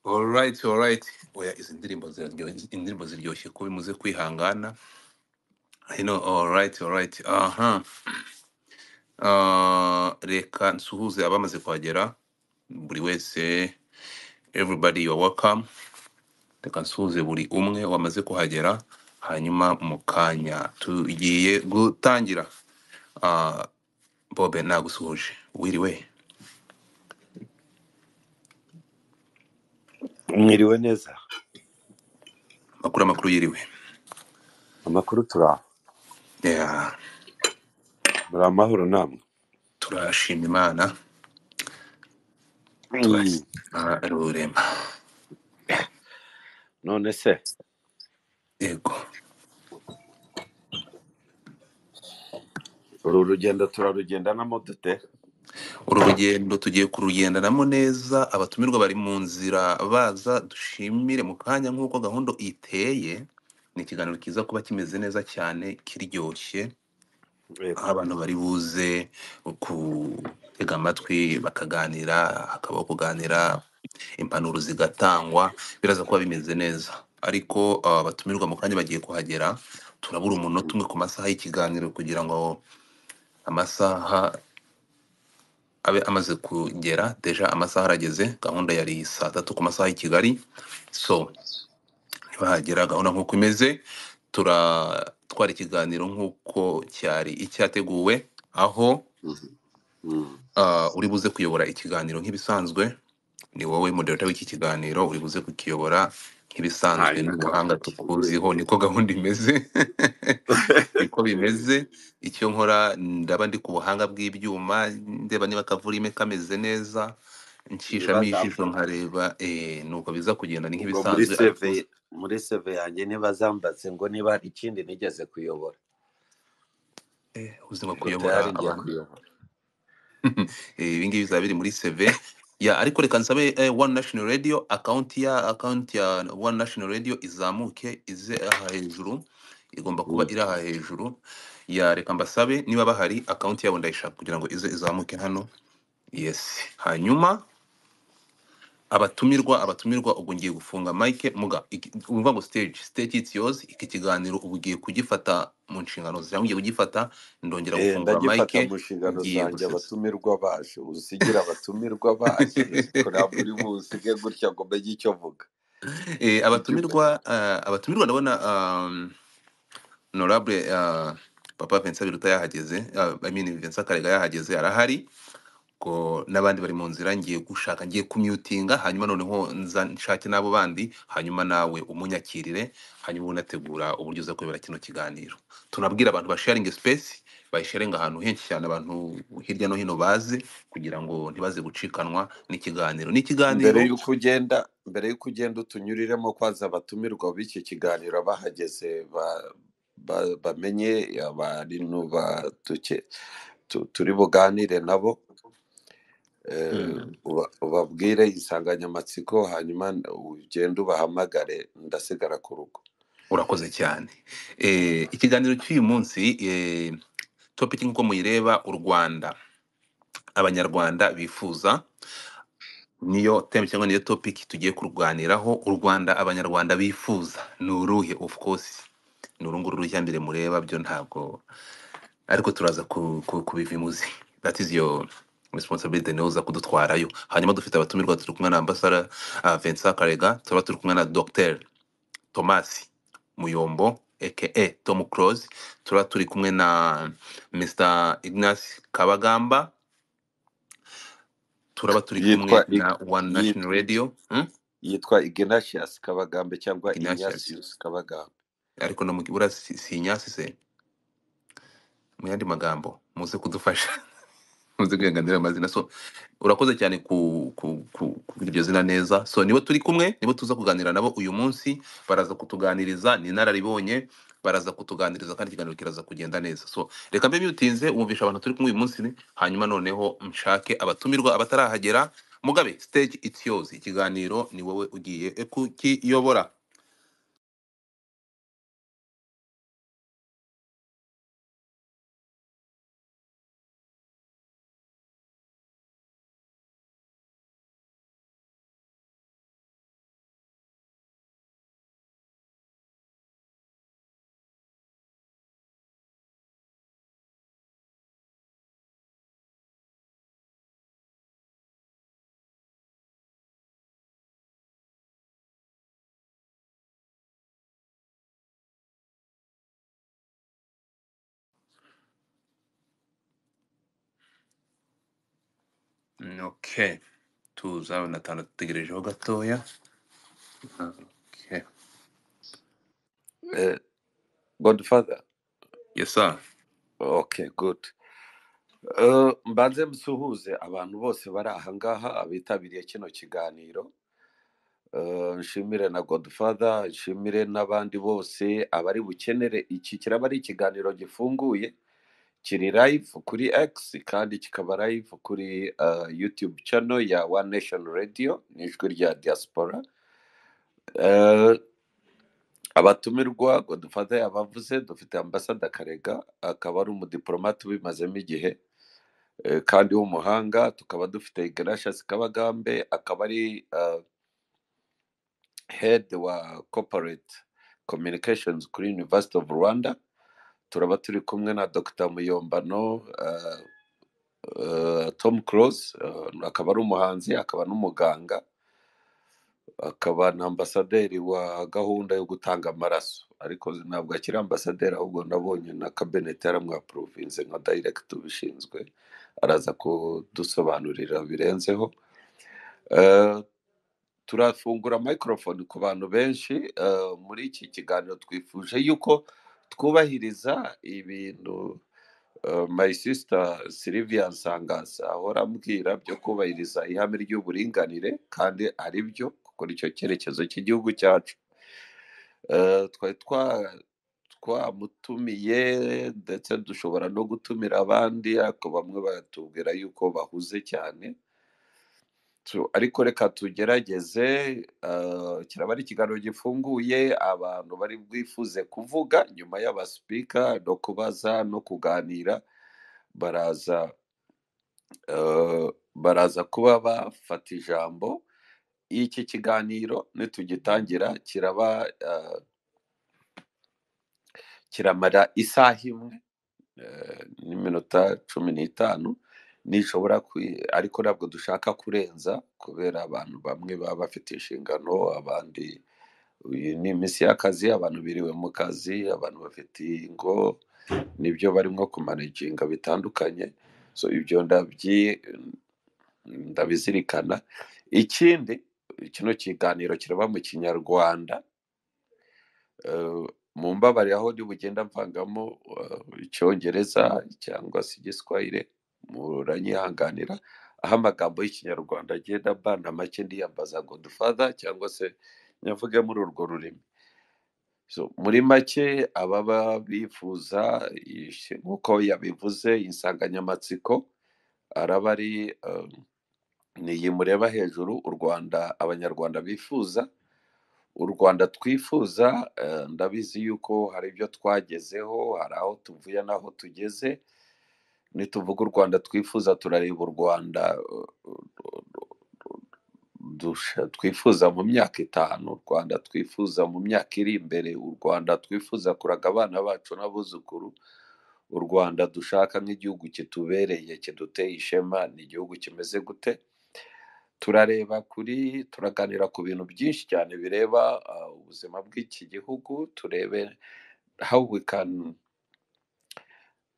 alright alright oya izi ndirimbo ziraryoshye izi indirimbo ziryoshye kuba imuze kwihangana hino alright alright aha Ah, reka nsuhuze abamaze kuhagera buri wese everybody you are welcome reka nsuhuze buri umwe wamaze kuhagera hanyuma mu kanya tugiye gutangira Ah, bobe nagusuhuje wiriwe mwiriwe neza makuru amakuru yiriwe amakuru turaho Yeah, muri amahoro namwe turashima imana Mm. turashima rurema none se yego uru rugendo turarugendanamo dute uru rugendo tugiye kurugendanamo neza abatumirwa bari mu nzira baza dushimire mu kanya nk'uko gahunda iteye ni ikiganiro kiza kuba kimeze neza cyane kiryoshye yego aho abantu bari buze gutega amatwi bakaganira hakabaho kuganira impanuro zigatangwa biraza kuba bimeze neza ariko ah, abatumirwa mu kanya bagiye kuhagera turabura umunota umwe ku masaha y'ikiganiro kugira ngo amasaha abe amaze kugera deja amasaha arageze gahunda yari saa tatu ku masaha y'i kigali so ntibahagera gahunda nk'uko imeze turatwara ikiganiro nk'uko cyari icyateguwe aho Mhm. Mm. ah, uri buze kuyobora ikiganiro nk'ibisanzwe ni wowe moderator w'iki kiganiro uri buze kukiyobora nk'ibisanzwe hari ni umuhanga n'akamaro tukuziho niko gahunda imeze niko bimeze icyo nkora ndaba ndi ku buhanga bw'ibyuma ndeba niba akavurime kameze neza niba nshishamo ijisho zambaye nkareba eh, nuko biza kugenda ni ubwo muri nk'ibisanzwe ariko seve muri seve yanjye niba zambatse ngo niba hari ikindi nigeze kuyobora eh, ubuzima ngo kuyobora tayari ngiye abantu kuyobora Eh, ibi ngibi bizaba biri muri CV ya ariko reka nsabe eh, One National Radio account ya account ya One National Radio izamuke ize aha hejuru igomba kuba Mm. iri aha hejuru ya reka mbasabe niba bahari account yabo ndayishaka kugira ngo ize izamuke hano yes hanyuma abatumirwa abatumirwa ubwo ngiye gufunga mic muga iki- urumva ngo stage stage it's yours iki kiganiro ubu ugiye kugifata mu nshingano zawe ugiye kugifata ndongera Eh, gufungura ndagifata mic mu nshingano ngiye zanjye gusesa abatumirwa baje usigira abatumirwa baje kuramba buri busige gutya ngo mbege icyo mvuga Eh, ibyo abatumirwa ah, abatumirwa ndabona um, honorable ah, papa Vincent Biruta yahageze ah, I mean Vincent Karega yahageze arahari ko n'abandi bari mu nzira ngiye gushaka ngiye kumyutinga hanyuma noneho nza nshake n'abo bandi hanyuma nawe umunyakirire hanyuma unategura uburyo uza kuyobora kino kiganiro tunabwira abantu basharinge space bayisharinga ahantu henshi cyane abantu hirya no hino baze kugira ngo ntibaze gucikanwa n'ikiganiro mbere n'ikiganiro y'uko ugenda mbere y'uko ugenda utunyuriremo kwaza abatumirwa b'iki kiganiro bahageze ba- ba- bamenye abari nuba duke- tu- turi buganire nabo eh, Mm. uba- ubabwire insanganyamatsiko hanyuma ugende ubahamagare ndasigara ku rugo urakoze cyane eh, ikiganiro cy'uyu munsi eh, topic nk'uko muyireba u rwanda abanyarwanda bifuza niyo teme cyangwa niyo topic tugiye kurwaniraho u rwanda abanyarwanda bifuza ni uruhe of course ni uru nguru rujya mbere mureba byo ntabwo ariko turaza ku- ku- kubiva imuzi that is your responsibility niwe uza kudutwarayo hanyuma dufite abatumirwa turi kumwe na ambasara uh, Vincent Karega turaba turi kumwe na Dr Thomas Muyombo aka Tom Close turaba turi kumwe na Mr Ignace Kabagamba turaba turi yitwa kumwe Ig- na One yit- National Radio hmm? yitwa ignatius kabagambe cyangwa Ignatius ignatius kabagambe ariko no mu kibura si si nyasi se mu yandi magambo muze kudufasha muze kwihanganira amazina so urakoze cyane ku ku ku kugira iryo zina neza so nibo turi kumwe nibo tuza kuganira nabo uyu munsi baraza kutuganiriza ni inararibonye baraza kutuganiriza kandi ikiganiro kiraza kugenda neza so reka mbe biutinze wumvisha abantu turi kumwe uyu munsi hanyuma noneho nshake abatumirwa abatarahagera mugabe stage it's yours ikiganiro ni wowe ugiye kukiyobora Mm, okay tuza na tanu dutegerejeho gatoya okay Eh, godfather yes sir okay good Eh, mbanze musuhuze abantu bose bari aha ngaha abitabiriye kino kiganiro Eh, nshimire na godfather nshimire n'abandi bose abari bukenere iki kiraba ari ikiganiro gifunguye kiri live kuri x kandi kikaba live kuri eh, youtube channel ya one nation radio n'ijwi rya diaspora Eh, abatumirwa ngo dufate abavuze dufite ambasada karega akaba ari umudipolomate ubimazemo igihe eh, kandi w'umuhanga tukaba dufite igarashasi kabagambe akaba ari eh, head wa corporate communications kuri university of rwanda turaba turi kumwe na dr muyombano eh, eh, tom close eh, akaba ari umuhanzi akaba n'umuganga akaba na ambasaderi wa gahunda yo gutanga amaraso ariko ntabwo akiri ambasaderi ahubwo nabonye na kabenete yaramwapurovinze nka dayiregiti ubishinzwe araza kudusobanurira birenzeho Eh, turafungura microphone ku bantu benshi eh, muri iki kiganiro twifuje yuko twubahiriza ibintu eh, my sister Sylvia Nsangaza ahora ambwira byo kubahiriza ihame ry'uburinganire kandi ari byo kuko nicyo cyerekezo cy'igihugu cyacu Eh, twari twa twamutumiye ndetse dushobora no gutumira abandi ariko bamwe batubwira yuko bahuze cyane tu- ariko reka tugerageze eh, kiraba ari ikiganiro gifunguye abantu bari bwifuze kuvuga nyuma y'abasipika no kubaza no kuganira baraza eh, baraza kuba bafata ijambo iki kiganiro nitugitangira kiraba eh, kiramara isaha imwe eh, n'iminota cumi n'itanu nishobora kwi- ariko ntabwo dushaka kurenza kubera abantu bamwe baba bafite inshingano abandi uyu ni iminsi y'akazi abantu biriwe mu kazi abantu bafite ingo nibyo barimo kumanaginga bitandukanye so ibyo ndabyi- ndabizirikana ikindi kino kiganiro kiraba mu kinyarwanda eh, mu mbabare aho ndi bugenda mvangamo eh, icyongereza cyangwa se igiswahire muranyihanganira aho amagambo y'ikinyarwanda agenda mbana make ndiyambaza ngo dufada cyangwa se nyavuge muri urwo rurimi so muri make ababa bifuza ish- nk'uko yabivuze insanganyamatsiko araba ari eh, ni iyi mureba hejuru u rwanda abanyarwanda bifuza u rwanda twifuza eh, ndabizi yuko hari ibyo twagezeho hari aho tuvuye n'aho tugeze nituvuga u rwanda twifuza turareba u rwanda dusha- twifuza mu myaka itanu u rwanda twifuza mu myaka iri imbere u rwanda twifuza kuraga abana bacu n'abuzukuru u rwanda dushaka nk'igihugu kitubereye kiduteye ishema ni igihugu kimeze gute turareba kuri turaganira ku bintu byinshi cyane bireba uh, ubuzima bw'iki gihugu turebe how we can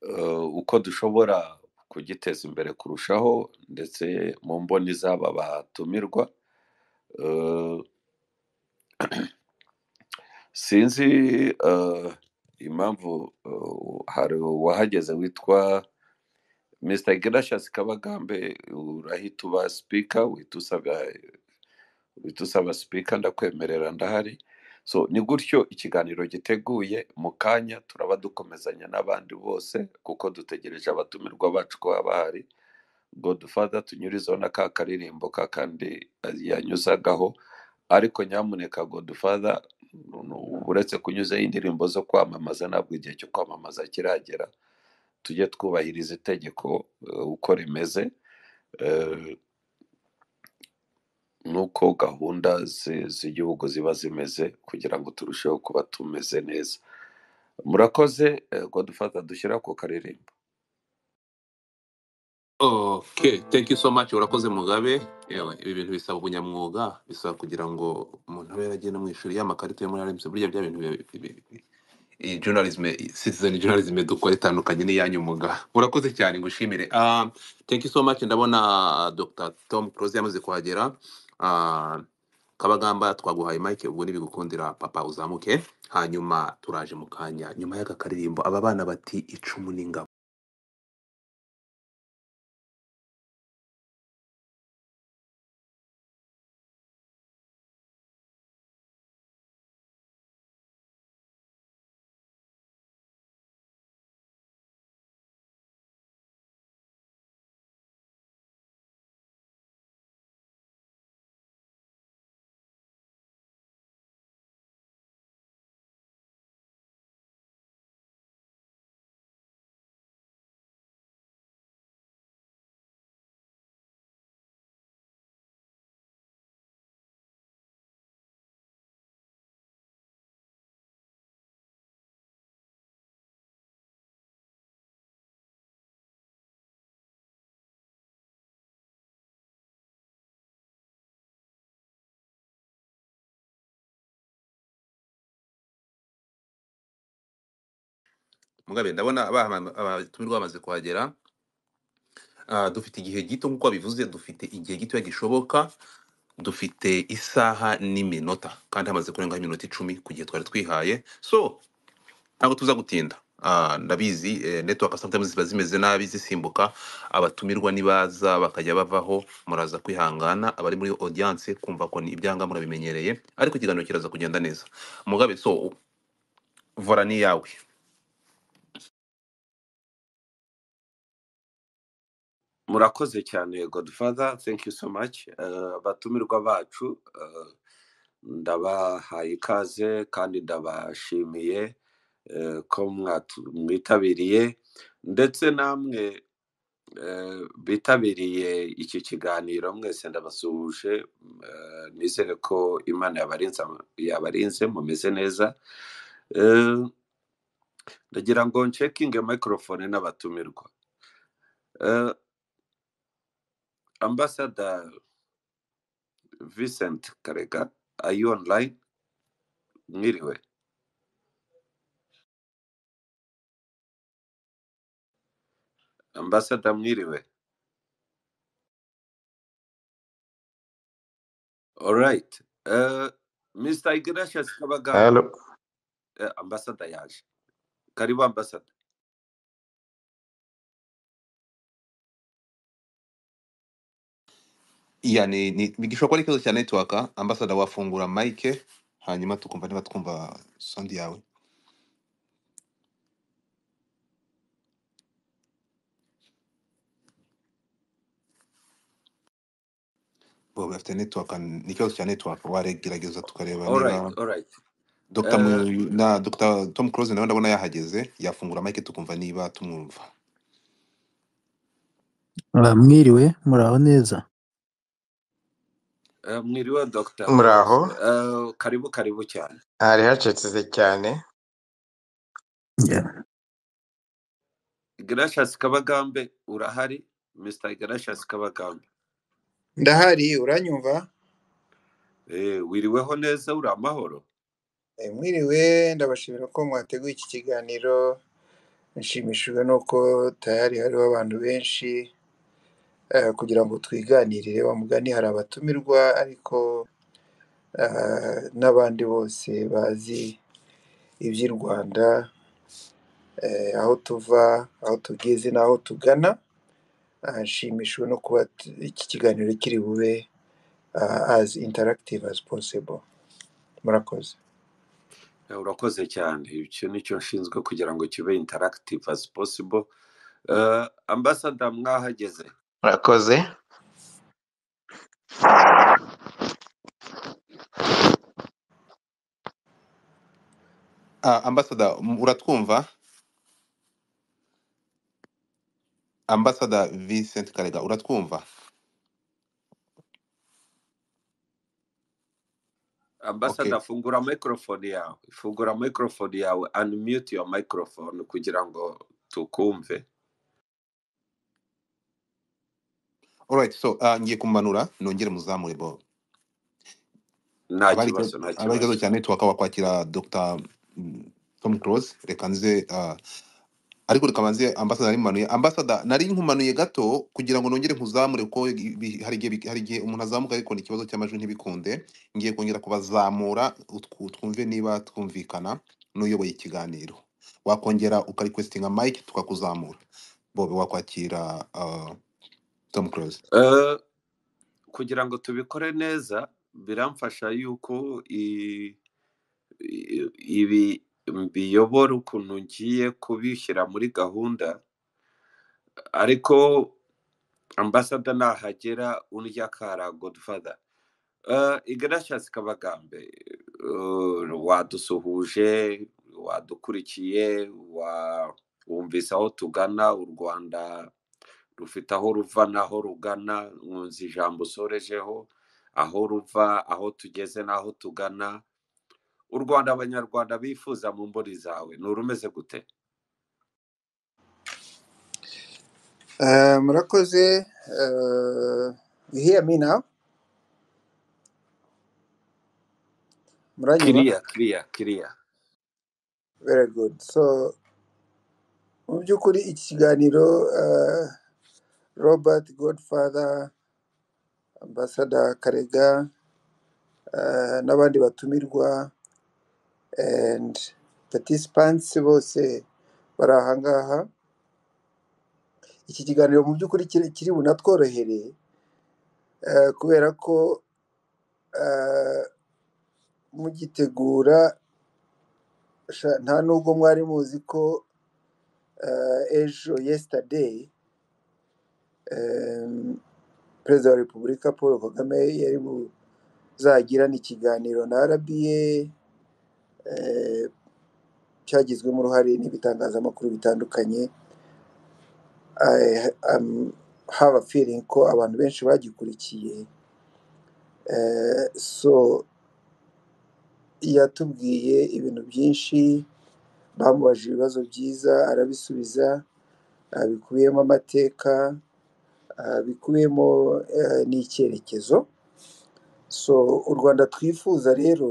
uh, uko dushobora kugiteza imbere kurushaho ndetse mu mboni z'aba batumirwa Uh, sinzi uh, impamvu uh, hari uwahageze witwa Mr. Gracious Kabagambe urahita uba speaker uhita usaba uhita usaba sipika ndakwemerera ndahari so ni gutyo ikiganiro giteguye mu kanya turaba dukomezanya n'abandi bose kuko dutegereje abatumirwa bacu ko baba bahari godufada tunyurizeho na ka karirimbo ka kandi yanyuzagaho ariko nyamuneka godufada uretse kunyuzaho indirimbo zo kwamamaza ntabwo igihe cyo kwamamaza kiragera tujye twubahiriza itegeko eh, uko rimeze eh, n'uko gahunda zi- z'igihugu ziba zimeze kugira ngo turusheho kuba tumeze neza murakoze eh, godufata dushyira ku karirimbo okay thank you so much urakoze mugabe yewe ibi bintu bisaba ubunyamwuga bisaba kugira ngo umuntu abe yaragiye no mu ishuri y'amakarita yo muri aremse burya bya bintu iyi journalism citizen journalism dukora itandukanye n'iyanyu muga urakoze cyane ngushimire Ah, thank you so much ndabona ah, dr tom close yamaze kuhagera Ah, kabagamba twaguhaye mike ubwo nibigukundira papa uzamuke hanyuma turaje mu kanya nyuma y'aka karirimbo aba bana bati icumu n'ingabo mugabe ndabona abahama- abatumirwa bamaze kuhagera Ah, dufite igihe gito nk'uko bivuze dufite igihe gito gishoboka dufite isaha n'iminota kandi hamaze kurengaho iminota icumi ku gihe twari twihaye so ntabwo tuza gutinda Ah, ndabizi eh, network sometimes ziba zimeze nabi zisimbuka abatumirwa nibaza bakajya bavaho muraza kwihangana abari muri audience kumva ko ni ibyanga murabimenyereye ariko ikiganiro kiraza kugenda neza mugabe so vora ni yawe murakoze cyane godfather thank you so much Eh, abatumirwa bacu eh, ndabahaye ikaze kandi ndabashimiye eh, ko mwatu- mwitabiriye ndetse namwe eh, bitabiriye iki kiganiro mwese ndabasuhuje eh, nizere ko imana yabarinze yabarinze mumeze neza Eh, ndagira ngo ncekinge microphone n'abatumirwa Eh, ambassador Vincent Karega are you online mwiriwe ambassador mwiriwe all right Eh, Mr. Ignatius Kabagamba Hello. eh, ambassador yaje karibu ambassador iya ni ni- ni- gishobora kuba ari ikibazo cya network ambasada wafungura mike hanyuma tukumva niba twumva sound yawe bo bafite network ni ikibazo cya network waregerageza tukareba all right niba all right Dr. Eh, Mu- na Dr. Tom Close nawe ndabona yahageze yafungura mike tukumva niba tumwumva Ah, mwiriwe muraho neza Eh, mwiriwe dr Muraho. Eh, karibu karibu cyane Hari hacecetse cyane. Yeah. Ignatius Kabagambe urahari Mr. Ignatius Kabagambe ndahari uranyumva eh wiriweho neza uri amahoro Eh, mwiriwe ndabashimira ko mwateguye iki kiganiro nshimishijwe nuko tayari hariho abantu benshi eh, kugira ngo twiganirire wa mugani hari abatumirwa ariko eh, n'abandi bose bazi iby'i rwanda eh, aho tuva aho tugeze n'aho tugana Ah, nshimishijwe no kuba t- iki kiganiro kiri bube ah, as interactive as possible murakoze Eh, urakoze cyane icyo nicyo nshinzwe kugira ngo kibe interactive as possible Eh, ambassador mwahageze Murakoze. ah, ambasada uratwumva ambasada Vincent Karega uratwumva okay ambassador fungura microphone yawe fungura microphone yawe unmute your microphone kugira ngo tukumve alright so ah, ngiye kumanura nongere muzamure bo nta abari kibazo nta abari kibazo cya network wakwakira Dr. tom close reka nze ah, ariko reka mbanze ambasada nari manuye ambasada nari nkumanuye gato kugira ngo nongere nkuzamure ko ibi- ibi- hari igihe bi- hari igihe umuntu azamuka ariko ni ikibazo cy'amajwi ntibikunde ngiye kongera kubazamura utwu- twumve niba twumvikana n'uyoboye ikiganiro wakongera ukarikwesitinga mike tukakuzamura bobe wakwakira ah, tom close Eh, kugira ngo tubikore neza biramfasha yuko i- i- ibi biyobora ukuntu ngiye kubishyira muri gahunda ariko ambasada nahagera urya kara godfather Uh, Ignatius Kabagambe uh, wadusuhuje wadukurikiye wa- wumvise aho tugana u Rwanda rufite aho ruva n'aho rugana nkunze ijambo usorejeho aho ruva aho tugeze n'aho tugana u Rwanda abanyarwanda bifuza mu mboni zawe ni urumeze gute Uh, murakoze uh, you hear me now muranyumva kiriya kiriya kiriya very good so mu by'ukuri iki kiganiro uh, robert godfather ambassador karega uh, n'abandi batumirwa and participants bose bari aha ngaha iki kiganiro mu by'ukuri kiri kiri bunatworohere eh, kubera ko eh, mugitegura sha- nta nubwo mwari muzi ko eh, ejo yesterday em, perezida wa repubulika paul kagame yari buzagirane ikiganiro na rba eh, cyagizwemo uruhare n'ibitangazamakuru bitandukanye I um, have a feeling ko abantu benshi bagikurikiye Eh, so yatubwiye ibintu byinshi bamubajije ibibazo byiza arabisubiza ah, bikubiyemo amateka ah, bikubiyemo eh, n'icyerekezo so u rwanda twifuza rero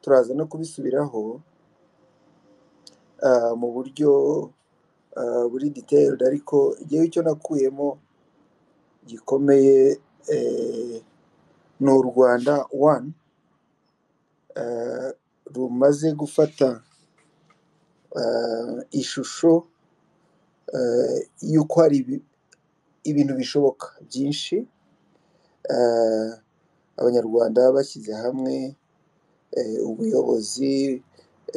turaza no kubisubiraho ah, mu buryo ah, buri detailed ariko igihe icyo nakuyemo gikomeye eh, ni u rwanda one eh, rumaze gufata eh, ishusho eh, y'uko hari ibi- ibintu bishoboka byinshi eh, abanyarwanda bashyize hamwe eh, ubuyobozi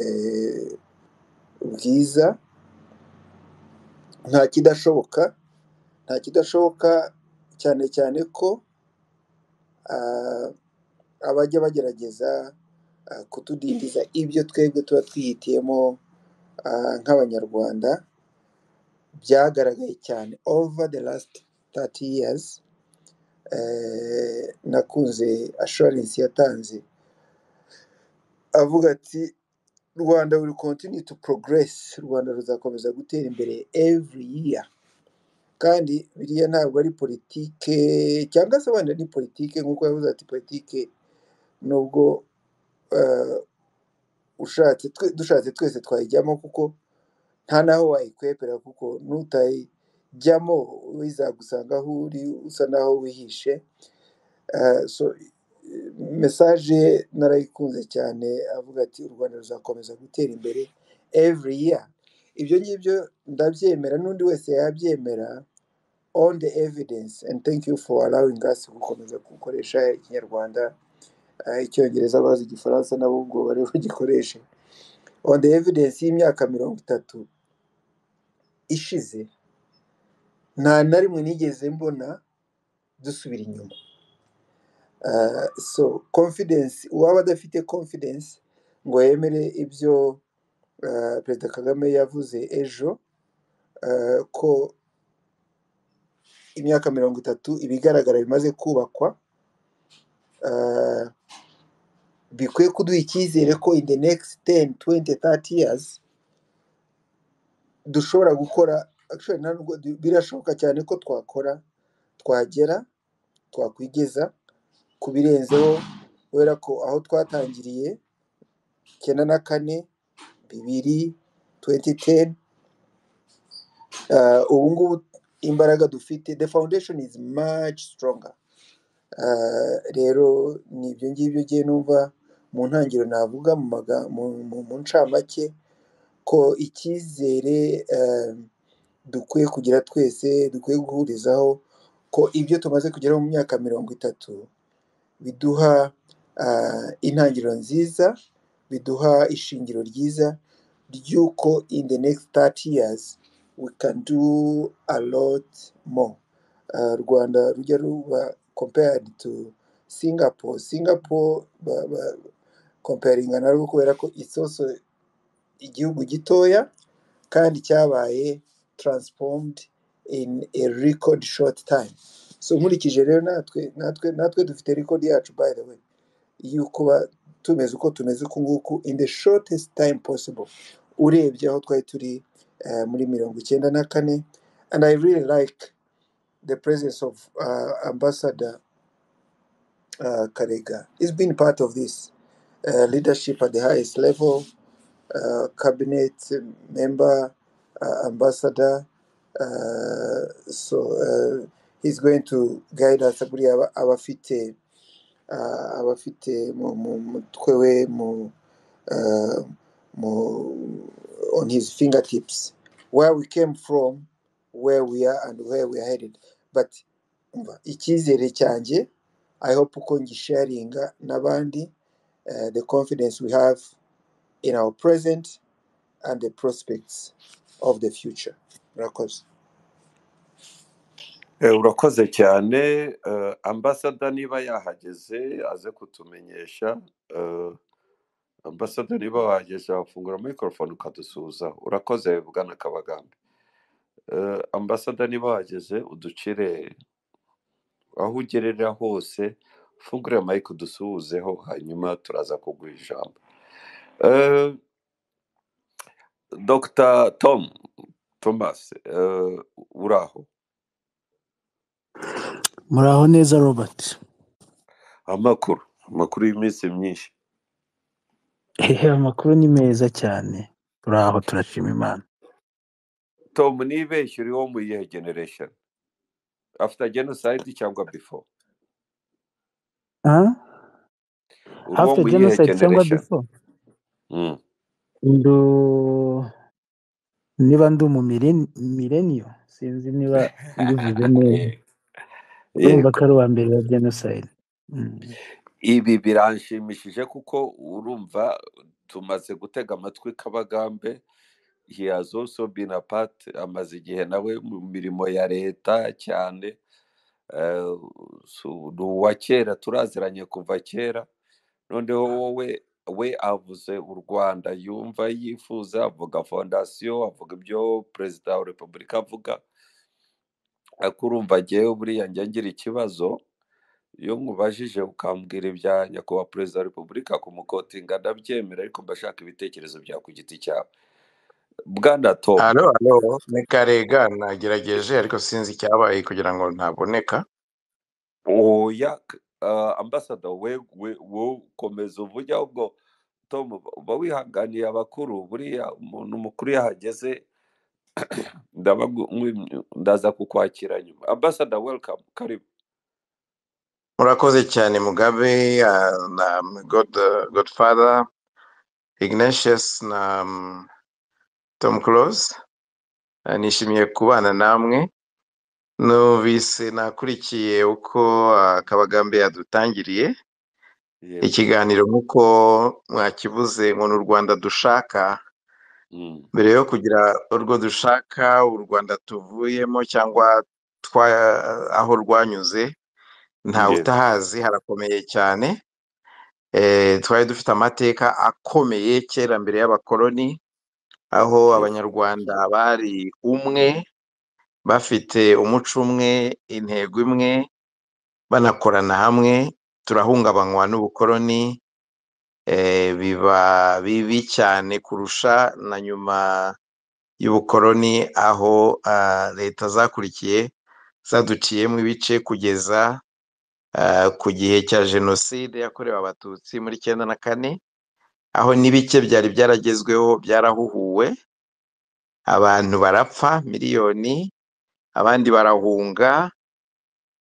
eh, bwiza nta kidashoboka nta kidashoboka cyane cyane ko ah, abajya bagerageza ah, kutudindiza ibyo twebwe tuba twihitiyemo ah, nk'abanyarwanda byagaragaye cyane over the last 30 years eh, nakunze assurance yatanze avuga ati rwanda will continue to progress rwanda ruzakomeza gutera imbere every year kandi biriya ntabwo ari politike cyangwa se wenda ni politike nk'uko yavuze ati politike nubwo eh, ushatse twe- dushatse twese twayijyamo kuko nta n'aho wayikwepera kuko nutayijyamo bizagusanga aho uri usa n'aho wihishe Eh, so eh, mesaje narayikunze cyane avuga ati u rwanda ruzakomeza gutera imbere every year ibyo ngibyo ndabyemera n'undi wese yabyemera on the evidence and thank you for allowing us gukomeza gukoresha ikinyarwanda eh, icyongereza bazi igifaransa nabo ubwo bari bugikoreshe on the evidence y'imyaka mirongo itatu ishize nta na rimwe nigeze mbona dusubira inyuma Ah, so confidence uwaba adafite confidence ngo yemere ibyo ah, perezida kagame yavuze ejo ah, ko imyaka mirongo itatu ibigaragara bimaze kubakwa ah, bikwiye kuduha icyizere ko in the next 10, 20, 30 years dushobora gukora actually nta nubwo birashoboka cyane ko twakora twagera twakwigeza ku birenzeho kubera ko aho twatangiriye icyenda na kane bibiri 2010 uh, ubu ngubu imbaraga dufite the foundation is much stronger Uh, rero ni ibyo ngibyo ngiye numva mu ntangiriro navuga mu maga- mu- mu- mu ncamake ko icyizere um, dukwiye kugira twese dukwiye guhurizaho ko ibyo tumaze kugeraho mu myaka mirongo itatu biduha ah, intangiriro nziza biduha ishingiro ryiza ry'uko in the next 30 years we can do a lot more Ah, rwanda rujya ruba compared to singapore singapore ba- ba- comparinga narwo kubera ko it's also igihugu gitoya kandi cyabaye transformed in a record short time so nkurikije rero natwe natwe natwe dufite record yacu by the way yo kuba tumeze uko tumeze uku nguku in the shortest time possible urebye aho twari turi eh, muri mirongo icyenda na kane and i really like the presence of uh, ambassador uh, karega is been part of this uh, leadership at the highest level uh, cabinet member, uh, ambassador. Uh, so uh, he's going to guide us buriya aba aba afite uh, aba afite mu mu- mutwe we mu uh, mu on his fingertips where we came from where we are and where we are headed but umva, icyizere cyanjye i hope ko ngisharinga n'abandi uh, the confidence we have in our present and the prospects of the future. Murakoze. Eh, urakoze cyane eh, ambasada niba yahageze aze kutumenyesha eh, ambasada niba wahageze wafungura mikorofone ukadusuhuza urakoze bwana kabagambe Eh, ambasada niba wahageze uducire aho ugerera hose ufungure mike udusuhuzeho hanyuma turaza kuguha ijambo Eh, dr tom thomas eh, uraho muraho neza robert amakuru amakuru y'iminsi myinshi Ehe, amakuru ni meza cyane turaho turashima imana tom ntibeshye uriho mu iyihe generation after genocide cyangwa before Ah? uri uwo after mu iyihe genocide cyangwa generation before Mm. ndu niba ndi mu milen- millennium sinzi niba mbivuze neza Yego. urumva yego ko ari uwa mbere wa genocide Mm. ibi biranshimishije kuko urumva tumaze gutega amatwi kabagambe he has also been a part amaze igihe nawe mu mirimo ya leta cyane Eh, so- ni uwa kera turaziranye kuva kera noneho wowe we avuze u rwanda yumva yifuza avuga fondasiyo avuga ibyo perezida wa repubulika avuga ariko urumva ngewe buriya njya ngira ikibazo iyo nkubajije ukambwira ibya nyakubahwa perezida wa repubulika kumukotinga ndabyemera ariko mba shaka ibitekerezo byawe ku giti cyawe bwana tom halo halo ni karega nagerageje ariko sinzi icyabaye kugira ngo ntaboneka oya k- ah, ambasada we we wowe komeza uvuge ahubwo tom uba wihanganiye abakuru buriya umuntu mukuru iyo ahageze ndabagu- mwi- ndaza kukwakira nyuma ambasada welcome karibu murakoze cyane mugabe ah, na god godfather ignatius na mm, tom close Ah, nishimiye kubana namwe numvise nakurikiye uko ah, kabagambe yadutangiriye yego ikiganiro nk'uko mwakivuze ngo ni u rwanda dushaka Mm, mbere yo kugira urwo dushaka u rwanda tuvuyemo cyangwa twa aho rwanyuze nta yego utahazi harakomeye cyane Eh, twari dufite amateka akomeye kera mbere y'abakoloni aho yego abanyarwanda bari umwe bafite umuco umwe intego imwe banakorana hamwe turahungabanywa n'ubukoloni eh, biba bibi cyane kurusha na nyuma y'ubukoloni aho ah, leta zakurikiye zaduciyemo ibice kugeza ah, ku gihe cya jenoside yakorewe abatutsi muri icyenda na kane aho n'ibike byari byaragezweho byarahuhuwe abantu barapfa miliyoni abandi barahunga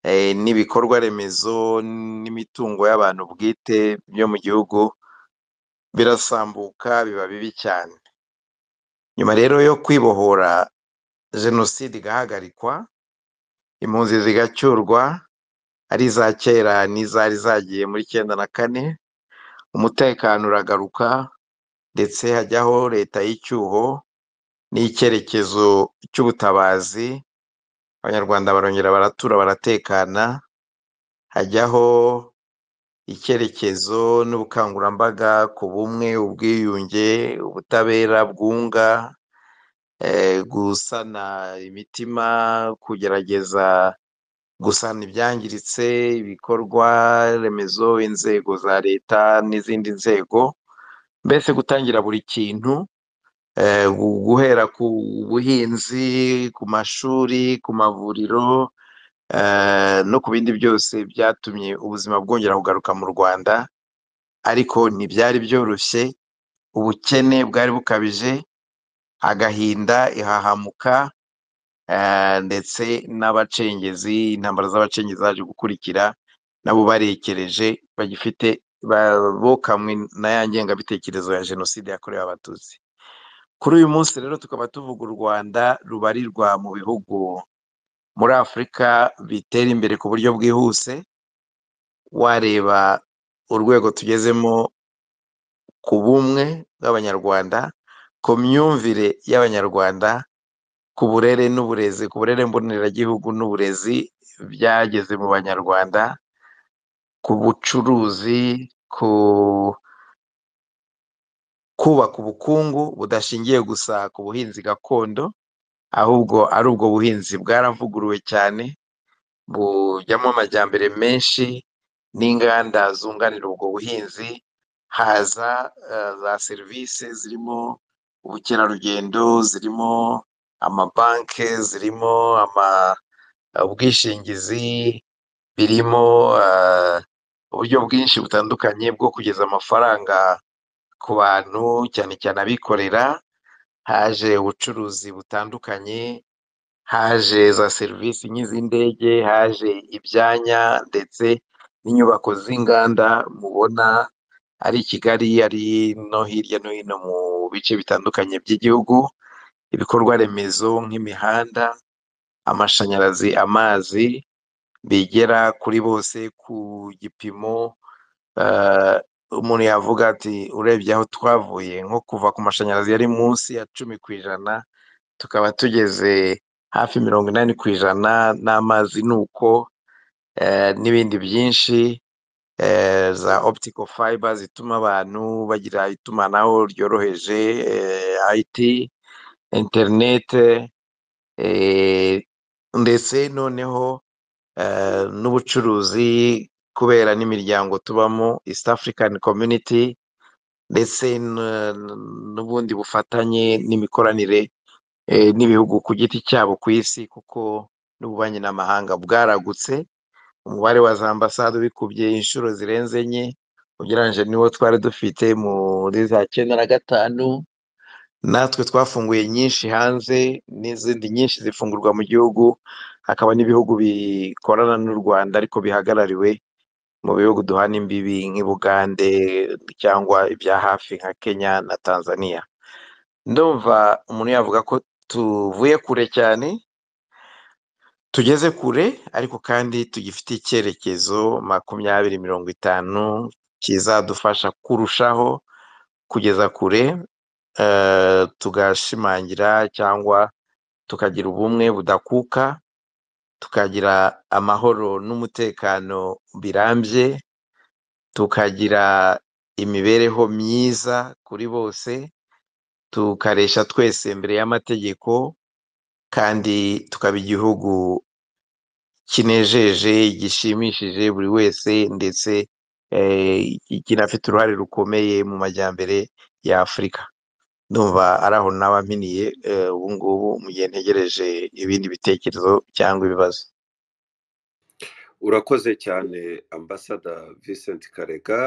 eh, n'ibikorwa remezo n'imitungo y'abantu bwite byo mu gihugu birasambuka biba bibi cyane nyuma rero yo kwibohora jenoside igahagarikwa impunzi zigacyurwa ari iza kera n'izari zagiye muri cyenda na kane umutekano uragaruka ndetse hajyaho leta y'icyuho n'icyerekezo cy'ubutabazi abanyarwanda barongera baratura baratekana hajyaho icyerekezo n'ubukangurambaga ku bumwe ubwiyunge ubutabera bwunga eh, gusana imitima kugerageza gusana ibyangiritse ibikorwa remezo inzego za leta n'izindi nzego mbese gutangira buri kintu eh, gu- guhera ku buhinzi ku mashuri ku mavuriro eh, no ku bindi byose byatumye ubuzima bwongera kugaruka mu rwanda ariko ntibyari byoroshye ubukene bwari bukabije agahinda ihahamuka eh, ndetse n'abacengezi intambara z'abacengezi zaje gukurikira nabo barekereje bagifite ba- bokamwe na ya ngengabitekerezo ya jenoside yakorewe abatutsi kuri uyu munsi rero tukaba tuvuga u rwanda rubarirwa mu bihugu muri afurika bitera imbere ku buryo bwihuse wareba urwego tugezemo ku bumwe bw'abanyarwanda ku myumvire y'abanyarwanda ku burere n'uburezi ku burere mboneragihugu n'uburezi byageze mu banyarwanda ku bucuruzi ku kubaka ubukungu budashingiye gusa ku buhinzi gakondo ahubwo ari ubwo buhinzi bwaravuguruwe cyane bujyamo amajyambere menshi n'inganda zunganira ubwo buhinzi haza eh, za serivisi zirimo ubukerarugendo zirimo amabanki zirimo ama ubwishingizi birimo eh, uburyo bwinshi butandukanye bwo kugeza amafaranga ku bantu cyane cyane abikorera haje ubucuruzi butandukanye haje za serivisi nk'iz'indege haje ibyanya ndetse n'inyubako z'inganda mubona ari i Kigali ari no hirya no hino mu bice bitandukanye by'igihugu ibikorwa remezo nk'imihanda amashanyarazi amazi bigera kuri bose ku gipimo eh, umuntu yavuga ati urebye aho twavuye nko kuva ku mashanyarazi yari munsi ya cumi ku ijana tukaba tugeze hafi mirongo inani ku ijana n'amazi ni uko eh, n'ibindi byinshi eh, za optical fiber zituma abantu bagira itumanaho ryoroheje eh, IT internet eh, ndetse noneho eh, n'ubucuruzi kubera n'imiryango tubamo East African Community ndetse n- n- n'ubundi bufatanye n'imikoranire eh, n'ibihugu ku giti cyabo ku isi kuko n'ububanyi n'amahanga bwaragutse umubare wa za ambasade ubikubye inshuro zirenze enye ugereranyije n'uwo twari dufite muri za cyenda na gatanu natwe twafunguye nyinshi hanze n'izindi nyinshi zifungurwa mu gihugu hakaba n'ibihugu bikorana n'u Rwanda ariko bihagarariwe mu bihugu duhana imbibi nk'i Bugande cyangwa ibya hafi nka Kenya na Tanzania ndumva umuntu yavuga ko tuvuye kure cyane tugeze kure ariko kandi tugifite icyerekezo makumyabiri mirongo itanu kizadufasha kurushaho kugeza kure eh, tugashimangira cyangwa tukagira ubumwe budakuka tukagira amahoro n'umutekano birambye tukagira imibereho myiza kuri bose tukaresha twese imbere y'amategeko kandi tukaba igihugu kinejeje gishimishije buri wese ndetse eh, kinafite uruhare rukomeye mu majyambere ya Afurika ndumva ari aho naba mpiniye eh, ubu ngubu mu gihe ntegereje ibindi bitekerezo cyangwa ibibazo urakoze cyane ambasada Vincent karega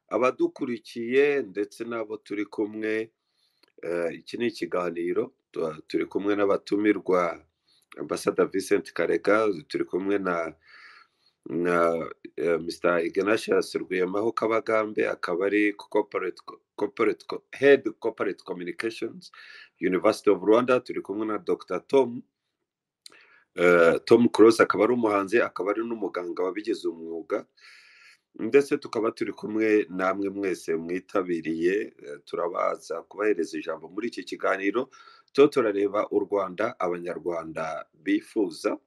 abadukurikiye ndetse n'abo turi kumwe eh, iki ni ikiganiro tu- turi kumwe n'abatumirwa ambasada Vincent Karega turi kumwe na na eh, Mr. Ignatius Rwiyamaho Kabagambe akaba ari corporate co- corporate co- head corporate communications University of Rwanda turi kumwe na Dr. Tom Eh, Tom Close akaba ari umuhanzi akaba ari n'umuganga wabigize umwuga ndetse tukaba turi kumwe namwe mwese mwitabiriye eh, turabaza kubahereza ijambo muri iki kiganiro tuba turareba u Rwanda abanyarwanda bifuza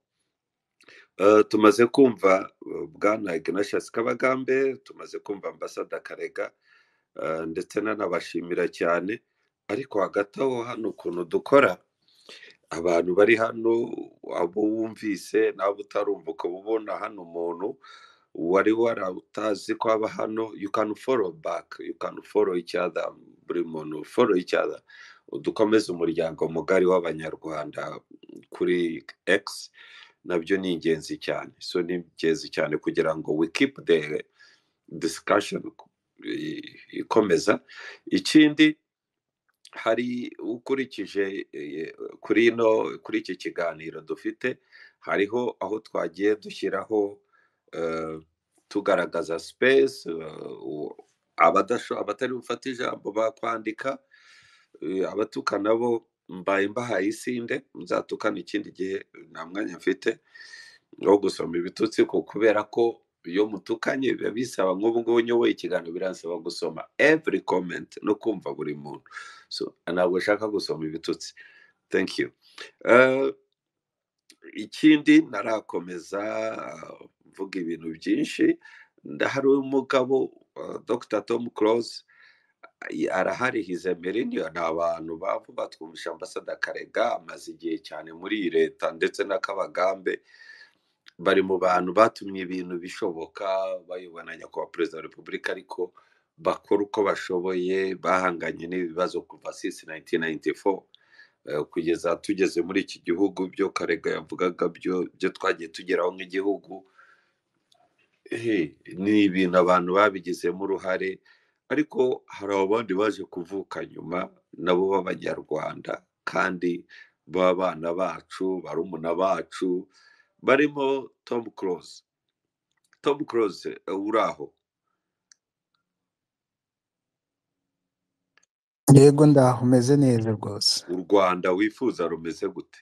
Eh, tumaze kumva eh, bwana Ignatius Kabagambe tumaze kumva ambasada Karega eh, ndetse nanabashimira cyane ariko hagati aho hano ukuntu dukora abantu bari hano abo wumvise n'abo utarumva ukaba ubona hano umuntu wari warautazi ko aba hano you can follow back you can follow each other buri muntu follow each other dukomeze umuryango mugari w'abanyarwanda kuri x nabyo ni ingenzi cyane so ni ingenzi cyane kugira ngo we keep the discussion i- ikomeza ikindi hari ukurikije eh, kuri ino kuri iki kiganiro dufite hariho aho twagiye dushyiraho eh, tugaragaza space eh, u- abadasho- abatari bufate ijambo bakwandika eh, abatukana bo mbaye mbahaye isinde nzatukana ikindi gihe nta mwanya mfite wo gusoma ibitutsi ko kubera ko iyo mutukanye biba bisaba nk'ubu ngubu nyoboye ikiganiro biransaba gusoma every comment no kumva buri muntu so ntabwo nshaka gusoma ibitutsi thank you Eh, ikindi narakomeza ah, mvuga ibintu byinshi ndahari umugabo ah, dr tom close arahari hize millennium ni abantu bavu batwumvisha ambasada karega amaze igihe cyane muri iyi leta ndetse n'akabagambe bari mu bantu batumye ibintu bishoboka bayobowe na nyakubahwa perezida wa repubulika ariko bakora uko bashoboye bahanganye n'ibibazo kuva since 1994 eh, kugeza tugeze muri iki gihugu byo karega yavugaga byo byo twagiye tugeraho nk'igihugu ehe, ni ibintu abantu babigizemo uruhare ariko hari abandi baje kuvuka nyuma nabo b'abanyarwanda kandi b'abana bacu barumuna bacu barimo tom close tom close eh, uraho yego ndaho umeze neza rwose u rwanda wifuza rumeze gute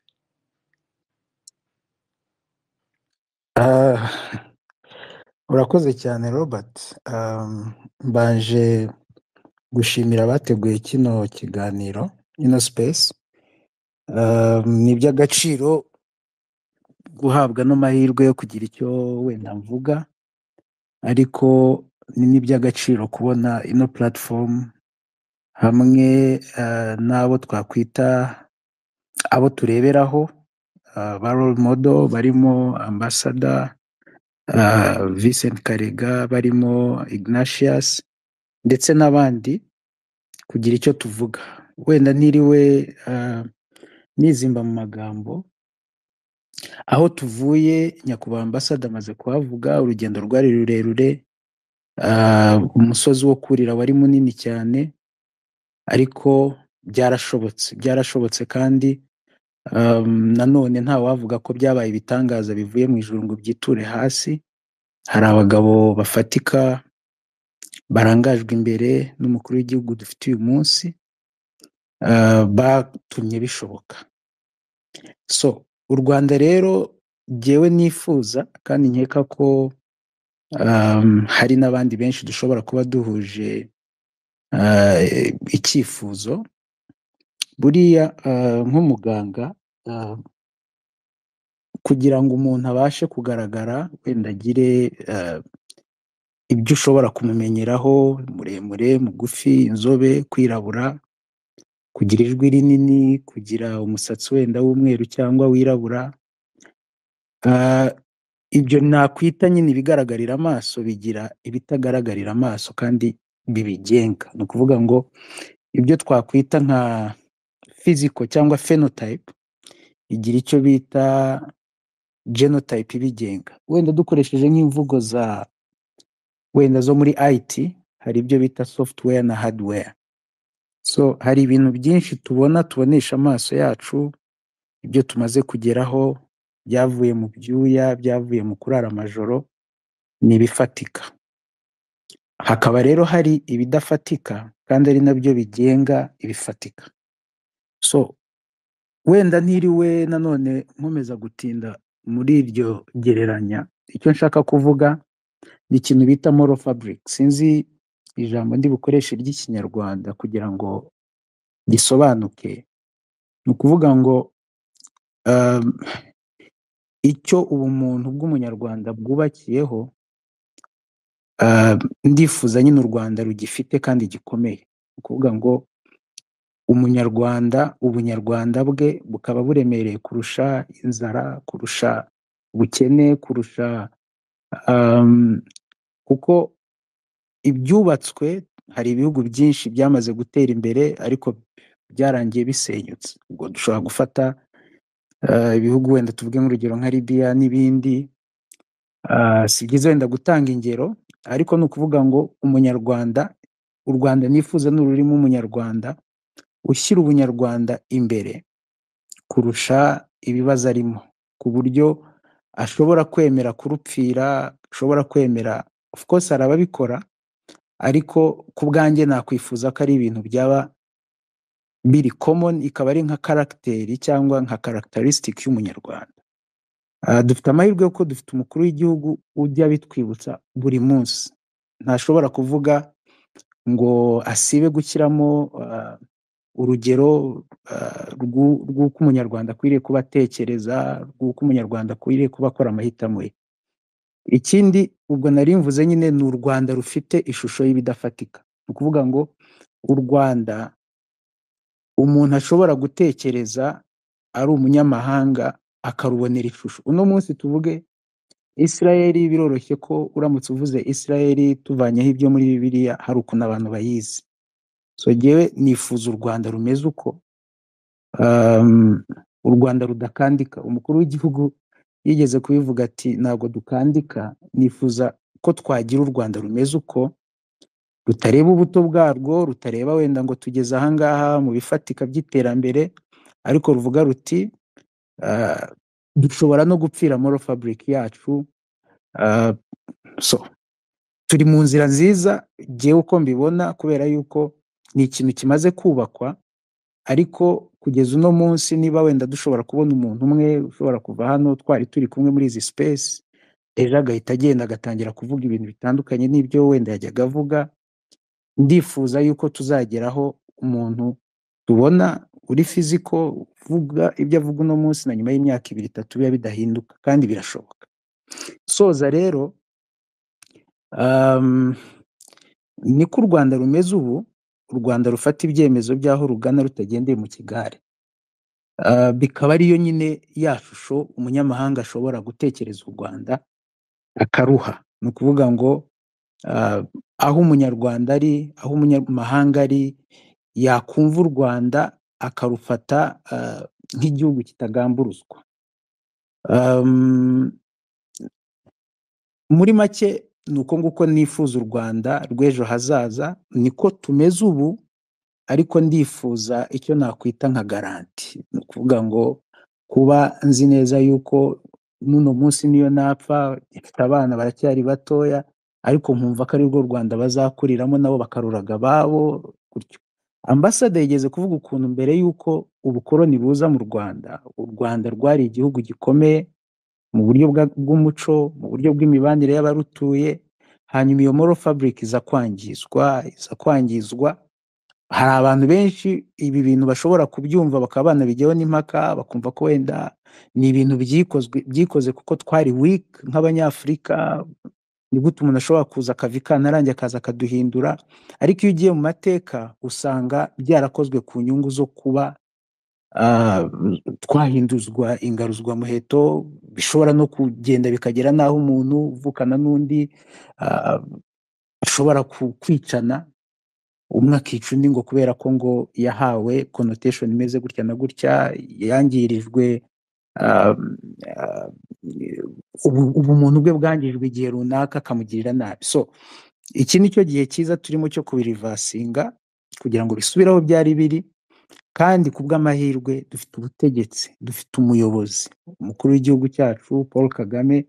Ah, urakoze cyane robert Um, mbanje gushimira abateguye kino kiganiro ino space Um, ni iby'agaciro guhabwa n'amahirwe yo kugira icyo wenda mvuga ariko ni n'iby'agaciro kubona ino platform hamwe eh, n'abo twakwita abo tureberaho ah, ba role model barimo ambasada ah, Vincent Karega barimo Ignatius ndetse n'abandi kugira icyo tuvuga wenda ntiriwe ah, nizimba mu magambo aho tuvuye nyakubahwa ambasada amaze kuhavuga urugendo rwari rurerure ah, umusozi wo kurira wari munini cyane ariko byarashobotse byarashobotse kandi Um, nanone nta wavuga ko byabaye ibitangaza bivuye mu ijuru ngo byiture hasi hari abagabo bafatika barangajwe imbere n'umukuru w'igihugu dufite uyu munsi uh, batumye bishoboka so u rwanda rero jyewe nifuza kandi nkeka ko um, hari n'abandi benshi dushobora kuba duhuje uh, icyifuzo buriya uh, nk'umuganga uh, kugira ngo umuntu abashe kugaragara wenda agire eh, ibyo ushobora kumumenyeraho muremure mugufi inzobe kwirabura kugira ijwi rinini kugira umusatsi wenda w'umweru cyangwa wirabura Eh, ibyo nakwita nyine ibigaragarira amaso bigira ibitagaragarira amaso kandi bibigenga ni ukuvuga ngo ibyo twakwita nka physical cyangwa phenotype igira icyo bita genotype ibigenga wenda dukoresheje nk'imvugo za wenda zo muri IT hari ibyo bita software na hardware so hari ibintu byinshi tubona tubonesha amaso yacu ibyo tumaze kugeraho byavuye mu byuya byavuye mu kurara amajoro ni ibifatika hakaba rero hari ibidafatika kandi ari nabyo bigenga ibifatika so wenda ntiriwe nanone nkomeza gutinda muri iryo gereranya icyo nshaka kuvuga ni ikintu bita moro faburike sinzi ijambo ndi bukoreshe ry'ikinyarwanda kugira ngo gisobanuke ni ukuvuga ngo um, icyo ubumuntu bw'umunyarwanda bwubakiyeho um, ndifuza nyine u rwanda rugifite kandi gikomeye ni ukuvuga ngo umunyarwanda ubunyarwanda bwe bukaba buremereye kurusha inzara kurusha ubukene kurusha um, kuko ibyubatswe hari ibihugu byinshi byamaze gutera imbere ariko byarangiye bisenyutse ubwo dushobora gufata eh, ibihugu wenda tuvuge nk'urugero nka libiya n'ibindi Ah, si byiza wenda gutanga ingero ariko ni ukuvuga ngo umunyarwanda u rwanda nifuza ni ururimi umunyarwanda ushyira ubunyarwanda imbere kurusha ibibazo arimo ku buryo ashobora kwemera kurupfira ashobora kwemera of course hari ababikora ariko ku bwanjye nakwifuza ko ari ibintu byaba biri common ikaba ari nka karagiteri cyangwa nka karagitarisitiki y'umunyarwanda Ah, dufite amahirwe yuko dufite umukuru w'igihugu ujya bitwibutsa buri munsi ntashobora kuvuga ngo asibe gushyiramo ah, urugero ah, rw'u- rw'uko umunyarwanda akwiriye kuba atekereza rw'uko umunyarwanda akwiriye kuba akora amahitamo ye ikindi ubwo nari mvuze nyine ni u rwanda rufite ishusho y'ibidafatika ni ukuvuga ngo u rwanda umuntu ashobora gutekereza ari umunyamahanga akarubonera ishusho uno munsi tuvuge isirayeli biroroshye ko uramutse uvuze isirayeli tuvanyeho ibyo muri bibiliya hari ukuntu abantu bayizi so ngewe nifuza u rwanda rumeze uko um, u rwanda rudakandika umukuru w'igihugu yigeze kubivuga ati ntabwo dukandika nifuza ko twagira u rwanda rumeze uko rutareba ubuto bwarwo rutareba wenda ngo tugeze ahangaha mu bifatika by'iterambere ariko ruvuga ruti ah, dushobora no gupfira moro faburike yacu ah, so turi mu nzira nziza ngewe uko mbibona kubera yuko ni ikintu kimaze kubakwa ariko kugeza uno munsi niba wenda dushobora kubona umuntu umwe ushobora kuva hano twari turi kumwe muri izi space ejo agahita agenda agatangira kuvuga ibintu bitandukanye n'ibyo wenda yajyaga avuga ndifuza yuko tuzageraho umuntu tubona uri fiziko uvuga ibyo avuga uno munsi na nyuma y'imyaka ibiri itatu biba bidahinduka kandi birashoboka soza rero um, niko u rwanda rumeze ubu u rwanda rufata ibyemezo by'aho rugana rutagendeye mu kigare Ah, bikaba ariyo nyine ya shusho umunyamahanga ashobora gutekereza u rwanda akaruha ni ukuvuga ngo ah, aho umunyarwanda ari aho umunyamahanga ari yakumva u rwanda akarufata ah, nk'igihugu kitagamburuzwa Um, muri make ni uko nguko nifuza u rwanda rw'ejo hazaza niko tumeze ubu ariko ndifuza icyo nakwita nka garanti ni ukuvuga ngo kuba nzi neza yuko n'uno munsi niyo napfa mfite abana baracyari batoya ariko nkumva ko arirwo rwanda bazakuriramo nabo bakaruraga ababo gutyo ambasade yigeze kuvuga ukuntu mbere y'uko ubukoroni buza mu rwanda u rwanda rwari igihugu gikomeye mu buryo bwa- bw'umuco mu buryo bw'imibanire y'abarutuye hanyuma iyo moro fabric iza kwangizwa iza kwangizwa hari abantu benshi ibi bintu bashobora kubyumva bakaba banabijyaho n'impaka bakumva ko wenda ni ibintu byikozwe byikoze kuko twari weak nk'abanyafurika ni gute umuntu ashobora kuza akava i kantarange akaza akaduhindura ariko iyo ugiye mu mateka usanga byarakozwe ku nyungu zo kuba ah, twahinduzwa ingaruzwamuheto bishobora no kugenda bikagera n'aho umuntu uvukana n'undi ah, ashobora ku- kwicana umwe akica undi ngo kubera ko ngo yahawe connotation imeze gutya na gutya yangirijwe ah, ah, ubu- ubumuntu bwe bwangijwe igihe runaka akamugirira nabi so iki ni cyo gihe cyiza turimo cyo kubirivasinga kugira ngo bisubire aho byari biri kandi ku bw'amahirwe dufite ubutegetsi dufite umuyobozi umukuru w'igihugu cyacu paul kagame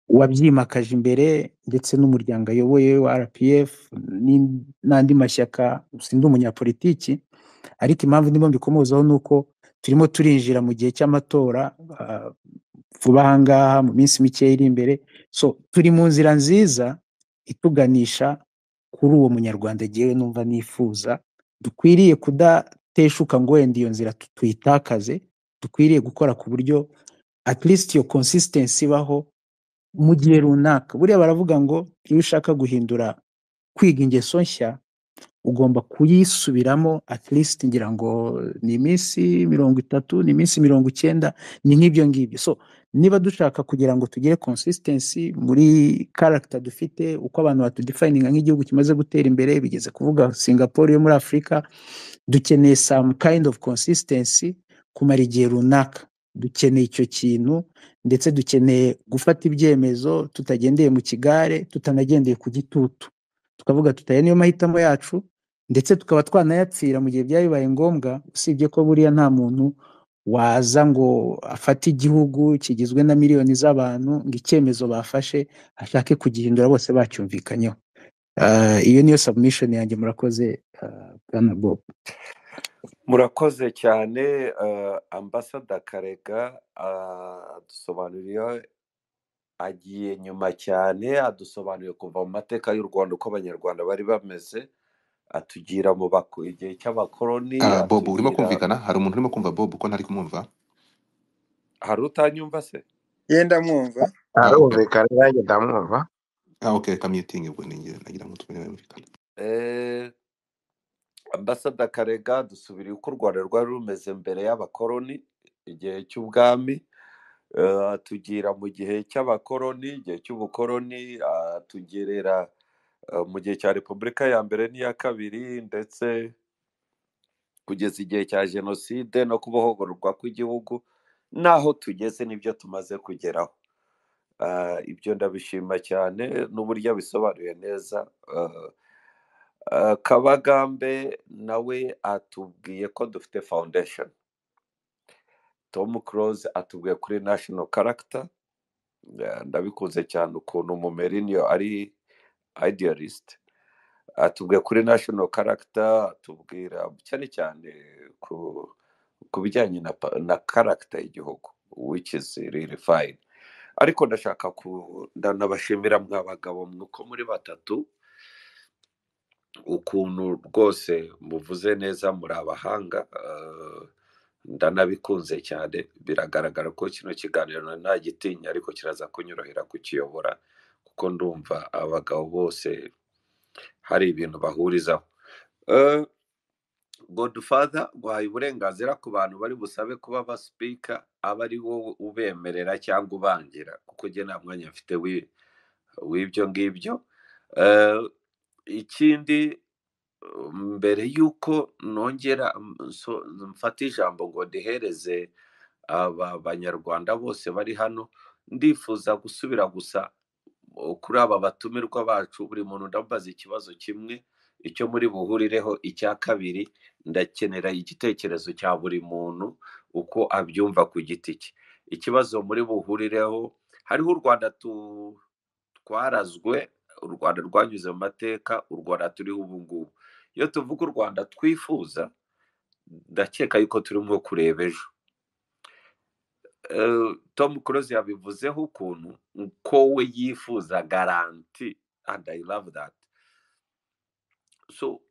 wabyimakaje imbere ndetse n'umuryango ayoboye wa rpf n'in- n'andi mashyaka sindi umunyapolitiki ariko impamvu ndimo mbikomozaho ni uko turimo turinjira mu gihe cy'amatora ah, vuba aha ngaha mu minsi mikeya iri imbere so turi mu nzira nziza ituganisha kuri uwo munyarwanda agiye numva nifuza dukwiriye kudateshuka ngo wenda iyo nzira tu- tuyitakaze dukwiriye gukora ku buryo at least iyo consistency ibaho mu gihe runaka buriya baravuga ngo iyo ushaka guhindura kwiga ingeso nshya ugomba kuyisubiramo at least ngira ngo ni iminsi mirongo itatu ni iminsi mirongo icyenda ni nk'ibyo ngibyo so niba dushaka kugira ngo tugire consistency muri character dufite uko abantu batudefininga nk'igihugu kimaze gutera imbere bigeze kuvuga singapore yo muri afurika dukeneye some kind of consistency kumara igihe runaka dukeneye icyo kintu ndetse dukeneye gufata ibyemezo tutagendeye mu kigare tutanagendeye ku gitutu tukavuga tuti aya niyo mahitamo yacu ndetse tukaba twanayapfira mu gihe byabaye ngombwa usibye ko buriya nta muntu waza ngo afate igihugu kigizwe na miliyoni z'abantu ngo icyemezo bafashe ashake kugihindura bose bacyumvikanyeho Ah, iyo niyo submission yanjye murakoze ah, bwana bob murakoze cyane eh, ambasada karega ah, adusobanurira agiye nyuma cyane adusobanuriye kuva mu mateka y'u rwanda uko abanyarwanda bari bameze atugira mu bako- igihe cy'abakoloni Ah, bob urimo atugira kumvikana hari umuntu urimo kumva bob ko ntari kumwumva hari utanyumva se yenda mwumva ah, okay. arumvikana nanjye ndamwumva ah, okay, reka mutinge ubwo ninjye nagira ngo tubone bumvikana Eh, ambasada karega dusubiriye uko u rwanda rwari rumeze mbere y'abakoloni igihe cy'ubwami eh, atugira mu gihe cy'abakoloni igihe cy'ubukoloni ah, atugerera eh, mu gihe cya repubulika ya mbere n'iya kabiri ndetse kugeza igihe cya jenoside no kubohorwa kw'igihugu n'aho tugeze n'ibyo tumaze kugeraho Ah, ibyo ndabishima cyane n'uburyo abisobanuye neza Ah, ah, kabagambe nawe atubwiye ko dufite foundation tom close atubwiye kuri national character Ah, ndabikunze cyane ukuntu mumerinio ari idealist atubwiye kuri national character atubwira cyane cyane ku ku bijyanye na, pa- na character y'igihugu which is really fine ariko ndashaka ku ndanabashimira mwa bagabo uko muri batatu ukuntu rwose muvuze neza muri abahanga eh, ndanabikunze cyane biragaragara ko kino kiganiro nari nagitinya ariko kiraza kunyorohera kukiyobora kuko ndumva abagabo bose hari ibintu bahurizaho Eh, godfather guhaye uburenganzira ku bantu bari busabe kuba abasipika aba ari wowe ubemerera cyangwa ubangira kuko njye nta mwanya mfite wi- w'ibyo ngibyo Eh, ikindi mbere y'uko nongera nso- mfata ijambo ngo ndihereze aba banyarwanda bose bari hano ndifuza gusubira gusa kuri aba batumirwa bacu buri muntu ndambaza ikibazo kimwe icyo muri buhurireho icya kabiri ndakenera igitekerezo cya buri muntu uko abyumva ku giti cye ikibazo muri buhurireho hariho u rwanda tu- twarazwe u rwanda rwanyuze mu mateka u rwanda turiho ubu ngubu iyo tuvuga u rwanda twifuza ndakeka yuko turimo kureba ejo Eh, tom close yabivuzeho ukuntu ko we yifuza garanti and i love that so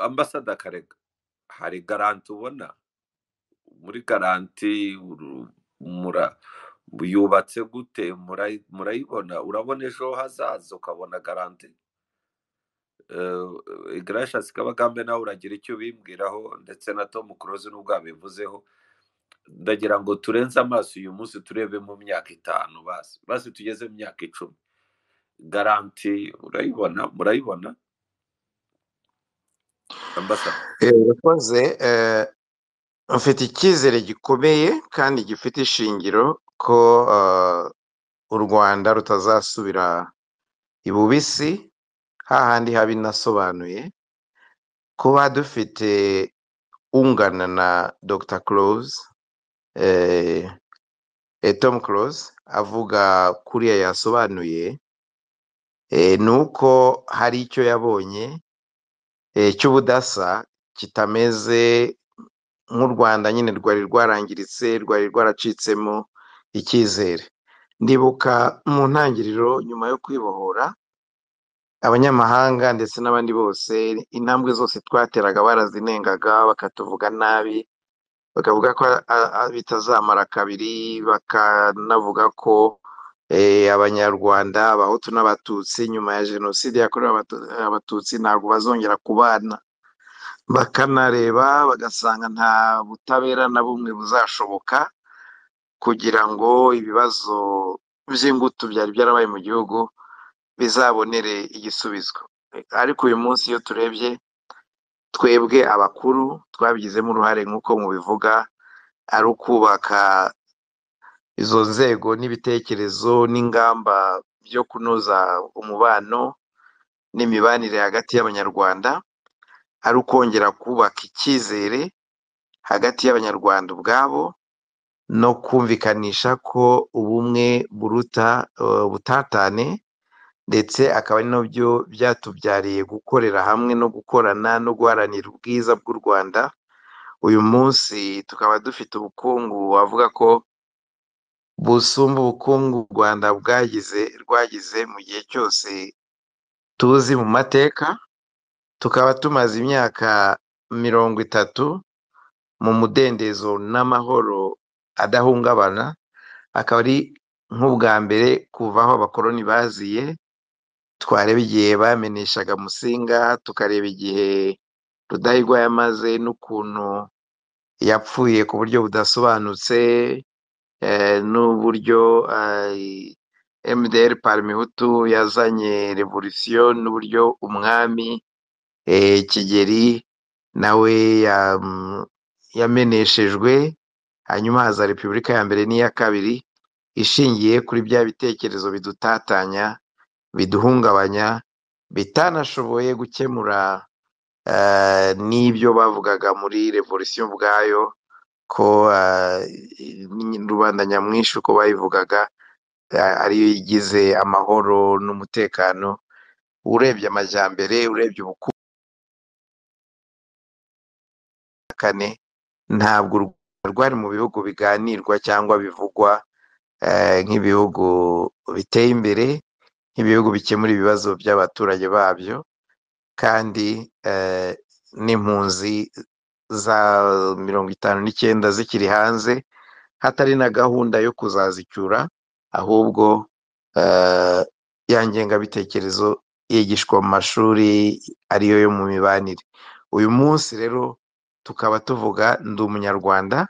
ambasada karega hari garanti ubona muri garanti uru- mura yubatse gute Murayi- murayibona urabona ejo hazaza ukabona garanti igarashasi kabagambe nawe uragira icyo ubimbwiraho ndetse na tom close n'ubwo yabivuzeho ndagira ngo turenze amaso uyu munsi turebe mu myaka itanu basi basi tugeze mu myaka icumi garanti urayibona murayibona ambasada Eh, urakoze eh, mfite icyizere gikomeye kandi gifite ishingiro ko eh, u rwanda rutazasubira ibubisi hahandi haba inasobanuye kuba dufite ungana na Dr Close eh, eh, Tom Close avuga kuriya yasobanuye eh, ni uko hari icyo yabonye eh, cy'ubudasa kitameze nk'u Rwanda nyine rwari rwarangiritse rwari rwaracitsemo icyizere ndibuka mu ntangiriro nyuma yo kwibohora abanyamahanga ndetse n'abandi bose intambwe zose twateraga barazinengaga bakatuvuga nabi bakavuga ko a- a- bitazamara kabiri bakanavuga ko eh, abanyarwanda abahutu n'abatutsi nyuma ya jenoside yakorewe abatu- abatutsi ntabwo bazongera kubana bakanareba bagasanga nta butabera na bumwe buzashoboka kugira ngo ibibazo by'ingutu byari byarabaye mu gihugu bizabonere igisubizo ariko uyu munsi iyo turebye twebwe abakuru twabigizemo uruhare nk'uko mubivuga ari ukubaka izo nzego n'ibitekerezo n'ingamba byo kunoza umubano n'imibanire hagati y'abanyarwanda ari ukongera kubaka icyizere hagati y'abanyarwanda ubwabo no kumvikanisha ko ubumwe buruta eh, ubutatane ndetse akaba ari nabyo byatubyariye gukorera hamwe no gukorana no guharanira ubwiza bw'u Rwanda uyu munsi tukaba dufite ubukungu wavuga ko busumba ubukungu u Rwanda bwagize rwagize mu gihe cyose tuzi mu mateka tukaba tumaze imyaka mirongo itatu mu mudendezo n'amahoro adahungabana akaba ari nk'ubwa mbere kuva aho abakoloni baziye twareba igihe bameneshaga Musinga tukareba igihe Rudahigwa yamaze n'ukuntu yapfuye ku buryo budasobanutse eh, n'uburyo eh, MDR Parmehutu yazanye revolisiyo n'uburyo umwami eh, Kigeli nawe yam- yameneshejwe hanyuma haza Repubulika ya mbere n'iya kabiri ishingiye kuri bya bitekerezo bidutatanya biduhungabanya bitanashoboye gukemura eh, n'ibyo bavugaga muri revolisiyo ubwayo ko eh, rubanda nyamwinshi uko bayivugaga eh, ariyo igize amahoro n'umutekano urebye amajyambere urebye ubukane ntabwo u Rwanda rwari mu bihugu biganirwa cyangwa bivugwa eh, nk'ibihugu biteye imbere nk'ibihugu bikemura ibibazo by'abaturage babyo kandi eh, n'impunzi za mirongo itanu n'icyenda zikiri hanze hatari na gahunda yo kuzazicyura ahubwo eh, ya ngengabitekerezo yigishwa mu mashuri ariyo yo mu mibanire uyu munsi rero tukaba tuvuga ndi umunyarwanda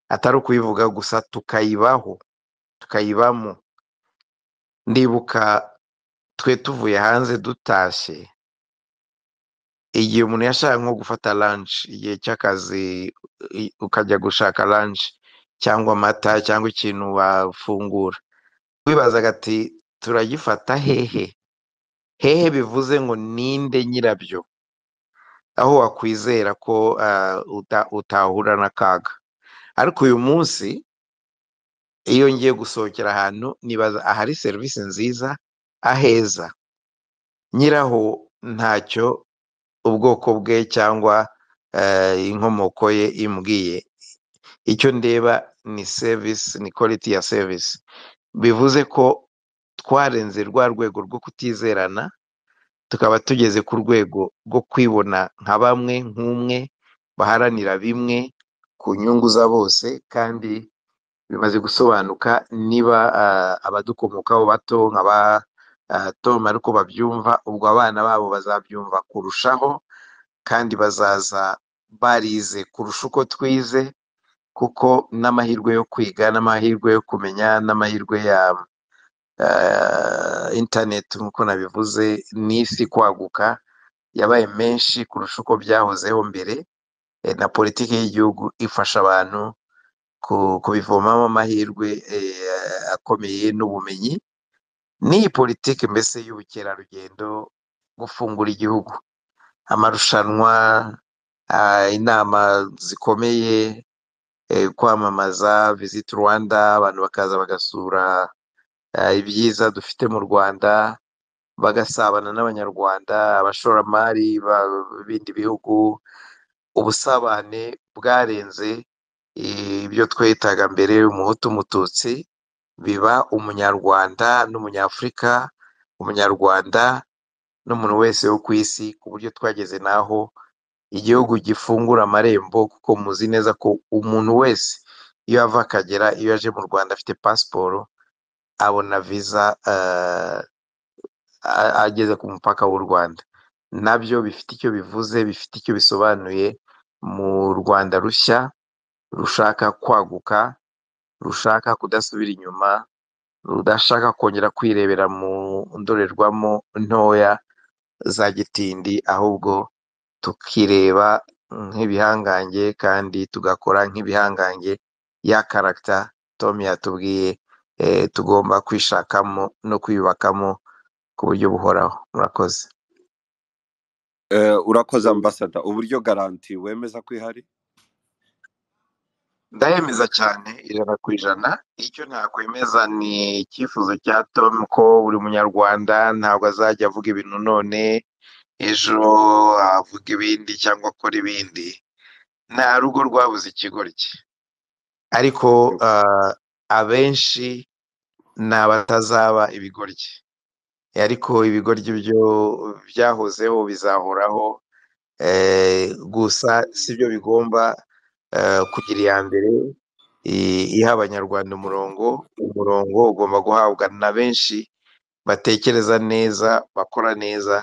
atari ukuyivuga gusa tukayibaho tukayibamo ndibuka twe tuvuye hanze dutashye igihe umuntu yashaka nko gufata lunch igihe cy'akazi i- ukajya gushaka lunch cyangwa amata cyangwa ikintu wafungura wibazaga ati turagifata hehe hehe bivuze ngo ninde nyirabyo aho wakwizera ko ah, uta- utahura n'akaga ariko uyu munsi iyo ngiye gusohokera ahantu nibaza ahari serivisi nziza aheza nyiraho ntacyo ubwoko bwe cyangwa eh, inkomoko ye imbwiye icyo ndeba ni service ni quality ya service bivuze ko twarenze rwa rwego rwo kutizerana tukaba tugeze ku rwego rwo kwibona nka bamwe nk'umwe baharanira bimwe ku nyungu za bose kandi bimaze gusobanuka niba ah, abadukomokaho bato nkaba Tom ariko babyumva ubwo abana babo bazabyumva kurushaho kandi bazaza barize kurusha uko twize kuko n'amahirwe yo kwiga n'amahirwe yo kumenya n'amahirwe ya ah, interineti nk'uko nabivuze n'isi kwaguka yabaye menshi kurusha uko byahozeho mbere eh, na politiki y'igihugu ifasha abantu ku- kubivomamo amahirwe eh, akomeye n'ubumenyi n'iyi politiki mbese y'ubukerarugendo gufungura igihugu amarushanwa ah, inama zikomeye eh, kwamamaza visit rwanda abantu bakaza bagasura ah, ibyiza dufite mu rwanda bagasabana n'abanyarwanda abashoramari ba- b'ibindi bihugu ubusabane bwarenze eh, ibyo twitaga mbere umuhutu umututsi biba umunyarwanda n'umunyafurika umunyarwanda n'umuntu wese wo ku isi ku buryo twageze n'aho igihugu gifungura amarembo kuko muzi neza ko umuntu wese iyo ava akagera iyo aje mu rwanda afite pasiporo abona viza eh, a- ageze ku mupaka w'u Rwanda nabyo bifite icyo bivuze bifite icyo bisobanuye mu Rwanda rushya rushaka kwaguka rushaka kudasubira inyuma rudashaka kongera kwirebera mu ndorerwamo ntoya za gitindi ahubwo tukireba nk'ibihangange kandi tugakora nk'ibihangange ya karagita Tom yatubwiye eh, tugomba kwishakamo no kwiyubakamo ku buryo buhoraho murakoze Eh, urakoze ambasada uburyo garanti wemeza ko ihari ndayemeza cyane ijana ku ijana icyo ntakwemeza ni icyifuzo cya tom ko buri munyarwanda ntabwo azajya avuga ibintu none ejo avuga ibindi cyangwa akora ibindi nta rugo rwabuze ikigoryi ariko ah, abenshi ni abatazaba ibigoryi ariko ibigoryi byo byahozeho bizahoraho eh, gusa sibyo bigomba eh, kugira iya mbere i- iha abanyarwanda umurongo umurongo ugomba guhabwa na benshi batekereza neza bakora neza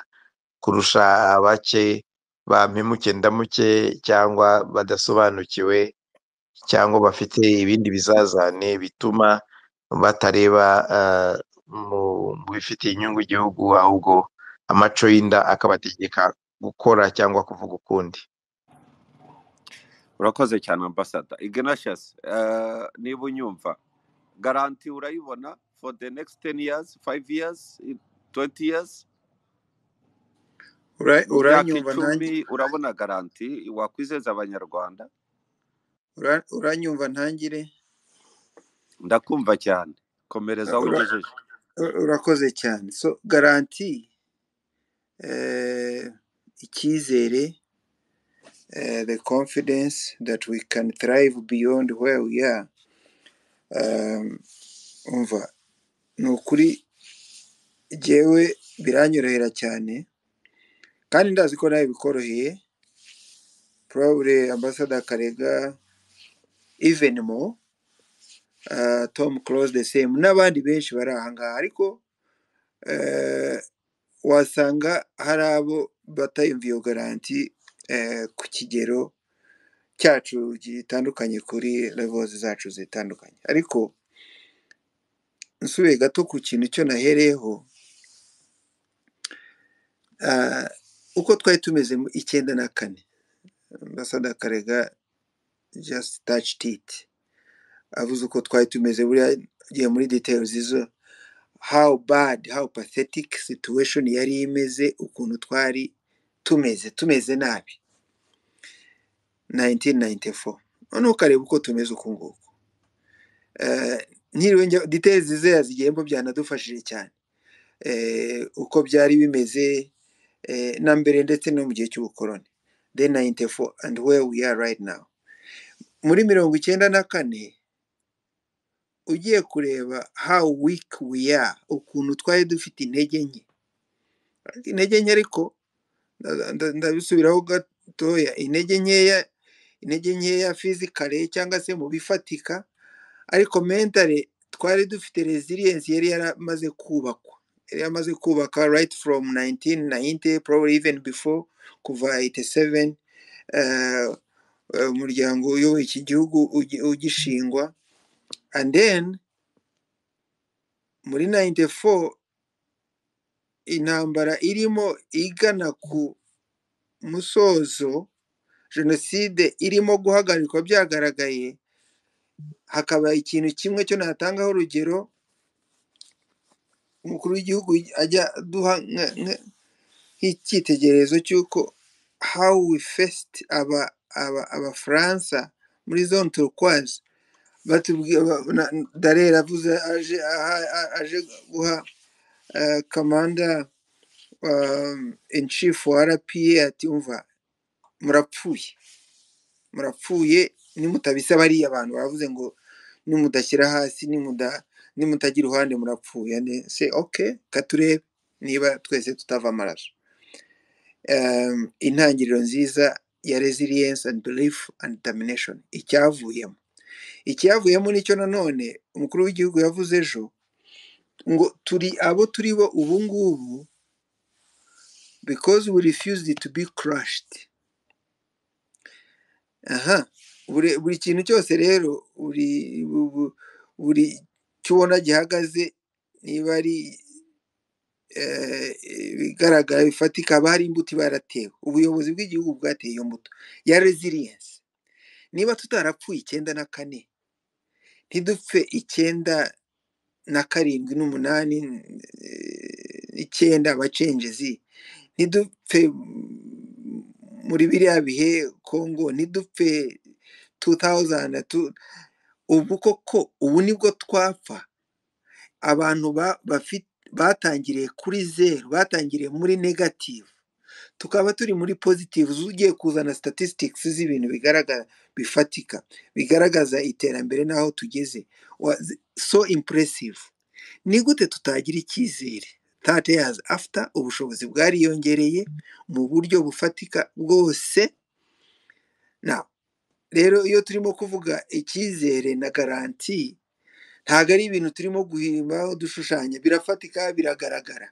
kurusha abake ba mpemuke ndamuke cyangwa badasobanukiwe cyangwa bafite ibindi bizazane bituma batareba eh, mu mu bifitiye inyungu igihugu ahubwo amaco y'inda akabategeka gukora cyangwa kuvuga ukundi urakoze cyane ambasada ignatius eh, niba unyumva garanti urayibona for the next 10 years 5 years 20 years Ura- mu myaka uranyumva nanjye icumi urabona garanti wakwizeza abanyarwanda ura- uranyumva ntangire ndakumva cyane komereza aho Ura- ugejeje urakoze cyane so garanti eh, icyizere eh, the confidence that we can thrive beyond where we are Um, umva ni ukuri jyewe biranyorohera cyane kandi ndazi ko nawe bikoroheye probably ambassador karega even more uh, tom close the same n'abandi benshi bari aha ngaha ariko eh, wasanga hari abo batayumva iyo garanti eh, ku kigero cyacu gitandukanye kuri levels zacu zitandukanye ariko nsubiye gato ku kintu icyo nahereyeho ah, uko twari tumeze mu icyenda na kane ambasada karega just touched it avuze uko twari tumeze buriya agiye muri details izo how bad how pathetic situation yari imeze ukuntu twari tumeze tumeze nabi 1994 noneho ukareba uko tumeze uku nguku Eh, ntiriwe njya details ze yazigiyemo byanadufashije cyane eh, uko byari bimeze eh, na mbere ndetse no mu gihe cy'ubukoroni then 94 and where we are right now muri mirongo icyenda na kane ugiye kureba how weak we are ukuntu twari dufite intege nke intege nke ariko nda- nda- ndabisubiraho gatoya intege nkeya intege nkeya fizikare cyangwa se mu bifatika ariko mentale twari dufite resilience yari yaramaze kubakwa yari yamaze kubaka right from 1990 probably even before kuva 87 eh, eh, umuryango uyoboye iki gihugu ugi- ugishingwa and then muri 94 intambara irimo igana ku musozo jenoside irimo guhagarikwa byagaragaye hakaba ikintu kimwe cyo natangaho urugero umukuru w'igihugu ajya aduha nk'icyitegererezo cy'uko how we faced aba aba abafaransa muri zone turquoise batubwira ba- na- darera avuze aje aha- a- aje guha eh, kamanda um, in chief wa rpa ati umva murapfuye murapfuye nimutabisaba bariya abantu baravuze ngo nimudashyira hasi nimuda nimutagira uruhande murapfuye Ne- se ok katurebe niba twese tutava amaraso um, intangiriro nziza ya resilience and belief and determination icyavuyemo icyavuyemo nicyo nanone umukuru w'igihugu yavuze ejo ngo turi abo turi bo ubu ngubu because we refused to be crushed aha buri buri kintu cyose rero buri bu- bu- buri cyo ubona gihagaze niba ari eh, ibigaragara bifatika haba hari imbuto iba yaratewe ubuyobozi bw'igihugu bwateye iyo mbuto ya resilience niba tutarapfuye icyenda na kane ntidupfe icyenda na karindwi n'umunani eh, icyenda abacengezi ntidupfe mm, muri biriya bihe kongo ntidupfe 2000 tu- ubu koko ubu nibwo twapfa abantu ba- bafi- batangiriye kuri zeru batangiriye muri negative tukaba turi muri positive ugiye kuzana statistics z'ibintu bigaragara bifatika bigaragaza iterambere n'aho tugeze Wa- zi- so impressive ni gute tutagira icyizere thirty years after ubushobozi bwariyongereye mu buryo bufatika bwose na rero iyo turimo kuvuga icyizere na garanti ntabwo ari ibintu turimo guhimba dushushanya birafatika biragaragara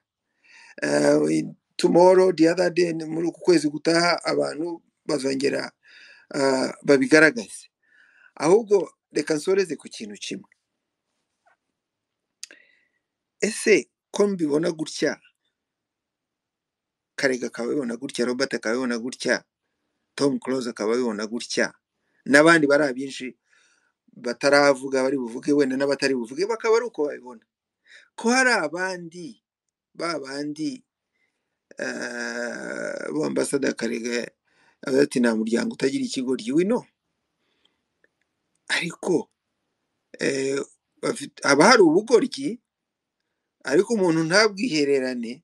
Eh, tomorrow the other day ni muri uku kwezi gutaha abantu bazongera ah, babigaragaze ahubwo reka nsoreze ku kintu kimwe ese ko mbibona gutya karega akaba abibona gutya robert akaba abibona gutya tom close akaba abibona gutya n'abandi bari abinshi bataravuga bari buvuge wenda n'abatari buvuge bakaba ari uko babibona ko hari abandi ba bandi eh, ba ambasada karega aba ati nta muryango utagira ikigo ry'ino ariko eh, bafite- haba hari ubugoryi ariko umuntu ntabwihererane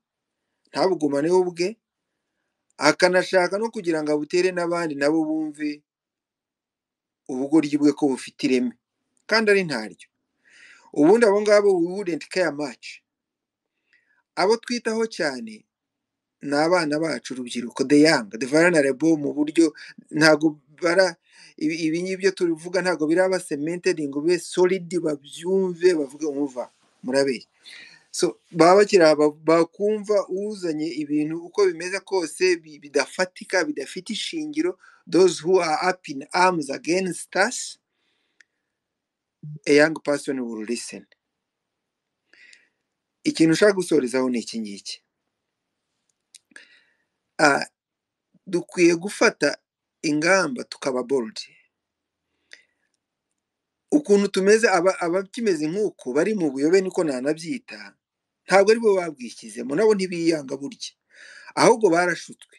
ntabugumane we ubwe akanashaka no kugira ngo abutere n'abandi nabo bumve ubugoryi bwe ko bufite ireme kandi ari ntaryo ubundi abo ngabo we wouldn't care much abo twitaho cyane ni abana bacu urubyiruko the young the vulnerable mu buryo ntabwo bara ibi ibi ngibyo tubivuga ntabwo biraba cemented ngo bibe solid babyumve bavuge umva murabeye so baba bakiri aba- bakumva uzanye ibintu uko bimeze kose bi- bidafatika bidafite ishingiro those who are up in arms against us a young person will listen ikintu ushaka gusorezaho ni iki ngiki Ah, dukwiye gufata ingamba tukaba bold ukuntu tumeze aba- abakimeze nk'uku bari mu buyobe niko nanabyita ntabwo ari bo babwishyizemo nabo ntibiyanga burya ahubwo barashutswe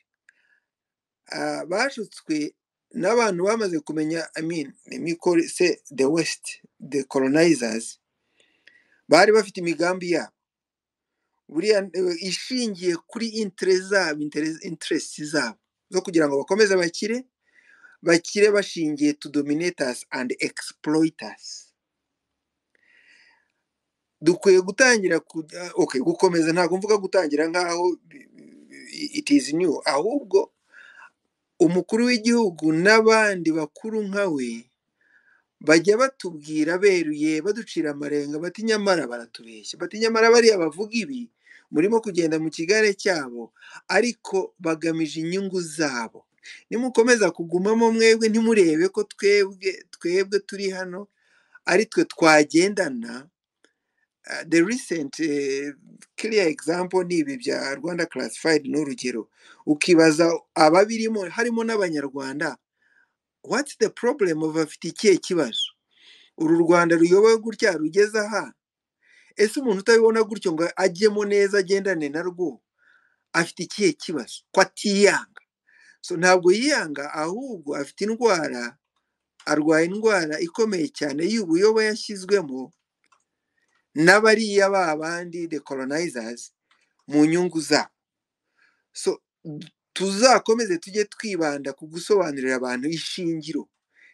Ah, bashutswe n'abantu bamaze kumenya i mean imikoro se the west the colonizers bari bafite imigambi yabo buriya eh, ishingiye kuri interest zabo interest interest zabo zo kugira ngo bakomeze bakire bakire bashingiye to dominators and exploiters dukwiye gutangira kujya- okay, gukomeza ntabwo mvuga gutangira nk'aho bi- bi- it is new ahubwo umukuru w'igihugu n'abandi bakuru nka we bajya batubwira beruye baducira amarenga bati nyamara baratubeshya bati nyamara bariya bavuga ibi murimo kugenda mu kigare cyabo ariko bagamije inyungu zabo nimukomeza kugumamo mwebwe ntimurebe ko twebwe twebwe turi hano ari twe twagendana Uh, the recent uh, clear example ni ibi bya Rwanda classified n'urugero ukibaza ababirimo harimo n'abanyarwanda what's the problem bafite ikihe kibazo uru rwanda ruyobowe gutya rugeze aha ese umuntu utabibona gutyo ngo ajyemo neza agendane na rwo afite ikihe kibazo ko atiyanga so ntabwo yiyanga ahubwo afite indwara arwaye indwara ikomeye cyane y'ubuyobe yashyizwemo n'abariya ba bandi the colonizers mu nyungu zabo so tuzakomeze tujye twibanda ku gusobanurira abantu ishingiro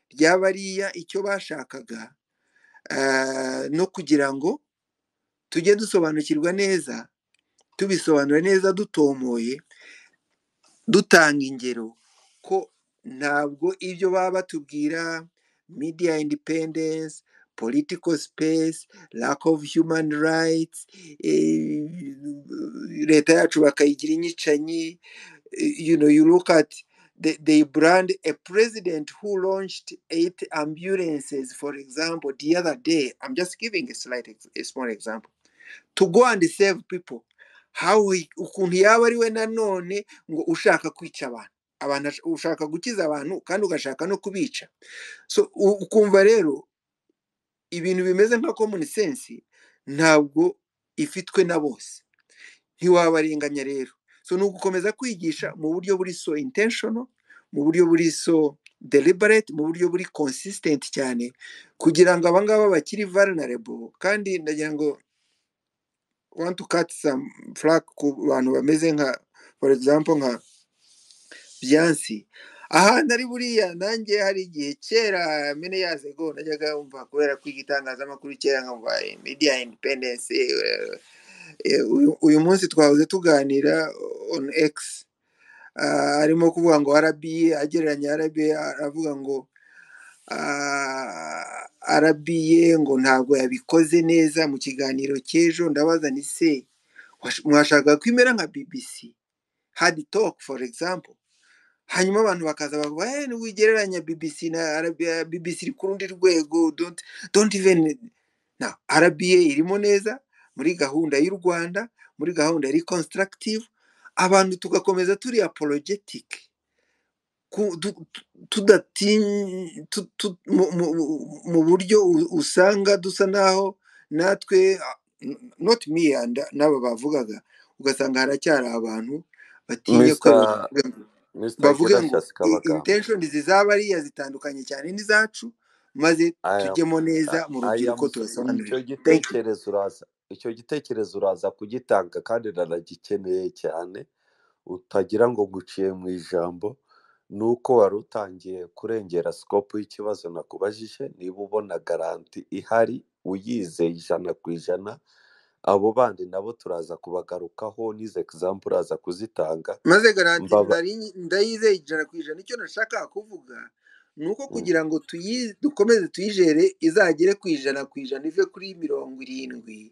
rya bariya icyo bashakaga eh, no kugira ngo tujye dusobanukirwa neza tubisobanura neza dutomoye dutanga ingero ko ntabwo ibyo baba batubwira media independence political space lack of human rights eh, leta yacu bakayigira inyicanyi eh, you know you look at they, they brand a president who launched eight ambulances for example the other day i'm just giving a slight ex- a small example to go and save people how he- ukuntu yaba ari we nanone ngo ushaka kwica abantu abantu ash- ushaka gukiza abantu kandi ugashaka no kubica so u- ukumva rero ibintu bimeze nka common sense ntabwo ifitwe na bose ntiwabarenganya rero so ni ugukomeza kwigisha mu buryo buri so intentional mu buryo buri so deliberate mu buryo buri consistent cyane kugira ngo abangaba bakiri vulnerable kandi ndagira ngo want to cut some flack ku bantu bameze nka for example nka byansi ahandi ari buriya nanjye hari igihe kera many years ago najyaga wumva kubera kwiga itangazamakuru kera nkumva eh, media independence eh, eh, uyu uyu munsi twahoze tuganira on x ah, arimo kuvuga ngo RBA agereranya RBA aravuga ngo ah, RBA ngo ntabwo yabikoze neza mu kiganiro cy'ejo ndabaza ni se wash- mwashakaga ko imera nka BBC hard talk for example hanyuma abantu bakaza bavuga eh ntiwigereranya BBC na RBA BBC iri ku rundi rwego don't don't even na RBA irimo neza muri gahunda y'u Rwanda muri gahunda ya reconstructive abantu tugakomeza turi apologetic ku- du- tu- tudatinya tu- tu- mu mu- mu- mu buryo u- usanga dusa naho natwe ah, n- not me and n'aba bavugaga ugasanga haracyari abantu batinya ko Mr. Mr. bavuge ngo Gracious i- Kabagambe. intention zizabariya zitandukanye cyane n'izacu maze I am tujyemo neza I mu I rubyiruko am sorry. tubasobanurire Icyo thank you gitekerezo uraza icyo gitekerezo uraza kugitanga kandi nanagikeneye cyane utagira ngo nguciye mu ijambo ni uko wari utangiye kurengera sikopu y'ikibazo nakubajije niba ubona garanti ihari uyizeye ijana ku ijana abo bandi nabo turaza kubagarukaho n'izo egizampu uraza kuzitanga maze garanti mbaba nari- ndayizeye ijana ku ijana icyo nashakaga kuvuga ni uko Mm. kugira ngo tuyi- dukomeze tuyijere izagere ku ijana ku ijana ive kuri mirongo irindwi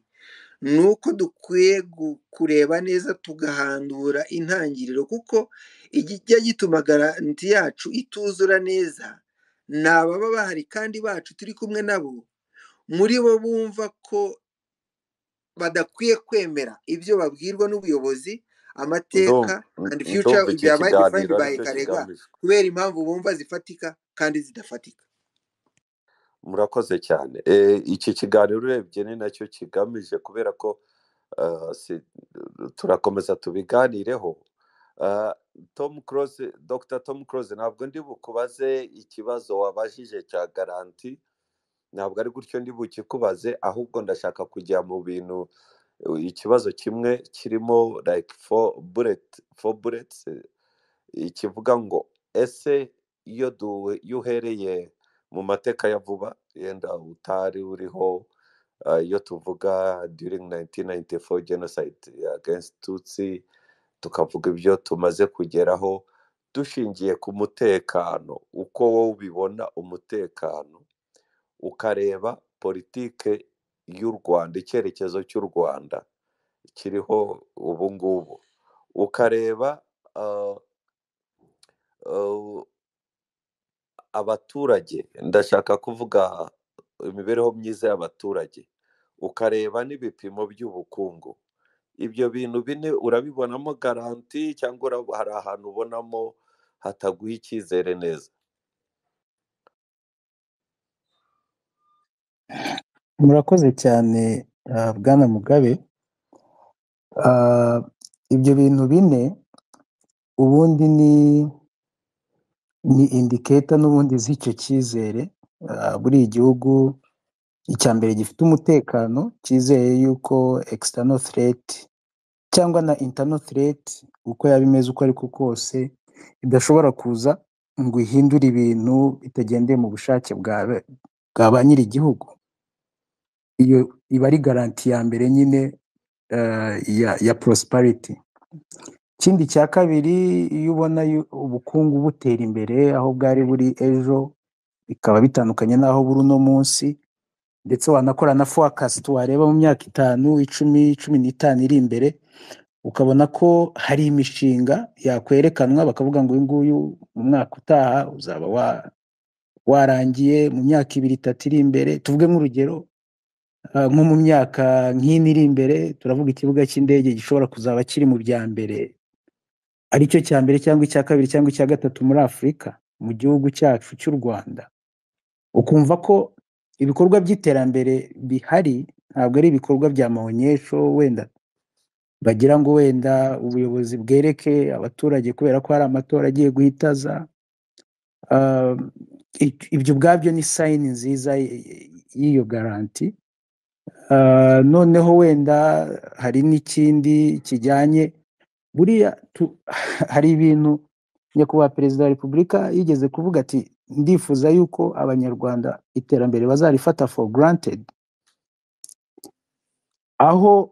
ni uko dukwiye gu- kureba neza tugahandura intangiriro kuko ikijya gituma garanti yacu ituzura neza ni ababa bahari kandi bacu turi kumwe nabo muri bo bumva ko badakwiye kwemera ibyo babwirwa n'ubuyobozi amateka Ndum- and future ndumva iki byabaye kiganiro defined by aricyo karega kigamijwe kubera impamvu bumva zifatika kandi zidafatika murakoze cyane Eh, iki kiganiro urebye ni nacyo kigamije kubera ko eh, si- turakomeza tubiganireho Eh, tom close dr tom close ntabwo ndi bukubaze ikibazo wabajije cya garanti ntabwo ari gutyo ndi bukikubaze ahubwo ndashaka kujya mu bintu eh, ikibazo kimwe kirimo like four bullet four bullets eh, ikivuga ngo ese iyo duwe iyo uhereye mu mateka ya vuba yenda utari uriho eh, iyo tuvuga during 1994 genocide against tutsi tukavuga ibyo tumaze kugeraho dushingiye ku mutekano uko wowe ubibona umutekano ukareba politike y'u Rwanda icyerekezo cy'u Rwanda kiriho ubu ngubu ukareba ah, ah, abaturage ndashaka kuvuga imibereho myiza y'abaturage ukareba n'ibipimo by'ubukungu ibyo bintu bine urabibonamo garanti cyangwa ura- hari ahantu ubonamo hataguha icyizere neza murakoze cyane ah, bwana mugabe ibyo bintu bine ubundi ni ni indiketa n'ubundi z'icyo cyizere Ah, buriya gihugu icya mbere gifite umutekano cyizeye yuko external threat cyangwa na internal threat uko yaba imeze uko ariko kose idashobora kuza ngo ihindure ibintu bitagendeye mu bushake bwa be- bwa ba nyir'igihugu iyo iba ari garanti ya mbere nyine eh, ya ya prosperity ikindi cya kabiri iyo ubona yu- ubukungu butera imbere aho bwari buri ejo bikaba bitandukanye n'aho buri uno munsi ndetse wanakora na forecast wareba mu myaka itanu icumi cumi n'itanu iri imbere ukabona ko hari imishinga yakwerekanwa bakavuga ngo uyu nguyu mu mwaka utaha uzaba wa, warangiye mu myaka ibiri itatu iri imbere tuvuge nk'urugero ah, nko mu myaka nk'ine iri imbere turavuga ikibuga cy'indege gishobora kuzaba kiri mu bya mbere aricyo cya mbere cyangwa icya kabiri cyangwa icya gatatu muri afurika mu gihugu cyacu cy'u rwanda ukumva ko ibikorwa by'iterambere bihari ntabwo ari ibikorwa bya maonyesho wenda bagira ngo wenda ubuyobozi bwereke abaturage kubera ko hari amatora agiye guhita aza Ah, ib- ibyo ubwabyo ni sayini nziza y- y- y'iyo garanti Ah, noneho wenda hari n'ikindi kijyanye buriya tu- hari ibintu nyakubahwa perezida wa repubulika yigeze kuvuga ati ndifuza yuko abanyarwanda iterambere bazarifata for granted aho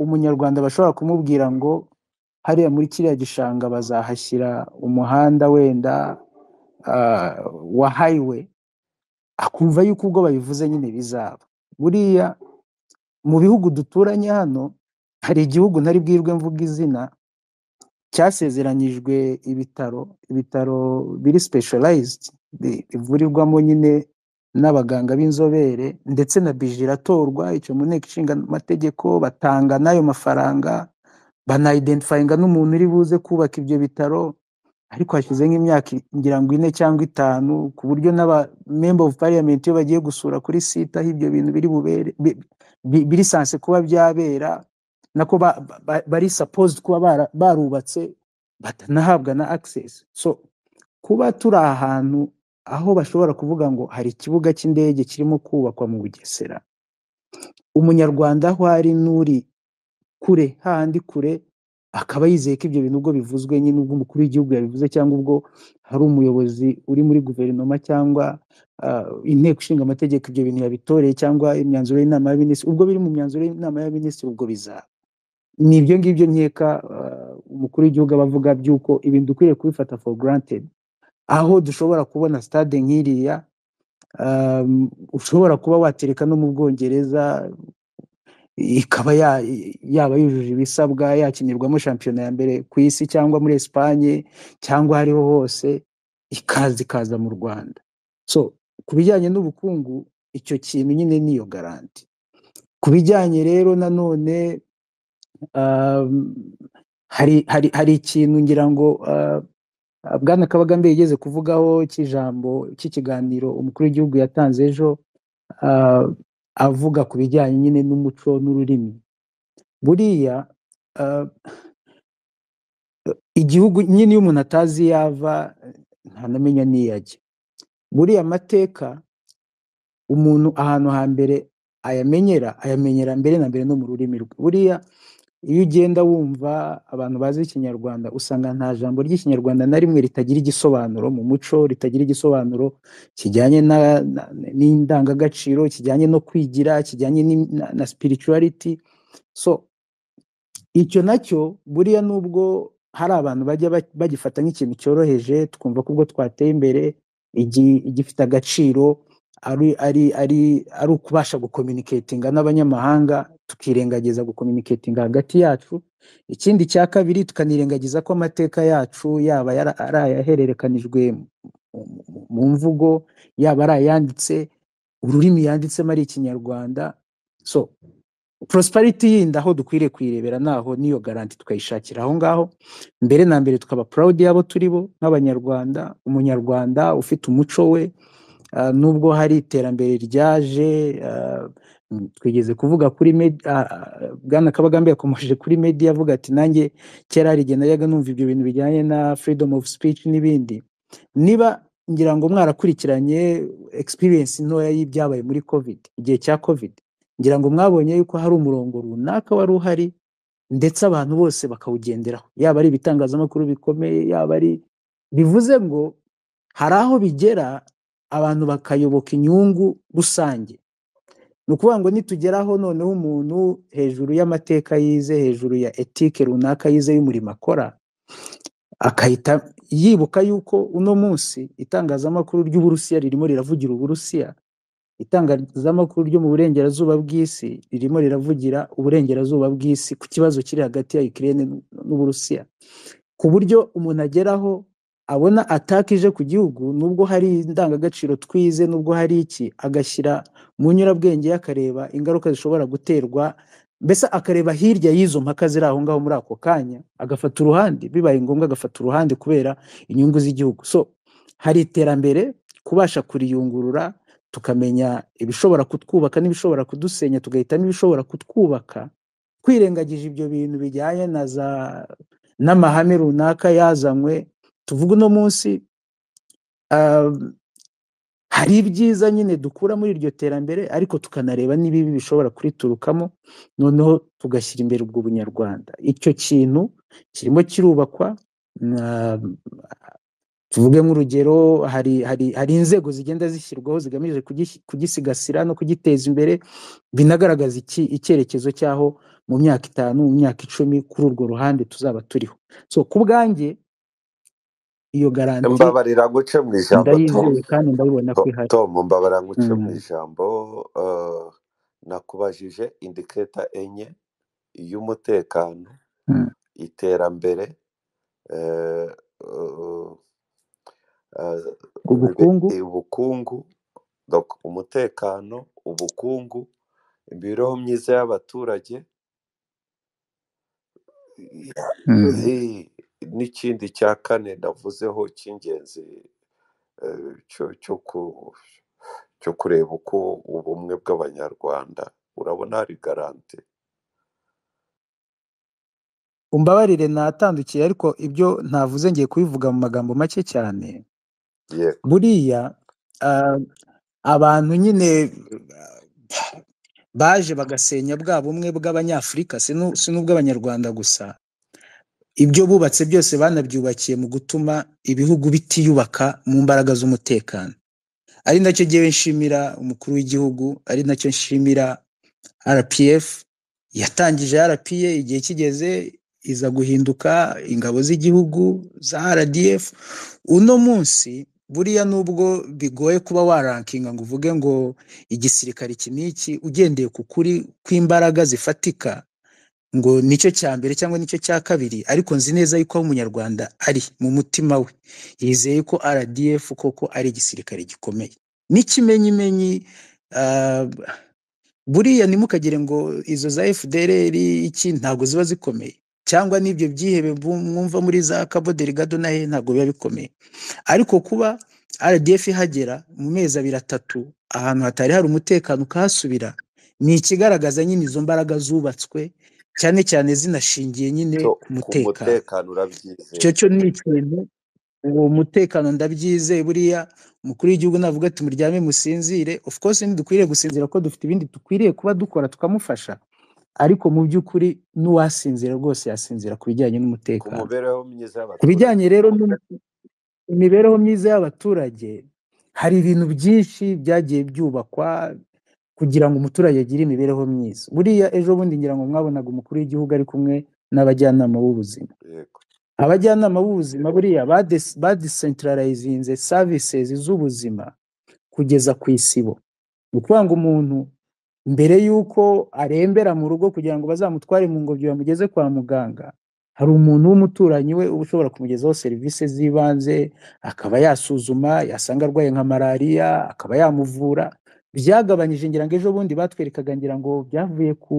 umunyarwanda bashobora kumubwira ngo hariya muri kiriya gishanga bazahashyira umuhanda wenda ah, wa highway akumva yuko ubwo babivuze nyine bizaba buriya mu bihugu duturanye hano hari igihugu ntari bwirwe mvuga izina cyasezeranyijwe ibitaro ibitaro biri specialized bi- bivurirwamo nyine n'abaganga b'inzobere ndetse na bije iratorwa icyo mu nteko ishinga amategeko batanga n'ayo mafaranga banayidentifayiga n'umuntu uri buze kubaka ibyo bitaro ariko hashize nk'imyaka ngira ngo ine cyangwa itanu ku buryo n'aba member of parliament iyo bagiye gusura kuri site aho ibyo bintu biri bubere bi- bi- biri sanse kuba byabera nako ba- ba- ba- bari supposed kuba bara- barubatse batanahabwa na access so kuba turi ahantu aho bashobora kuvuga ngo hari ikibuga cy'indege kirimo kubakwa mu Bugesera umunyarwanda aho ari n'uri kure hahandi kure akaba yizeye ko ibyo bintu ubwo bivuzwe nyine ubwo umukuru w'igihugu yabivuze cyangwa ubwo hari umuyobozi uri muri guverinoma cyangwa ah, inteko ishinga amategeko ibyo bintu yabitoreye cyangwa imyanzuro y'inama y'abaminisitiri ubwo biri mu myanzuro y'inama y'abaminisitiri ubwo bizaba ni ibyo ngibyo nkeka ah, umukuru w'igihugu aba avuga by'uko ibintu dukwiriye kubifata for granted aho dushobora kubona stade nk'iriya um, ushobora kuba watereka no mu bwongereza ikaba ya- yaba yujuje ibisabwa yakinirwamo shampiyona ya mbere ku isi cyangwa muri esipanye cyangwa aho ariho hose ikaza ikaza mu rwanda so ku bijyanye n'ubukungu icyo kintu nyine niyo garanti ku bijyanye rero nanone um, hari hari hari ikintu ngira ngo uh, bwana kabagambe yigeze kuvugaho cy'ijambo cy'ikiganiro umukuru w'igihugu yatanze ejo uh, avuga ku bijyanye nyine n'umuco n'ururimi buriya uh, igihugu nyine iyo umuntu atazi iyo ava ntanamenya n'iyo ajya buriya amateka umuntu ahantu hambere ayamenyera ayamenyera mbere na mbere no mu rurimi rwe buriya iyo ugenda wumva abantu bazi ikinyarwanda usanga nta jambo ry'ikinyarwanda na rimwe ritagira igisobanuro mu muco ritagira igisobanuro kijyanye na- na- n'indangagaciro kijyanye no kwigira kijyanye n'im- na, na spirituality so icyo nacyo buriya nubwo hari abantu bajya ba- bagifata nk'ikintu cyoroheje twumva ko ubwo twateye imbere igi- igifite agaciro ari ari ari ari ukubasha gukominiketinga n'abanyamahanga tukirengagiza gukominiketinga hagati yacu ikindi cya kabiri tukanirengagiza ko amateka yacu yaba yara- ari ayahererekanijwe mu mu- mu mvugo yaba ari ayanditse ururimi yanditsemo ari ikinyarwanda so prosperity yindi aho dukwiriye kuyirebera naho niyo garanti tukayishakira aho ngaho mbere na mbere tukaba proud y'abo turi bo nk'abanyarwanda umunyarwanda ufite umuco we ah, nubwo hari iterambere ryaje Mm, twigeze kuvuga kuri medi ah, ah, bwana kabagambe yakomeje kuri medi avuga ati nanjye kera hari igihe najyaga numva ibyo bintu bijyanye na freedom of speech n'ibindi niba ngira ngo mwarakurikiranye experience ntoya y'ibyabaye muri covid igihe cya covid ngira ngo mwabonye yuko hari umurongo runaka wari uhari ndetse abantu bose bakawugenderaho yaba ari ibitangazamakuru bikomeye yaba ari bivuze ngo hari aho bigera abantu bakayoboka inyungu rusange ni ukuvuga ngo nitugeraho noneho umuntu hejuru y'amateka yize hejuru ya etike runaka yize y'umurimo akora akahita yibuka yuko uno munsi itangazamakuru ry'uburusiya ririmo riravugira uburusiya itangazamakuru ryo mu burengerazuba bw'isi ririmo riravugira uburengerazuba bw'isi ku kibazo kiri hagati ya Ukraine n'u- n'uburusiya ku buryo umuntu ageraho abona ataka ije ku gihugu nubwo hari indangagaciro twize nubwo hari iki agashyira mu nyurabwenge ye akareba ingaruka zishobora guterwa mbese akareba hirya y'izo mpaka ziri aho ngaho muri ako kanya agafata uruhande bibaye ngombwa agafata uruhande kubera inyungu z'igihugu so hari iterambere kubasha kuriyungurura tukamenya ibishobora kutwubaka n'ibishobora kudusenya tugahitamo ibishobora kutwubaka twirengagije ibyo bintu bijyanye na za n'amahame runaka yazanywe tuvuga uno munsi ah, hari ibyiza nyine dukura muri iryo terambere ariko tukanareba n'ibibi bishobora kuriturukamo noneho tugashyira imbere ubwo bunyarwanda icyo kintu kirimo kirubakwa na- tuvuge nk'urugero hari hari hari inzego zigenda zishyirwaho zigamije kugis- kugisigasira no kugiteza imbere binagaragaza iki icyerekezo cy'aho mu myaka itanu mu myaka icumi kuri urwo ruhande tuzaba turiho so ku bwanjye iyo garanti mbabarira nguce mu ijambo tom ndayizeye kandi ndabibona ko To- ihari tom mbabarira nguce mu Mm. ijambo eh, nakubajije indiketa enye iy'umutekano Mm. iterambere eh, eh, eh, bibe- ubukungu ubukungu donc umutekano ubukungu imibereho myiza y'abaturage Mm. Eh, n'ikindi cya kane navuzeho cy'ingenzi eh, cyo cyo ku- cyo kureba uko ubumwe bw'abanyarwanda urabona hari garante umbabarire natandukiye ariko ibyo navuze ngiye kubivuga mu magambo make cyane yego buriya ah, abantu nyine ah, baje bagasenya bwa bumwe bw'abanyafurika si nu- si n'ubw'abanyarwanda gusa ibyo bubatse byose banabyubakiye mu gutuma ibihugu bitiyubaka mu mbaraga z'umutekano ari nacyo ngewe nshimira umukuru w'igihugu ari nacyo nshimira RPF yatangije RPA igihe kigeze iza guhinduka ingabo z'igihugu za RDF uno munsi buriya nubwo bigoye kuba warankinga ngo uvuge ngo igisirikare iki n'iki ugendeye ku kuri kw'imbaraga zifatika ngo nicyo cya mbere cyangwa nicyo cya kabiri ariko nzi neza yuko aho umunyarwanda ari mu mutima we yizeye ko RDF koko ari igisirikare gikomeye n'ikimenyimenyi ah, buriya ntimukagire ngo izo za FDLR iki ntabwo ziba zikomeye cyangwa n'ibyo byihebe bu- mwumva muri za Cabo Delgado na he ntabwo biba bikomeye ariko kuba RDF ihagera mu mezi abiri atatu ahantu hatari hari umutekano ukahasubira ni ikigaragaza nyine izo mbaraga zubatswe cyane cyane zinashingiye nyine cyo ku ku mutekano mutekano icyo urabyizeye cyo ni ikintu uwo mutekano ndabyizeye buriya umukuru w'igihugu navuga ati muryame musinzire of course ntidukwiriye gusinzira ko dufite ibindi dukwiriye kuba dukora tukamufasha ariko mu by'ukuri n'uwasinzira rwose yasinzira ku bijyanye ku n'umutekano mibereho myiza ku bijyanye y'abaturage rero n'imibereho myiza y'abaturage hari ibintu byinshi byagiye byubakwa kugira ngo umuturage agire imibereho myiza buriya ejo bundi ngira ngo mwabonaga umukuru w'igihugu ari kumwe n'abajyanama b'ubuzima yego abajyanama b'ubuzima buriya bades- badecentralizinze services z'ubuzima kugeza ku isibo ni ukuvuga ngo umuntu mbere y'uko arembera mu rugo kugira ngo bazamutware mu ngobyi bamugeze kwa muganga hari umuntu w'umuturanyi we uba ushobora kumugezaho serivisi z'ibanze akaba yasuzuma yasanga arwaye nka malariya akaba yamuvura byagabanyije ngira ngo ejo bundi batwerekaga ngira ngo byavuye ku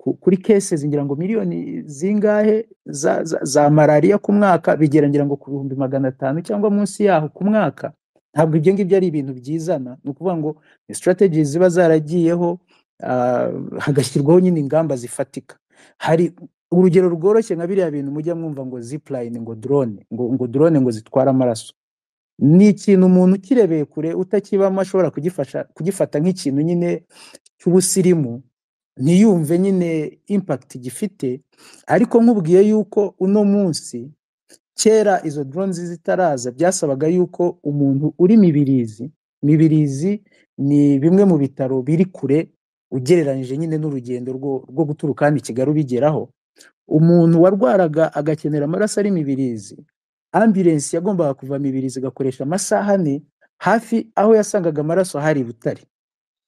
ku- kuri cases ngira ngo miliyoni zingahe za, za, za malariya ku mwaka bigera ngira ngo ku bihumbi magana atanu cyangwa munsi yaho ku mwaka ntabwo ibyo ngibyo ari ibintu byizana ni ukuvuga ngo ni strategies ziba zaragiyeho ah, hagashyirwaho nyine ingamba zifatika hari urugero rworoshye nka biriya bintu mujya mwumva ngo zipline ngo drone ngo ngo drone ngo zitware amaraso ni ikintu umuntu ukirebeye kure utakibamo ashobora kugifasha kugifata nk'ikintu nyine cy'ubusirimu ntiyumve nyine impact gifite ariko nkubwiye yuko uno munsi kera izo drones zitaraza byasabaga yuko umuntu uri mibirizi mibirizi ni bimwe mu bitaro biri kure ugereranyije nyine n'urugendo rwo, rwo guturuka hano i kigali ubigeraho umuntu warwaraga agakenera amaraso ari mibirizi ambirensi yagombaga kuva mibirizi igakoresha amasaha ane hafi aho yasangaga amaraso hari i butare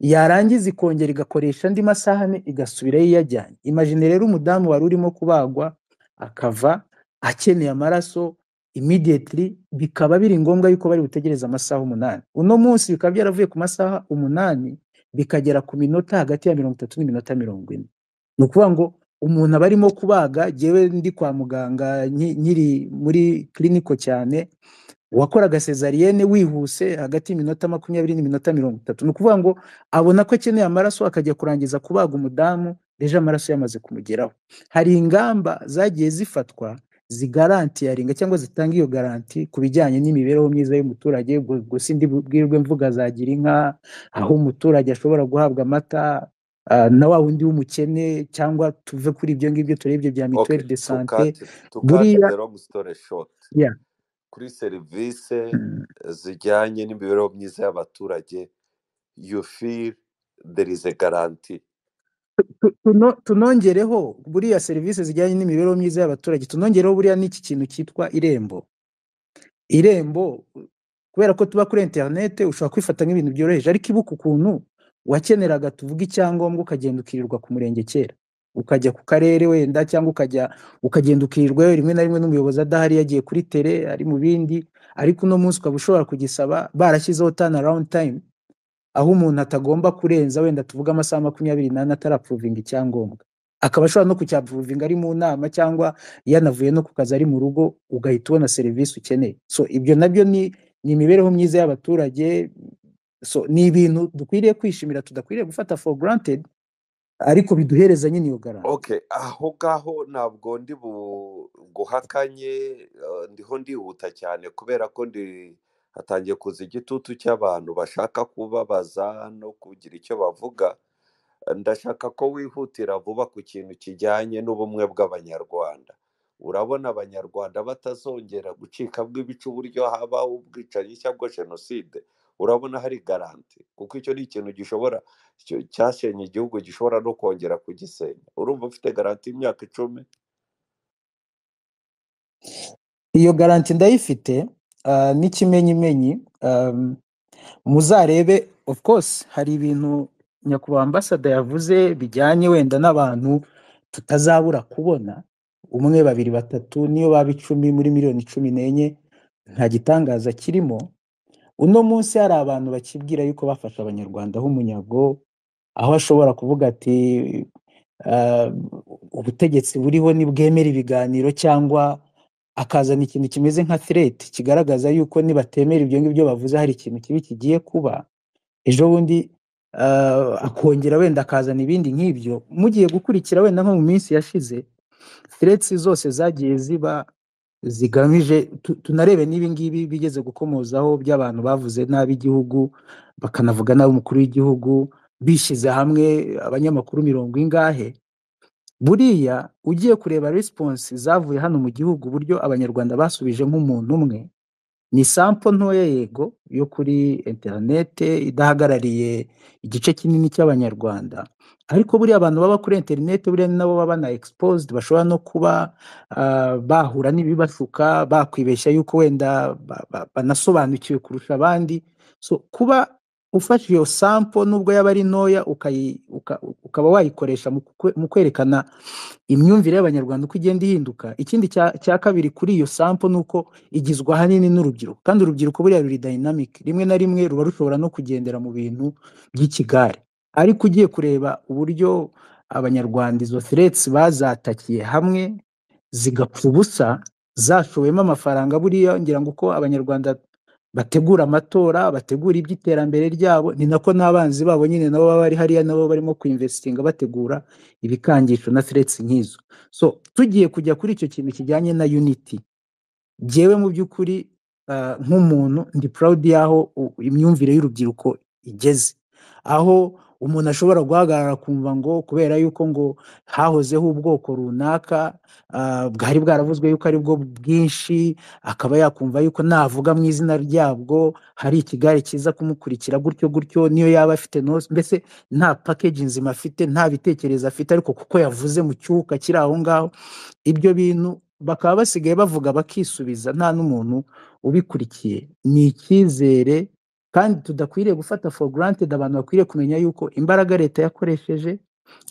yarangiza ikongera igakoresha andi masaha ane igasubirayo iyajyanye imajine rero umudamu wari urimo kubagwa akava akeneye amaraso immediately bikaba biri ngombwa yuko bari butegereze amasaha umunani uno munsi bikaba byaravuye ku masaha umunani bikagera ku minota hagati ya mirongo itatu n'iminota mirongo ine ni ukuvuga ngo umuntu aba arimo kubaga jyewe ndi kwa muganga nki- nkiri muri kiriniko cyane uwakoraga sezariyene wihuse hagati y'iminota makumyabiri n'iminota mirongo itatu ni ukuvuga ngo abona ko akeneye amaraso akajya kurangiza kubaga umudamu deje amaraso yamaze kumugeraho hari ingamba zagiye zifatwa zigarantiyaringa cyangwa zitanga iyo garanti ku bijyanye n'imibereho myiza y'umuturage ubwo ubwo sindi bwirwe mvuga za girinka aho umuturage ashobora guhabwa amata ah, na wa wundi w'umukene cyangwa tuve kuri ibyo ngibyo turebe ibyo bya mituweli Okay, de to sante cut to cut buriya the long story short. yeah. Kuri serivisi mm, zijyanye n'imibereho myiza y'abaturage, you feel there is a guarantee. tu- tuno- tunongereho buriya serivisi zijyanye n'imibereho myiza y'abaturage tunongereho buriya n'iki kintu cyitwa irembo irembo kubera ko tuba kuri interinete ushobora kwifata nk'ibintu byoroheje ariko ibuka ukuntu wakeneraga tuvuga icyangombwa ukagenda ukirirwa ku murenge kera ukajya ku karere wenda cyangwa ukajya ukagenda ukirirwayo rimwe na rimwe n'umuyobozi adahari yagiye kuri tere ari mu bindi ariko uno munsi ukaba ushobora kugisaba barashyizeho tani arawundi tayimu aho umuntu atagomba kurenza wenda tuvuga amasaha makumyabiri n'ane atarapuruvinga icyangombwa akaba ashobora no kucyapuruvinga ari mu nama cyangwa yanavuye no ku kazi ari mu rugo ugahita ubona serivisi ukeneye so ibyo nabyo ni ni imibereho myiza y'abaturage so ni ibintu dukwiriye kwishimira tudakwiriye gufata for granted ariko biduhereza nyine iyo garanti Okay, aho ngaho ntabwo ndi buguhakanye, ndiho ndihuta cyane kubera ko ndi hatangiye kuza igitutu cy'abantu bashaka kubabaza no kugira icyo bavuga. ndashaka ko wihutira vuba ku kintu kijyanye n'ubumwe bw'abanyarwanda urabona abanyarwanda batazongera gucika bw'ibice uburyo habaho ubwicanyi cyangwa jenoside urabona hari garanti kuko icyo ni ikintu gishobora cyo- cyasenye igihugu gishobora no kongera kugisenya urumva ufite garanti y'imyaka icumi iyo garanti ndayifite ah, n'ikimenyimenyi um, muzarebe of course hari ibintu nyakubahwa ambasada yavuze bijyanye wenda n'abantu tutazabura kubona umwe babiri batatu niyo baba icumi muri miliyoni cumi n'enye nta gitangaza kirimo uno munsi hari abantu bakibwira yuko bafashe abanyarwanda h'umunyago aho ashobora kuvuga ati "Ah, ubutegetsi buriho ntibwemera ibiganiro cyangwa akazana ikintu kimeze nka threat kigaragaza yuko nibatemera ibyo ngibyo bavuze hari ikintu kibi kigiye kuba ejo bundi ah, akongera wenda akazana ibindi nk'ibyo mugiye gukurikira wenda nko mu minsi yashize threats zose zagiye ziba zigamije tu- tunarebe n'ibi ngibi bigeze gukomozaho by'abantu bavuze nabi igihugu bakanavuga nabi umukuru w'igihugu bishyize hamwe abanyamakuru mirongo ingahe buriya ugiye kureba response zavuye hano mu gihugu uburyo abanyarwanda basubije nk'umuntu umwe ni sampo ntoya yego yo kuri interinete idahagarariye igice kinini cy'abanyarwanda ariko buriya abantu baba kuri interinete buriya ni nabo baba na exposed bashobora no kuba ah, bahura n'ibibashuka bakwibeshya yuko wenda ba- ba- banasobanukiwe kurusha abandi so kuba ufashe iyo sampo nubwo yaba ari ntoya ukayi- uka- ukaba wayikoresha mu kwe- mu kwerekana imyumvire y'abanyarwanda uko igenda ihinduka ikindi cya cya kabiri kuri iyo sampo ni uko igizwe ahanini n'urubyiruko kandi urubyiruko buriya ruri dynamic rimwe na rimwe ruba rushobora no kugendera mu bintu by'ikigare ariko ugiye kureba uburyo abanyarwanda izo threats bazatakiye hamwe zigapfa ubusa zashowemo amafaranga buriya ngira ngo uko abanyarwanda bategura amatora bategura iby'iterambere ryabo ni nako n'abanzi babo nyine nabo baba bari hariya nabo barimo kuinvestinga bategura ibikangisho na threats nk'izo so tugiye kujya kuri icyo kintu kijyanye na unity jyewe mu by'ukuri ah, nk'umuntu ndi proud y'aho u- imyumvire y'urubyiruko igeze aho umuntu ashobora guhagarara akumva ngo kubera yuko ngo hahozeho ubwoko runaka ah, bwari bwaravuzwe yuko ari bwo bwinshi akaba yakumva yuko navuga mu izina ryabwo hari ikigare kiza kumukurikira gutyo gutyo niyo yaba afite no- mbese nta package nzima afite nta bitekerezo afite ariko kuko yavuze mu cyuka kiri aho ngaho ibyo bintu bakaba basigaye bavuga bakisubiza nta n'umuntu ubikurikiye ni icyizere kandi tudakwiriye gufata for granted abantu bakwiriye kumenya yuko imbaraga leta yakoresheje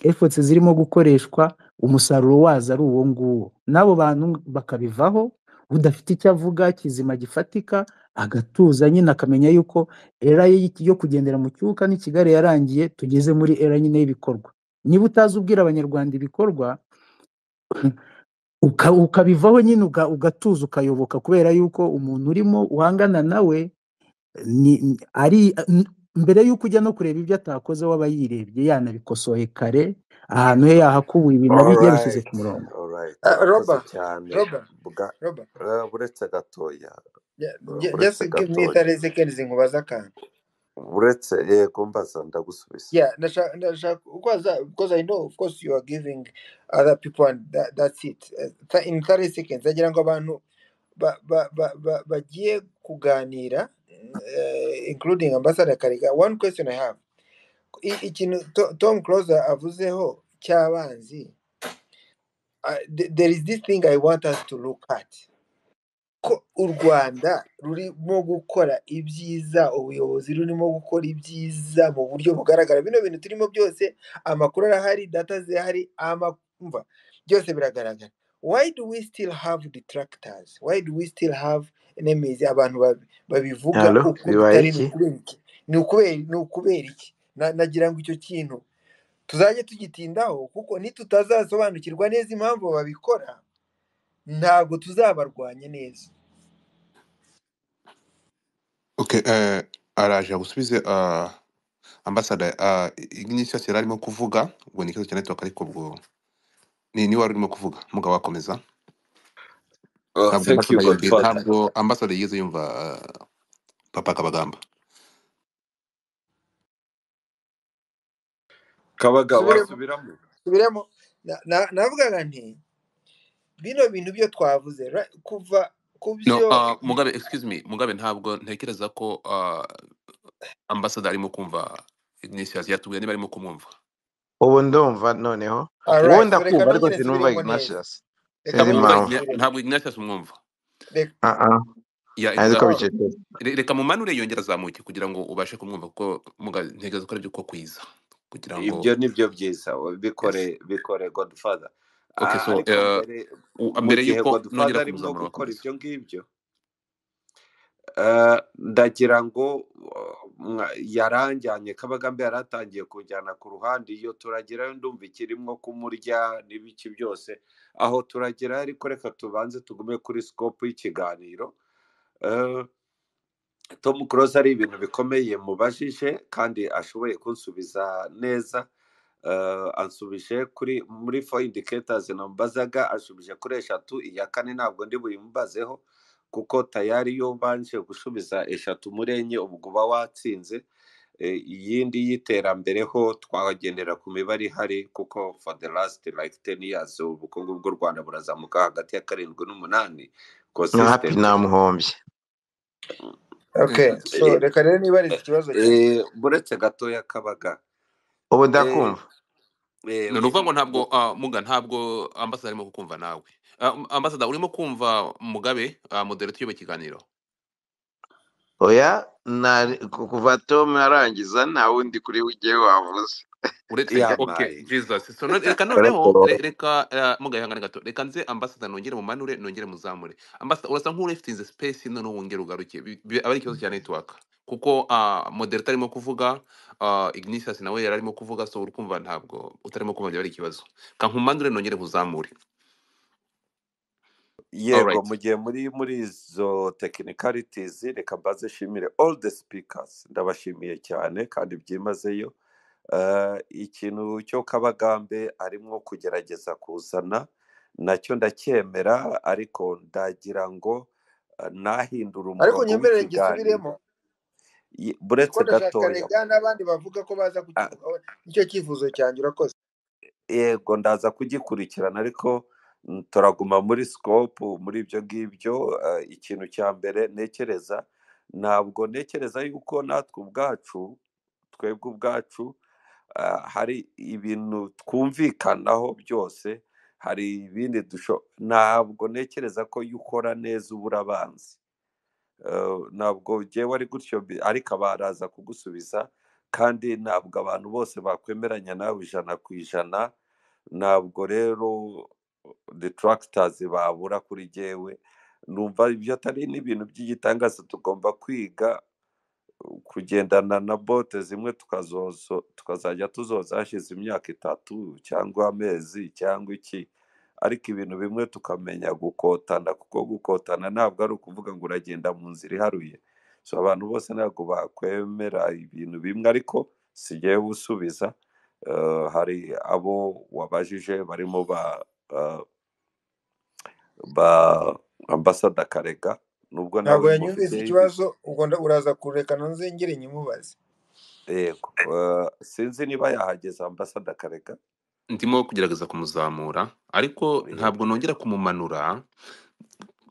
efforts zirimo gukoreshwa umusaruro wazo ari uwo nguwo n'abo bantu bakabivaho udafite icyo avuga kizima gifatika agatuza nyine akamenya yuko era ye yo kugendera mu cyuka ni kigali yarangiye tugeze muri era nyine y'ibikorwa niba utazi ubwira abanyarwanda ibikorwa uka- ukabivaho nyine uga- ugatuza ukayoboka kubera yuko umuntu urimo uhangana nawe ni ni- ari n- mbere y'uko ujya no kureba ibyo atakoze waba yirebye yanabikosoye kare ahantu he yahakubuye ibintu abi- yabishyize ku alright murongo alright Ah, urakoze roba cyane roba bwa roba eh, buretse gatoya ju- eh, ju- buretse just give me gatoya 30 seconds nkubaza akantu buretse yego mbaza ndagusubiza Yeah, ndashaka ndashaka ukwaza- because I know of course you are giving other people and that, that's it. Uh, th- In 30 seconds ndagira ngo abantu ba- ba- ba- ba- bagiye kuganira eh, including Ambassador Karega. One question I have. I- Ikintu To- Tom Close avuzeho cy'abanzi, uh, th- there is this thing I want us to look at. ko u Rwanda rurimo gukora ibyiza ubuyobozi rurimo gukora ibyiza mu buryo bugaragara bino bintu turimo byose amakuru arahari data zihari ama- umva byose biragaragara why do we still have detractors why do we still have enemies abantu babi- babivuga halo uko bibaye bitari ni iki ukubera iki ni ukubera ni ukubera iki Na- nagira ngo icyo kintu tuzajye tugitindaho kuko nitutazasobanukirwa neza impamvu babikora ntabwo tuzabarwanya neza Okay, eh, araje agusubize eh, ambasada eh, igihe yari arimo kuvuga ubwo ni ikibazo cya network ariko ubwo ni ni wari urimo kuvuga mugabo wakomeza oh, ntabwo thank you ambasada yumviye godfather ntabwo ambasada yigeze yumva eh, papa kabagamba kabaga subiremo wasubiramo subiremo Na- na- navugaga nti bino bintu byo twavuze ra- kuva ku no byo eh, mugabe excuse me mugabe ntabwo ntekereza ko eh, ambasada arimo kumva ignisias yatubwiye niba arimo kumwumva ubu ndumva noneho wowe alright ndakumva reka ariko nongere sinumva nsubiremo neza reka ignatius sinzi nongere impamvu ntamwumva Igna- nsubiremo ntabwo ignisias umwumva Reka- Ah, ah. ya ntazi exa ko oh, bicecetse Re- reka mumanure yongere azamuke kugira ngo ubashe kumwumva kuko mugabe ntekereza ko aribyo ko kwiza kugira ngo ibyo ni byo byiza yes bikore bikore godfather okay Ah, so ariko eh, mbere u- mu mbere gihe yuko godfather nongera arimo kubuza murongo gukora akomeza ibyo ngibyo Eh, ndagira ngo eh, mwa- yaranjyanye kabagambe yaratangiye kunjyana ku ruhande iyo turagerayo ndumva ikirimo kumurya n'ibiki byose aho turagerayo ariko reka tubanze tugume kuri sikopu y'ikiganiro Eh, tom close ari ibintu bikomeye mubajije kandi ashoboye kunsubiza neza Eh, ansubije kuri muri four indicators namubazaga ansubije kuri eshatu iya kane ntabwo ndi buyimubazeho kuko tayari yo ubanje gusubiza eshatu muri enye ubwo uba watsinze Eh, iyindi y'iterambere ho twagendera ku mibare ihari kuko for the last like 10 years ubukungu bw'u Rwanda burazamuka hagati ya karindwi n'umunani nka hapi consistent namuhombye okay so Eh, reka rero nibarize ikibazo cyanjye eh, buretse gatoya kabaga ubu Eh, ndakumva eh, ni ukuvuga ngo ntabwo mu- ah, muga ntabwo ambasada arimo kukumva nawe Ah, um, ambasada urimo kumva mugabe ah, moderator tuyobe ikiganiro oya nta- ku- kuva tom arangiza nta wundi kuri we ugiye wavuze uretse okay yamaye jesus so no, reka noneho Araporo. re- reka uh, mugabe hangane gato reka nze ambasada nongere mumanure nongere muzamure ambasada urasa nk'urefitinze space noneho wongere ugaruke Bi- bi- aba ari ikibazo cya network kuko ah, moderator arimo kuvuga ah, ignisius nawe yari arimo kuvuga so uri kumva ntabwo utarimo kumva byaba ari ikibazo kankumanure nongere muzamure yego alright mu gihe muri muri izo technicalities reka mbazishimire all the speakers ndabashimiye cyane kandi byimazeyo Eh, ikintu cyo kabagambe arimo kugerageza kuzana nacyo ndacyemera ariko ndagira ngo eh, ntahindure ariko umurongo nyemerere ngisubiremo w'ikiganiro Ye- kuko buretse ndashaka gatoya rega n'abandi bavuga ko baza ah, kukivugaho nicyo cyifuzo cyanjye urakoze yego ndaza kugikurikirana ariko mm, turaguma muri sikopu muri ibyo ngibyo eh, ikintu cya mbere ntekereza ntabwo ntekereza yuko natwe ubwacu twebwe ubwacu ah, hari ibintu twumvikanaho byose hari ibindi dusho ntabwo ntekereza ko iyo ukora neza ubura abanzi Eh, ntabwo njyewe ari gutyo bi- ariko baraza kugusubiza kandi ntabwo abantu bose bakwemeranya nawe ijana ku ijana ntabwo rero detractors babura kuri jyewe numva ibyo atari n'ibintu by'igitangaza tugomba kwiga kugendana na bote zimwe tukazozo tukazajya tuzoza hashize imyaka itatu cyangwa amezi cyangwa iki ariko ibintu bimwe tukamenya gukotana kuko gukotana ntabwo ari ukuvuga ngo uragenda mu nzira iharuye so abantu bose ntabwo bakwemera ibintu bimwe ariko sigiye gusubiza Eh, hari abo wabajije barimo ba eh, ba ambasada karega nubwo nawe ntabwo yanyumvise mufiteyo ibi ikibazo ubwo nda- uraza kureka nzengere nyimubaze Yego, eh, sinzi niba yahageze ambasada Karega. ndimo kugerageza kumuzamura ariko Yego, ntabwo nongera kumumanura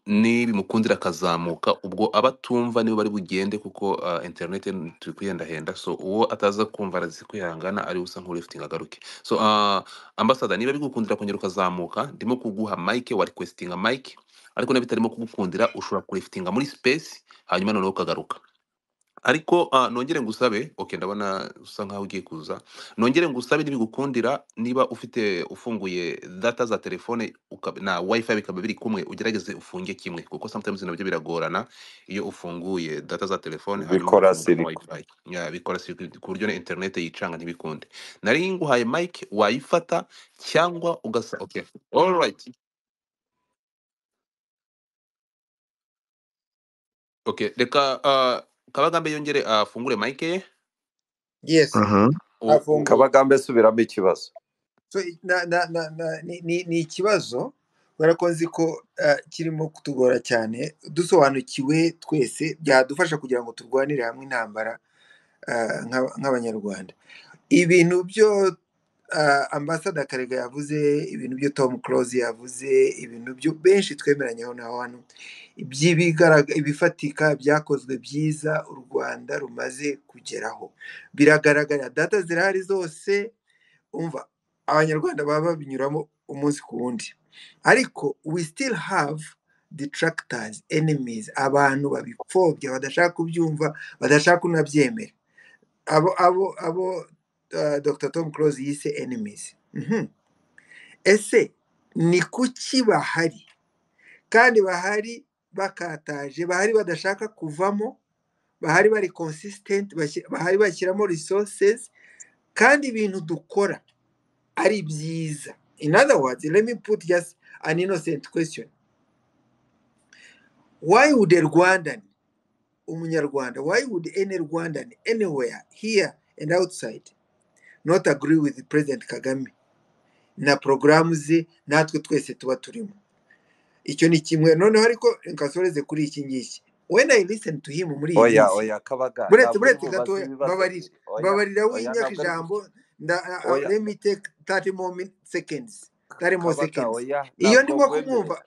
nibimukundira akazamuka ubwo abatumva nibo bari bugende kuko ah, interineti turi kuhendahenda so uwo ataza kumva arazi kwihangana ari usa nk'urifitinga agaruke so uh, ambasada niba bigukundira kongera ukazamuka ndimo kuguha mike wa requestinga mike ariko niba bitarimo kugukundira ushobora kurifitinga muri space hanyuma noneho ukagaruka ariko ah, nongere ngusabe okay ndabona usa nkaho ugiye kuza nongere ngusabe nibigukundira niba ufite ufunguye data za telefone uka- na wifi bikaba biri kumwe ugerageze ufunge kimwe kuko sometimes nabyo biragorana iyo ufunguye data za telefone hanyuma bikora ugafunga na siriko. wifi Ya, bikora si- ku buryo na internet yicanga ntibikunde nari nguhaye mike wayifata cyangwa ugasa okay all right okay reka ah, kabagambe yongere afungure mike ye yesi Mhm. U- u- afunguye Kabagambe subiramo ikibazo. So, i- na- na- na- na- ni ni- ni ikibazo kubera ko nzi ko eh, kirimo kutugora cyane dusobanukiwe twese byadufasha kugira ngo turwanire hamwe intambara eh, nk'aba- nk'abanyarwanda ibintu byo eh, ambasada karega yavuze ibintu byo tom close yavuze ibintu byo benshi twemeranyeho na hano by'ibigaraga- ibifatika byakozwe byiza u rwanda rumaze kugeraho biragaragara data zirahari zose umva abanyarwanda baba babinyuramo umunsi ku wundi ariko we still have detractors enemies abantu babipfobya badashaka kubyumva badashaka kunabyemera abo abo abo uh, dr tom close yise enemies Mhm. ese ni kuki bahari kandi bahari bakataje bahari badashaka kuvamo bahari bari consistent bashyi- bahari bashyiramo resources kandi ibintu dukora ari byiza in other words let me put just an innocent question why would a rwandan umunyarwanda why would any rwandan anywhere here and outside not agree with president kagame na porogaramu ze natwe twese tuba turimo icyo ni kimwe noneho ariko nkasoreze kuri iki ngiki when i listen to him muri iyi Oya, minsi oya Kabaga, buretse ntabwo buretse uri bubaze gatoya ibibazo mbabarira byiza. Oya, mbabarira oya winyaka ntabwo ari ijambo gutyo. nda, uh, Oya let me take 30 more min- seconds 30 more Kabaga, seconds oya iyo ntabwo ndimo kumwumva nkwemerera.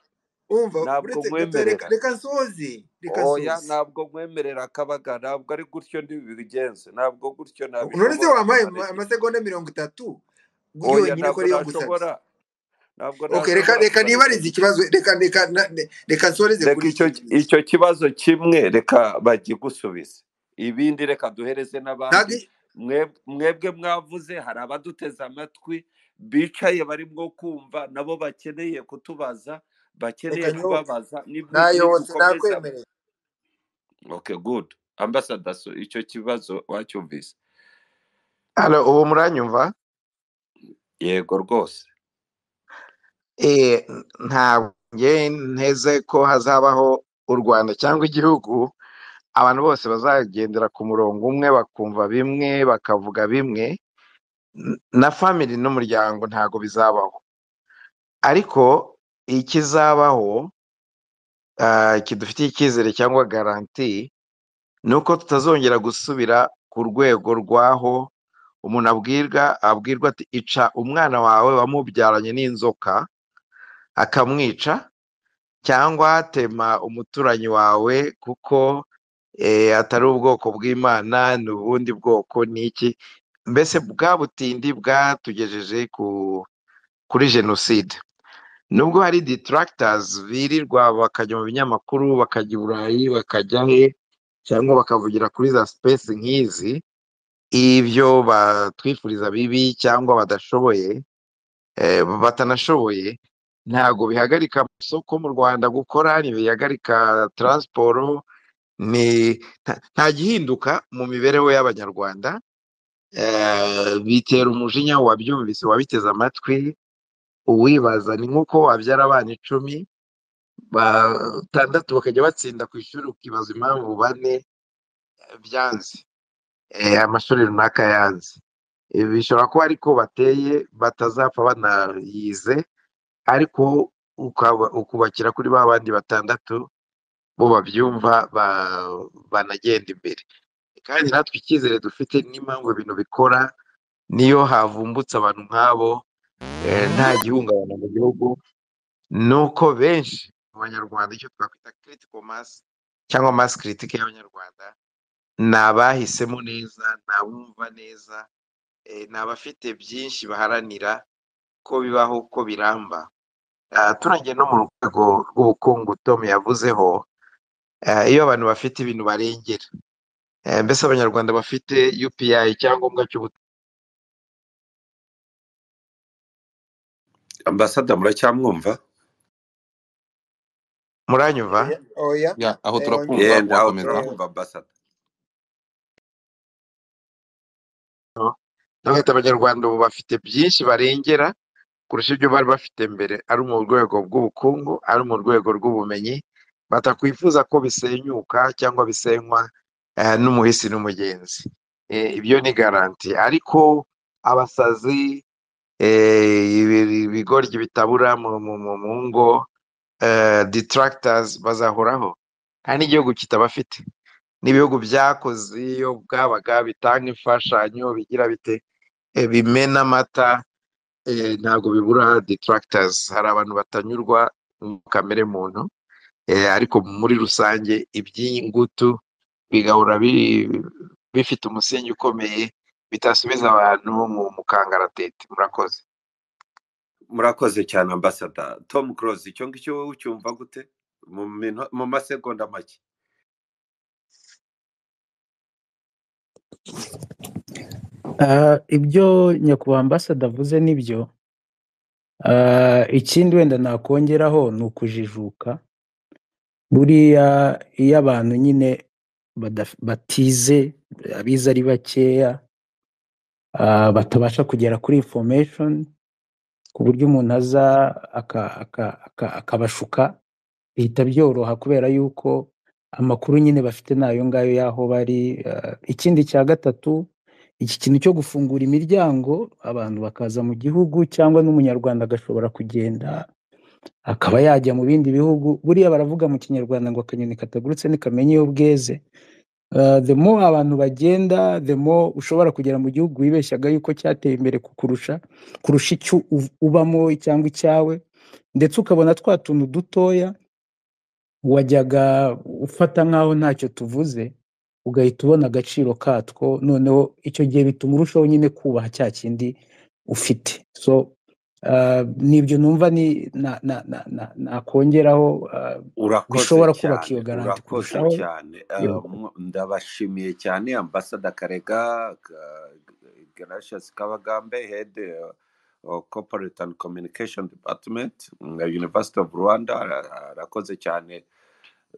umva Ntabwo buretse gatoya reka nkwemerera. reka nsoze reka Oya nsoze ntabwo nkwemerera Kabaga, ntabwo ari gutyo ndibigenze. Ntabwo gutyo none se ntabishobora wampaye ama- tubareke. amasegonda mirongo itatu Oya yonyine ko ntabwo ariyo ngusabye nashobora. Ntabwo okay reka nashobora reka kubareka nibarize gutyo. ikibazo reka reka na- ne- reka nsoreze reka kuri icyo icyo ngiki icyo kibazo kimwe reka bagigusubize ibindi reka duhereze n'abandi ntabwo Mwe- mwebwe mwavuze hari abaduteze amatwi bicaye barimo kumva nabo bakeneye kutubaza reka bakeneye nyoboke kubabaza nayobotse nidukomeza nakwemereye okay good ambassador so icyo kibazo wacyumvise Halo, ubu muranyumva? yego rwose Eh, ntabwo. nge nteze ko hazabaho u rwanda cyangwa igihugu abantu bose bazagendera ku murongo umwe bakumva bimwe bakavuga bimwe n- na family n'umuryango ntago bizabaho ariko ikizabaho ah, kidufitiye icyizere cyangwa garanti ni uko tutazongera gusubira ku rwego rw'aho umuntu abwirwa abwirwa ati ica umwana wawe wamubyaranye n'inzoka akamwica cyangwa tema umuturanyi wawe kuko eh, atari ubwoko bw'imana ni ubundi bwoko ni iki mbese bwa butindi bwatugejeje ku kuri jenoside nubwo hari detractors birirwa bakajya mu binyamakuru bakajya i burayi bakajya he cyangwa bakavugira kuri za space nk'izi ibyo batwifuriza bibi cyangwa badashoboye eh, batanashoboye ntago bihagarika amasoko mu rwanda gukora ntibihagarika taransiporo ni nta nta gihinduka mu mibereho y'abanyarwanda eh, bitera umujinya uwabyumvise uwabiteze amatwi uwibaza ni nk'uko wabyara abana icumi batandatu bakajya batsinda ku ishuri ukibaza impamvu bane eh, byanze eh, amashuri runaka yanze Ibi bishobora kuba ariko bateye batazapfa banayize ariko ukaba ukubakira kuri ba bandi batandatu bo babyumva ba- banagenda imbere kandi natwe icyizere dufite n'impamvu ibintu bikora niyo havumbutse abantu nk'abo eh, nta gihungabana mu gihugu ni uko benshi mu banyarwanda icyo twakwita critical mass cyangwa mass critique y'abanyarwanda ni abahisemo neza ni abumva neza eh, ni abafite byinshi baharanira ko bibaho ko biramba Ah, turangiye no mu rwego rw'ubukungu tom yavuzeho eh, iyo abantu bafite ibintu barengera Eh, mbese abanyarwanda bafite upi icyangombwa cy'ubutaka ambasada muracyamwumva muranyumva oya oya ya aho eh, turakumva yenda aho wakomeza eh, turakumva ambasada ndabona abanyarwanda ubu bafite byinshi barengera kurusha ibyo bari bafite mbere ari mu rwego rw'ubukungu ari mu rwego rw'ubumenyi batakwifuza ko bisenyuka cyangwa bisenywa eh, n'umuhisi n'umugenzi Eh, ibyo ni garanti ariko abasazi eh, ibi- ibigoryi bitabura mu mu- mu- mu ngo eh, detractors bazahoraho kandi igihugu kitabafite n'ibihugu byakoze iyo bwabaga bitanga imfashanyo bigira bite eh, bimena amata eh, ntabwo bibura detractors hari abantu batanyurwa mu kamere muntu eh, ariko muri rusange iby'iyi ngutu bigahora bi- bifite umusingi ukomeye bitasubiza abantu mu mu kangaratete murakoze murakoze cyane ambasada tom close icyo ngicyo wowe ucyumva gute mu mino- mu masegonda make Ah, ibyo nyakubahwa ambasada avuze ni byo Ah, ikindi wenda nakongeraho ni ukujijuka buriya iyo abantu nyine badaf- batize abize ari bakeya ah, batabasha kugera kuri information ku buryo umuntu aza aka- aka- aka- akabashuka bihita byoroha kubera yuko amakuru nyine bafite ni ayo ngayo y'aho bari ah, ikindi cya gatatu iki kintu cyo gufungura imiryango abantu bakaza mu gihugu cyangwa n'umunyarwanda agashobora kugenda akaba yajya mu bindi bihugu buriya baravuga mu kinyarwanda ngo akanyoni katagurutse ntikamenye iyo bweze Ah, the more abantu bagenda the more ushobora kugera mu gihugu wibeshyaga yuko cyateye imbere kukurusha kurusha icyo uv- ubamo cyangwa icyawe ndetse ukabona twa tuntu dutoya wajyaga ufata nk'aho ntacyo tuvuze ugahita ubona agaciro katwo noneho icyo gihe bituma urushaho nyine kubaha cya kindi ufite so ah, nibyo numva ni na- na- na- na- nakongeraho ah, urakoze bishobora kubaka iyo cyane garanti urakoze kurushaho cyane Eh, yego mw- ndabashimiye cyane ambasada karega Ga- gracious kabagambe head eh, of corporate and communication department mm, university of rwanda Ara- arakoze cyane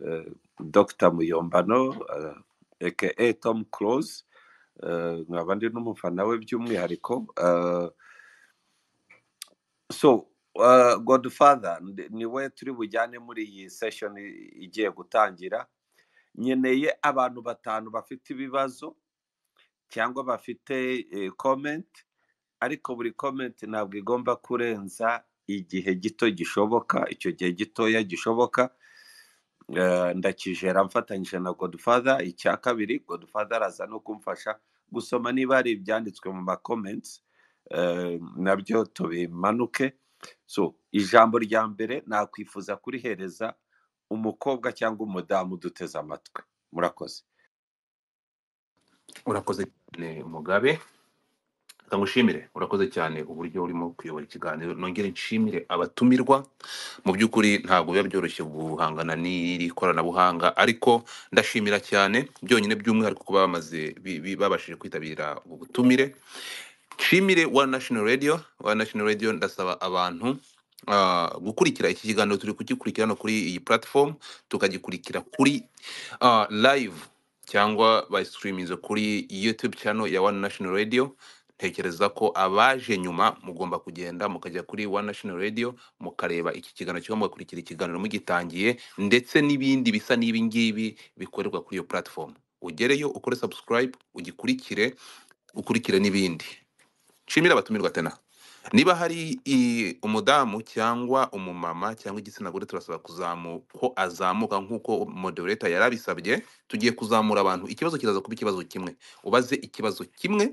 eh, dr muyombano eh, aka tom close eh, nkaba ndi n'umufana we by'umwihariko eh, so Uh, godfather ndi- ni we turi bujyane muri iyi seshoni igiye gutangira nkeneye abantu batanu bafite ibibazo cyangwa bafite eh, comment ariko buri comment ntabwo igomba kurenza igihe gito gishoboka icyo gihe gitoya gishoboka Eh, ndakijera mfatanyije na godfather icya kabiri godfather araza no kumfasha gusoma niba hari ibyanditswe mu ma comments eh, nabyo tubimanuke so ijambo rya mbere nakwifuza kurihereza umukobwa cyangwa umudamu uduteze amatwi murakoze urakoze cyane mugabe reka ngushimire urakoze cyane uburyo urimo kuyobora ikiganiro nongere nshimire abatumirwa mu by'ukuri ntabwo biba byoroshye guhangana n'iri koranabuhanga ariko ndashimira cyane byonyine by'umwihariko kuba bamaze bi- bi- babashije kwitabira ubu butumire nshimire wa national radio wa national radio ndasaba abantu ah, gukurikira iki kiganiro turi kugikurikira hano kuri iyi platform tukagikurikira kuri ah, live cyangwa bayisitiriminze kuri youtube channel ya one national radio ntekereza ko abaje nyuma mugomba kugenda mukajya kuri one national radio mukareba iki kiganiro cyangwa mugakurikira ikiganiro mugitangiye ndetse n'ibindi bisa n'ibi ngibi bikorerwa kuri iyo platform ugereyo ukore subscribe ugikurikire ukurikire n'ibindi nshimire abatumirwa tena niba hari i- umudamu cyangwa umumama cyangwa igitsina gore turasaba kuzamu- ko azamuka nk'uko moderator yarabisabye tugiye kuzamura abantu ikibazo kiraza kuba ikibazo kimwe ubaze ikibazo kimwe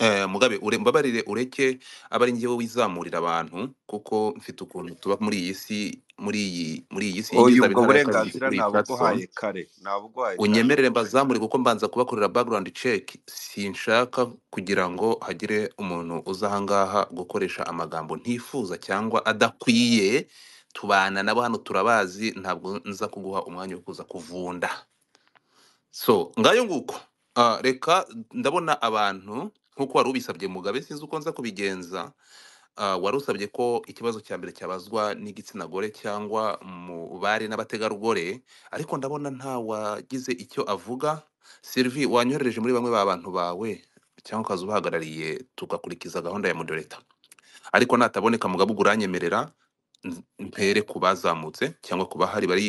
eh, mugabe ure- mbabarire ureke abe ari njyewe wizamurira abantu kuko mfite ukuntu tuba muri iyi si muri iyi muri iyi si oya yinjiza ubwo intara ya kabiri burenganzira kuri iyi platform ntabuguhaye kare ntabuguhaye kare unyemerere mbazamure kuko mbanza kubakorera background check sinshaka kugira ngo hagire umuntu uza ahangaha gukoresha amagambo ntifuza cyangwa adakwiye tubana nabo hano turabazi ntabwo nza kuguha umwanya wo kuza kuvunda so ngayo nguko Ah, reka ndabona abantu nk'uko wari ubisabye mugabe sinzi uko nza kubigenza Ah, wari usabye ko ikibazo cya mbere cyabazwa n'igitsina gore cyangwa mu bari n'abategarugori ariko ndabona nta wagize icyo avuga Sylvie wanyoherereje muri bamwe ba bantu bawe cyangwa ukaza ubahagarariye tugakurikiza gahunda ya moderator ariko nataboneka mugabo ubwo uranyemerera n- mpere ku bazamutse cyangwa ku bahari bari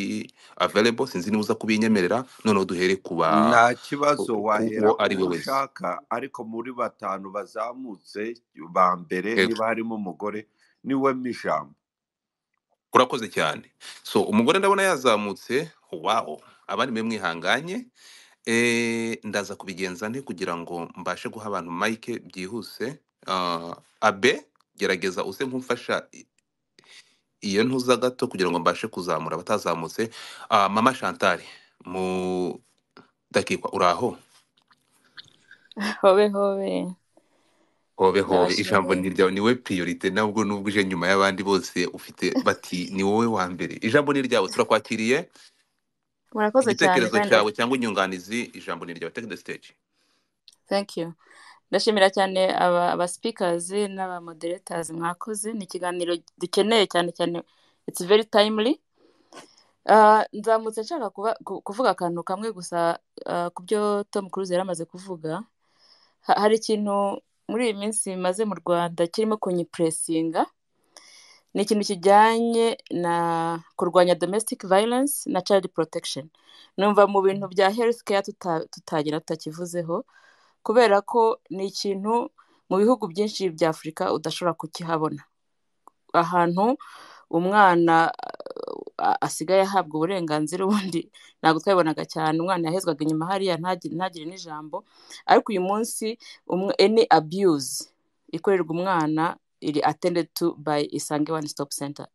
available sinzi niba uza kubinyemerera noneho duhere ku ba nta ku- kibazo ku- uwo wahera ku ari we bo wese ushaka ariko muri batanu bazamutse ba mbere Yego. niba harimo umugore niwe ijambo urakoze cyane so umugore ndabona yazamutse wawo abandi mwe mwihanganye Eh, ndaza kubigenza nte kugira ngo mbashe guha abantu mike byihuse Ah, abe gerageza uze nk'umfasha i- iyo ntuza gato kugira ngo mbashe kuzamura abatazamutse Ah, mama chantal mu dakikwa uri aho hobe hobe hobe hobe ijambo ndabashimiye ni ryawe niwe priorite nabwo nubwo uje nyuma y'abandi bose ufite bati ni wowe wa mbere ijambo ni ryawe turakwakiriye murakoze cyane igitekerezo kandi cyawe cyangwa inyunganizi ijambo ni ryawe take the stage thank you ndashimira cyane aba aba speakers n'aba moderators mwakoze ni ikiganiro dukeneye cyane cyane it's very timely Ah, nzamutse nshaka kuba- ku- kuvuga akantu kamwe gusa ah, ku byo Tom Cruise yari amaze kuvuga Ha- hari ikintu muri iyi minsi maze mu Rwanda kirimo kunyipuresinga ni ikintu kijyanye na kurwanya domestic violence na child protection numva mu bintu bya health care tuta- tutagira tutakivuzeho kubera ko ni ikintu mu bihugu byinshi bya afurika udashobora kukihabona ahantu umwana uh, asigaye ahabwa uburenganzira ubundi ntabwo twabibonaga cyane umwana yahezwaga inyuma hariya ntagi- ntagire n'ijambo ariko uyu munsi umwe- any abuse ikorerwa umwana iri attended to by isange one stop center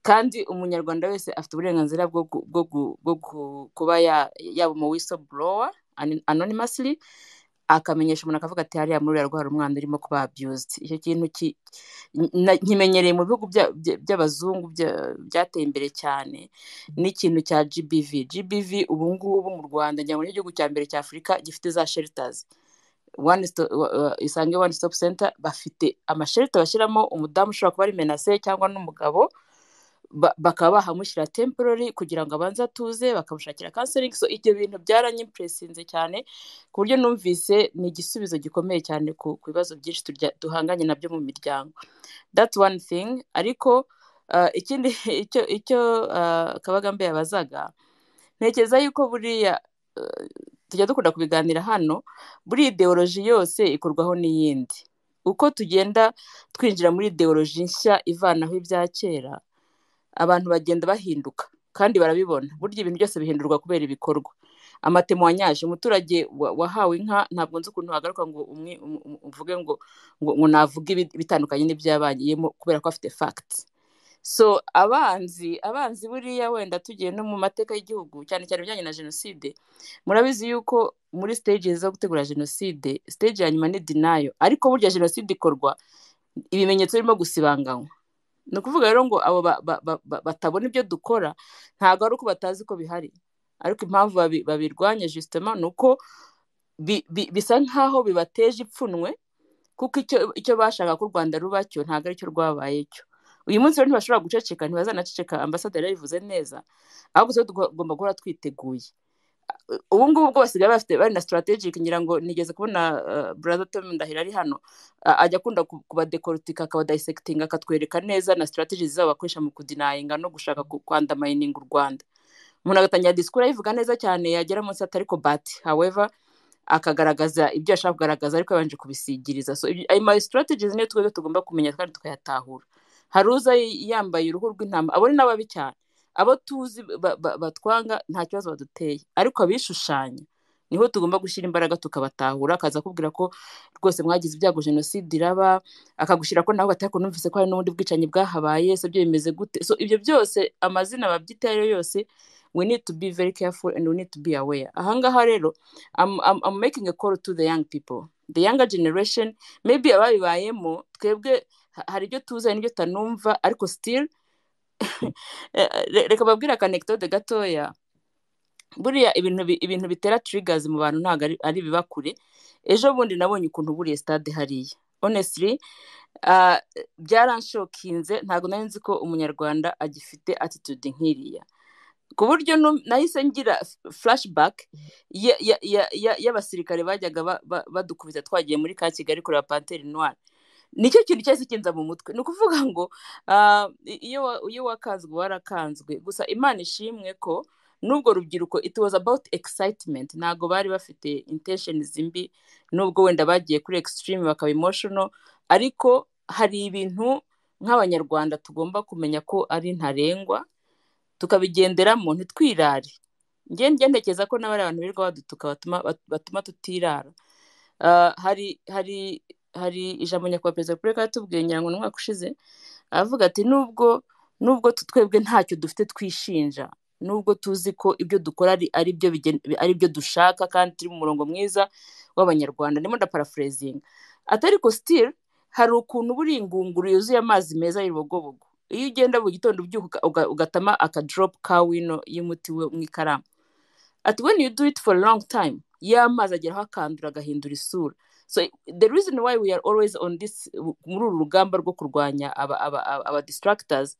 kandi umunyarwanda wese afite uburenganzira bwo gu- bwo gu- bwo gu- kuba ya- yaba umu whistleblower ani- anonymously akamenyesha umuntu akavuga ati hariya muri uriya rwara umwana urimo kuba abused icyo kintu ki- na- nkimenyereye mu bihugu bya- bya- by'abazungu bya- byateye imbere cyane n'ikintu cya gbv gbv ubu ngubu mu rwanda ngira ngo ni igihugu cya mbere cya afurika gifite za shelters one stop, isange one stop center bafite amashelita bashyiramo umudamu ushobora kuba ari menase cyangwa n'umugabo ba- bakaba bahamushyira temporary kugira ngo abanze atuze bakamushakira counseling so ibyo bintu byaranyimpresinze cyane ku buryo numvise ni igisubizo gikomeye cyane ku ku bibazo byinshi turya- duhanganye nabyo mu miryango that's one thing ariko ah, ikindi icyo icyo ah, kabagambe yabazaga ntekereza yuko buriya eh, tujya dukunda kubiganira hano buri ideoloji yose ikorwaho n'iyindi uko tugenda twinjira muri ideoloji nshya ivanaho ibya kera abantu bagenda bahinduka kandi barabibona burya ibintu byose bihindurwa kubera ibikorwa amatemwanyaje umuturage wa- wahawe inka ntabwo nzi ukuntu hagaruka ngo umwe um- um- uvuge ngo ngo, ngo navuge ibi- ibitandukanye n'ibyabanyiyemo kubera ko afite facts so abanzi abanzi buriya wenda tugiye no mu mateka y'igihugu cyane cyane ibijyanye na jenoside murabizi yuko muri stage zo gutegura jenoside stage ya nyuma ni denial ariko burya jenoside ikorwa ibimenyetso birimo gusibanganywa ni ukuvuga rero ngo abo ba- ba- ba- ba- batabona ibyo dukora ntabwo ari uko batazi ko bihari ariko impamvu babi- babirwanya justement ni uko bi- bi- bisa nk'aho bibateje ipfunwe kuko icyo icyo bashaka ko u rwanda ruba cyo ntabwo aricyo rwabaye cyo uyu munsi rero ntibashobora guceceka ntibazanaceceka ambasaderi yabivuze neza ahubwo twe tugomba guhora twiteguye ubu ngubu bwo basigaye bafite bari na strategic ngira ngo nigeze kubona uh, brother Tom Ndahiro ari hano uh, ajya akunda ku- kubadekoritika akabadissectinga akatwereka neza na strategies zabo bakoresha mu kudinayinga no gushaka ku- kwandamayininga u Rwanda umuntu agatangira disikuru ayivuga neza cyane yagera munsi atari ko but however akagaragaza ibyo ashaka kugaragaza ariko yabanje kubisigiriza so ibyo- ayo ma strategies niyo twebwe tugomba kumenya kandi tukayatahura hari uza y- yambaye uruhu rw'intama abo ni n'ababi cyane abo tuzi ba- ba- batwanga nta kibazo baduteye ariko abishushanya niho tugomba gushyira imbaraga tukabatahura akaza akubwira ko rwose mwagize ibyago jenoside iraba akagushyira ko nawe batari kunumvise ko hari n'ubundi bwicanyi bwahabaye so byo bimeze gute so ibyo byose amazina babyita ayo yose we need to be very careful and we need to be aware ahangaha rero I'm, I'm, I'm making a call to the young people. The younger generation, maybe ababibayemo, twebwe ha- hari ibyo tuzi hari n'ibyo tutanumva, ariko still, eh, re- reka babwire akanegitode gatoya. Buriya ibintu bi- ibintu bitera triggers mu bantu ntabwo ari ari ibiba kure. Ejo bundi nabonye ukuntu buriye stade hariya. Honestly, ah, byaranshokinze ntabwo nari nzi ko umunyarwanda agifite attitude nk'iriya ku buryo nu- nahise ngira f- flashback ya- ya- ya- ya- y'abasirikare bajyaga ba- ba- badukubita twagiye muri ka kigali kureba panteri noire nicyo kintu cyahise kinza mu mutwe ni ukuvuga ngo ah, i- iyo wa- iyo wakanzwe warakanzwe gusa imana ishimwe ko n'ubwo rubyiruko it was about excitement ntabwo bari bafite intention zimbi n'ubwo wenda bagiye kuri extreme bakaba emotional ariko hari ibintu nk'abanyarwanda tugomba kumenya ko ari ntarengwa tukabigenderamo ntitwirare njye njya ntekereza ko n'abari abantu birirwa badutuka batuma bat- batuma tutirara Ah, hari hari hari ijambo nyakubahwa perezida wa repubulika yatubwiye ngira ngo ni umwaka ushize aravuga ati nubwo nubwo tu- twebwe ntacyo dufite twishinja nubwo tuzi ko ibyo dukora ari ari byo bigen- ari byo dushaka kandi turi mu murongo mwiza w'abanyarwanda ndimo ndaparafurezinga ati ariko still hari ukuntu buri ingunguru yuzuye amazi meza y'urubogobogo iyo ugenda mu gitondo ubyuka uka- uga- ugatama akadoropu ka wino y'umuti we mu ikaramu ati when you do it for a long time ya mazi ageraho akandura agahindura isura so the reason why we are always on this muri uru rugamba rwo kurwanya aba aba aba aba distractors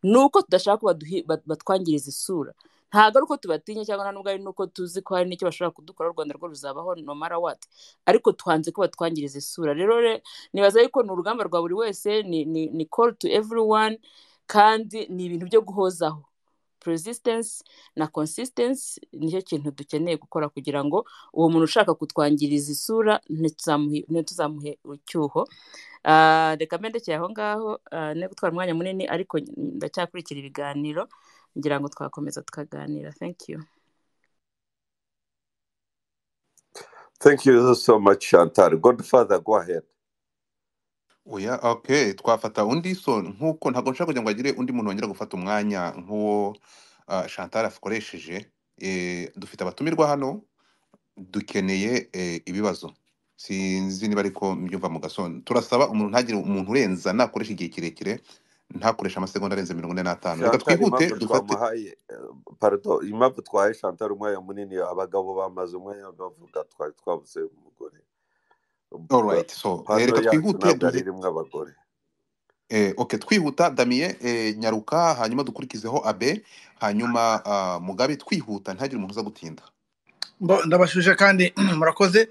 ni uko tudashaka ko baduhi- bat- batwangiriza isura ntabwo ari uko tubatinya cyangwa nta n'ubwo ari n'uko tuzi ko hari n'icyo bashobora kudukora u rwanda rwo ruzabaho no mara what ariko tuhanze ko batwangiriza isura rero re- nibaza yuko ni urugamba rwa buri wese ni ni ni call to everyone kandi ni ibintu byo guhozaho persistence na consistency nicyo kintu dukeneye gukora kugira ngo uwo muntu ushaka kutwangiriza isura ntituzamuhe ntituzamuhe icyuho Ah, reka mbendekeye aho ngaho ah, ne gutwara umwanya munini ariko ndacyakurikira ibiganiro ngira ngo twakomeza tukaganira thank you thank you so much chantal godfather go ahead oya okay twafata undi so nk'uko ntabwo nshaka kugira ngo hagire undi muntu wongera gufata umwanya nk'uwo ah, Chantal akoresheje Eh, dufite abatumirwa hano dukeneye eh, ibibazo sinzi niba ariko mbyumva mu gasongo turasaba umuntu ntagire umuntu urenza nakoresha igihe kirekire ntakoresha amasegonda arenze mirongo ine n'atanu reka chantal twihute impamvu dufate twamuhaye eh, pardon impamvu twahaye chantal umwanya munini abagabo bamaze umwanya bavuga twari twabuze umugore all right so eh, pano reka yacu twihute ntabwo ari duhe rimwe abagore Eh, ok twihuta damiye eh, nyaruka hanyuma dukurikizeho abe hanyuma ah, mugabe twihuta ntihagire umuntu uza gutinda Bo, ndabashuje kandi murakoze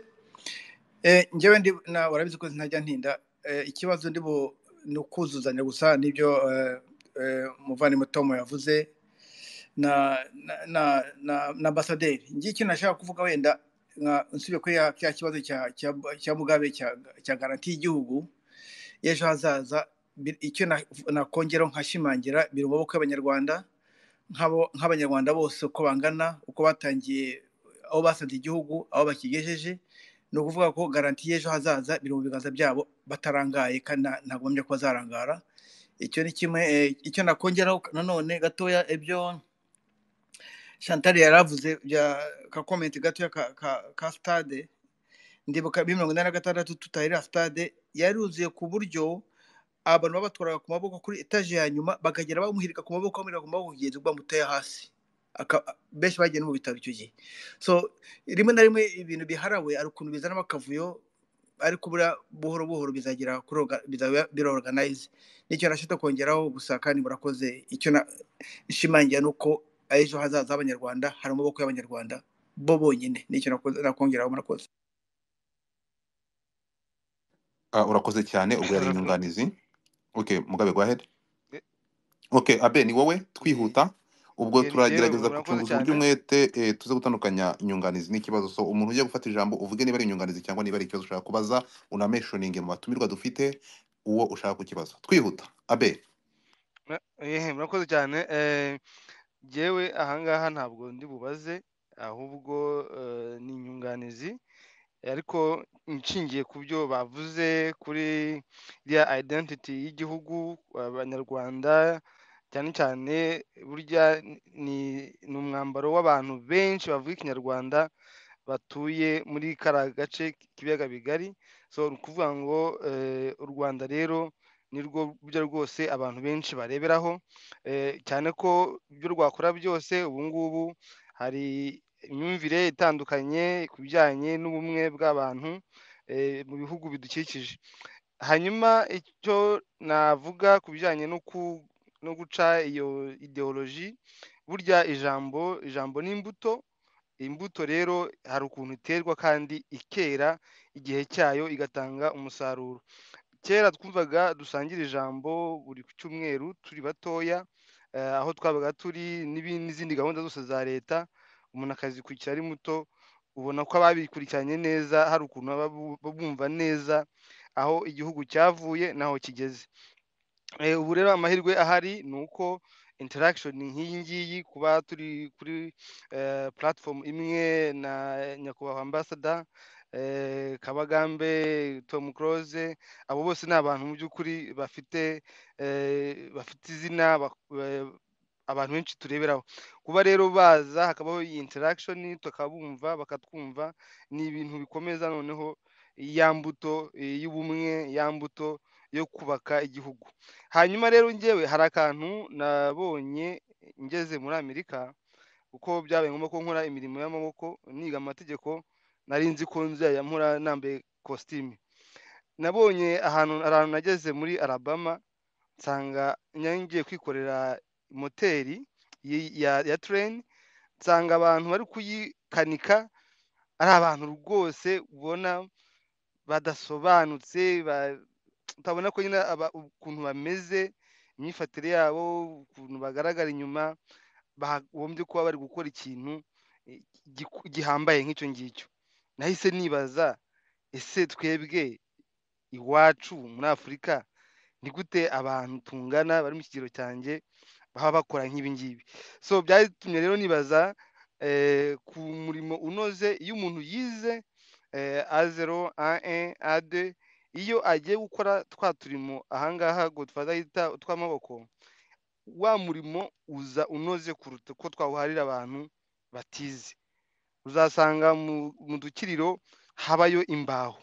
Eh, njyewe ndi na urabizi ko ntajya ntinda Eh, ikibazo ndi bu ni ukuzuzanya gusa n'ibyo eh, eh, umuvandimwe tom yavuze na na na na na ambasaderi njye ikintu nashaka kuvuga wenda nka nsubiye kuri ya- cya kibazo cya cya cya mugabe cya cya garanti y'igihugu y'ejo hazaza bi- icyo na- nakongeraho nkashimangira biri mu maboko y'abanyarwanda nk'abo- nk'abanyarwanda bose uko bangana uko batangiye aho basanze igihugu aho bakigejeje ni ukuvuga ko garanti y'ejo hazaza biri mu biganza byabo batarangaye kandi nta- ntabwo bamenya ko bazarangara icyo ni kimwe eh, icyo nakongeraho nanone gatoya ibyo chantal yari avuze bya ka comment gatoya ka, ka, ka stade ndibuka bibiri mirongo inani na gatandatu tutahirira stade yaruzuye ku buryo abantu babatwaraga ku maboko kuri etaje ya nyuma bakagera bamuhirika ku maboko bamuhirika ku maboko kugeza ubwo bamuteye hasi Aka- benshi bagiye no mu bitaro icyo gihe so rimwe na rimwe ibintu biharawe ari ukuntu bizanamo akavuyo ariko buriya buhoro buhoro bizagera kuri orga- bizaba birorganize nicyo nashaka kongeraho gusa kandi murakoze icyo na- nshimangira ni uko ejo hazaza h'abanyarwanda hari amaboko y'abanyarwanda bo bonyine nicyo nakoze- nakongeraho murakoze Ah, urakoze cyane ubwo yari Murakoze. inyunganizi ok mugabe go ahead Eh, ok abe ni wowe eh, twihuta ubwo eh, Yewe turagerageza murakoze gucunguza uburyo cyane umwete eh, tuze gutandukanya inyunganizi n'ikibazo so umuntu ujya gufata ijambo uvuge niba ari inyunganizi cyangwa niba ari ikibazo ushaka kubaza unameshoninge mu batumirwa dufite uwo ushaka ku kibazo twihuta abe Mura- eh, murakoze cyane eh, jyewe ahangaha ntabwo ndi bubaze ahubwo eh, ni inyunganizi ariko nshingiye ku byo bavuze kuri iriya identity y'igihugu abanyarwanda cyane cyane burya ni ni umwambaro w'abantu benshi bavuga ikinyarwanda batuye muri kariya gace k'ibiyaga bigari so ni ukuvuga ngo eh, u rwanda rero ni rwo buryo rwose abantu benshi bareberaho eh, cyane ko ibyo rwakora byose ubu ngubu hari imyumvire itandukanye ku bijyanye n'ubumwe bw'abantu eh, mu bihugu bidukikije hanyuma icyo navuga ku bijyanye no ku- no guca iyo ideoloji burya ijambo ijambo ni imbuto imbuto rero hari ukuntu iterwa kandi ikera igihe cyayo igatanga umusaruro kera twumvaga dusangira ijambo buri ku cyumweru turi batoya eh, aho twabaga turi n'ibi- n'izindi gahunda zose za leta umuntu akazikurikira ari muto ubona ko ababikurikiranye neza hari ukuntu baba bu- bumva neza aho igihugu cyavuye n'aho kigeze Eh, ubu rero amahirwe ahari ni uko interaction nk'iyi ngiyi kuba turi kuri eh, platform imwe na nyakubahwa ambassador eh, Kabagambe Tom Close abo bose ni abantu mu by'ukuri bafite eh, bafite izina bak- eh, abantu benshi tureberaho kuba rero baza hakabaho iyi interaction tukabumva bakatwumva ni ibintu bikomeza noneho ya mbuto eh, y'ubumwe ya mbuto yo kubaka igihugu hanyuma rero njyewe hari akantu nabonye ngeze muri amerika kuko byabaye ngombwa ko nkora imirimo y'amaboko niga amategeko nari nzi ko nzajya mpora nambaye kositime nabonye ahantu ahantu nageze muri alabama nsanga nari ngiye kwikorera moteri yi- ya ya tereni nsanga abantu bari kuyikanika ari abantu rwose ubona badasobanutse ba- utabona ko nyine aba- ukuntu bameze imyifatire yabo ukuntu bagaragara inyuma bagombye kuba bari gukora ikintu eh, giku- gihambaye nk'icyo ngicyo nahise nibaza ese twebwe iwacu muri afurika ni gute abantu tungana bari mu kigero cyanjye baba bakora nk'ibi ngibi so byatumye rero nibaza eh, ku murimo unoze iyo umuntu yize eh, A0, A1, A2 iyo agiye gukora twa turimo ahangaha Godfather yita utw'amaboko wa murimo uza unoze kuruta uko twawuharira abantu batize uzasanga mu mu dukiriro habayo imbaho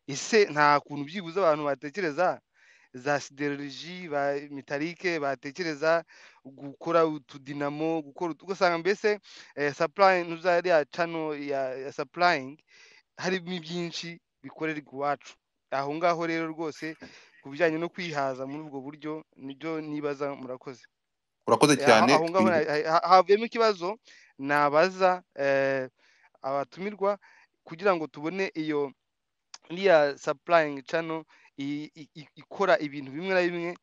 ese nta kuntu byibuze abantu batekereza za sideroloji ba metalike batekereza gukora utudinamo gukora utu- ugasanga mbese eh, supplying uza ya channel ya, ya supplying harimo byinshi bikorerwa iwacu aho ngaho rero rwose ku bijyanye no kwihaza muri ubwo buryo nibyo nibaza murakoze urakoze aho cyane aho ngaho na- ha- ha- havuyemo ikibazo nabaza eh, abatumirwa kugira ngo tubone iyo iriya supplying channel i- i- i- ikora ibintu bimwe na bimwe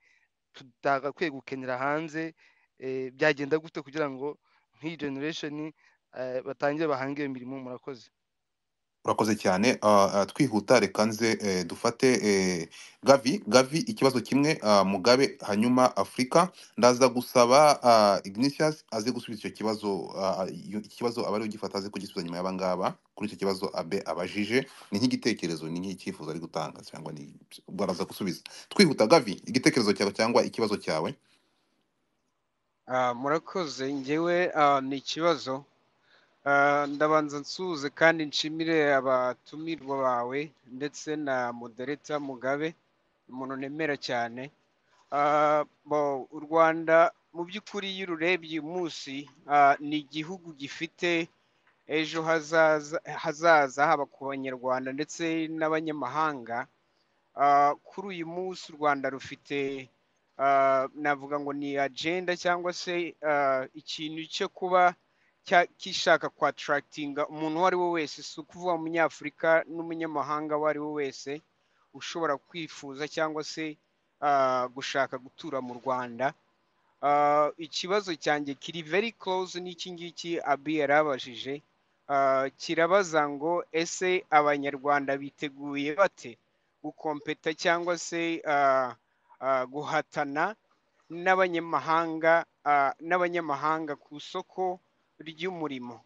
tutagakwiye gukenera hanze eh, byagenda gute kugira ngo nk'iyi generation eh, batangire bahange imirimo murakoze urakoze cyane Ah, ah, twihuta reka nze eh, dufate eh, gavi gavi ikibazo kimwe ah, mugabe hanyuma afurika ndaza gusaba ah, ignatius aze gusubiza icyo kibazo ah, ah, iyo- iki kibazo abari ugifata aze kugisubiza nyuma y'abangaba kuri icyo kibazo abe abajije ni nk'igitekerezo ni nk'icyifuzo ari gutanga cyangwa ni ubwo araza gusubiza twihuta gavi igitekerezo cyawe cyangwa ikibazo cyawe Ah, murakoze ngewe ah, ni ikibazo Ah, ndabanza nsuhuze kandi nshimire abatumirwa bawe ndetse na modereta mugabe umuntu nemera cyane Ah, bo u rwanda mu by'ukuri iyo ururebye uyu munsi ah, ni igihugu gifite ejo hazaza hazaza haba ku banyarwanda ndetse n'abanyamahanga Ah, kuri uyu munsi u rwanda rufite ah, navuga ngo ni agenda cyangwa se ah, ikintu cyo kuba cya- gishaka kwatarakitinga umuntu uwo ari we wese si ukuvuga umunyafurika n'umunyamahanga uwo ari we wese ushobora kwifuza cyangwa se ah, gushaka gutura mu rwanda Ah, ikibazo cyanjye kiri very close n'iki ngiki abi yarabajije Ah, kirabaza ngo ese abanyarwanda biteguye bate gukompeta cyangwa se ah, ah, guhatana n'abanyamahanga ah, n'abanyamahanga ku isoko ry'umurimo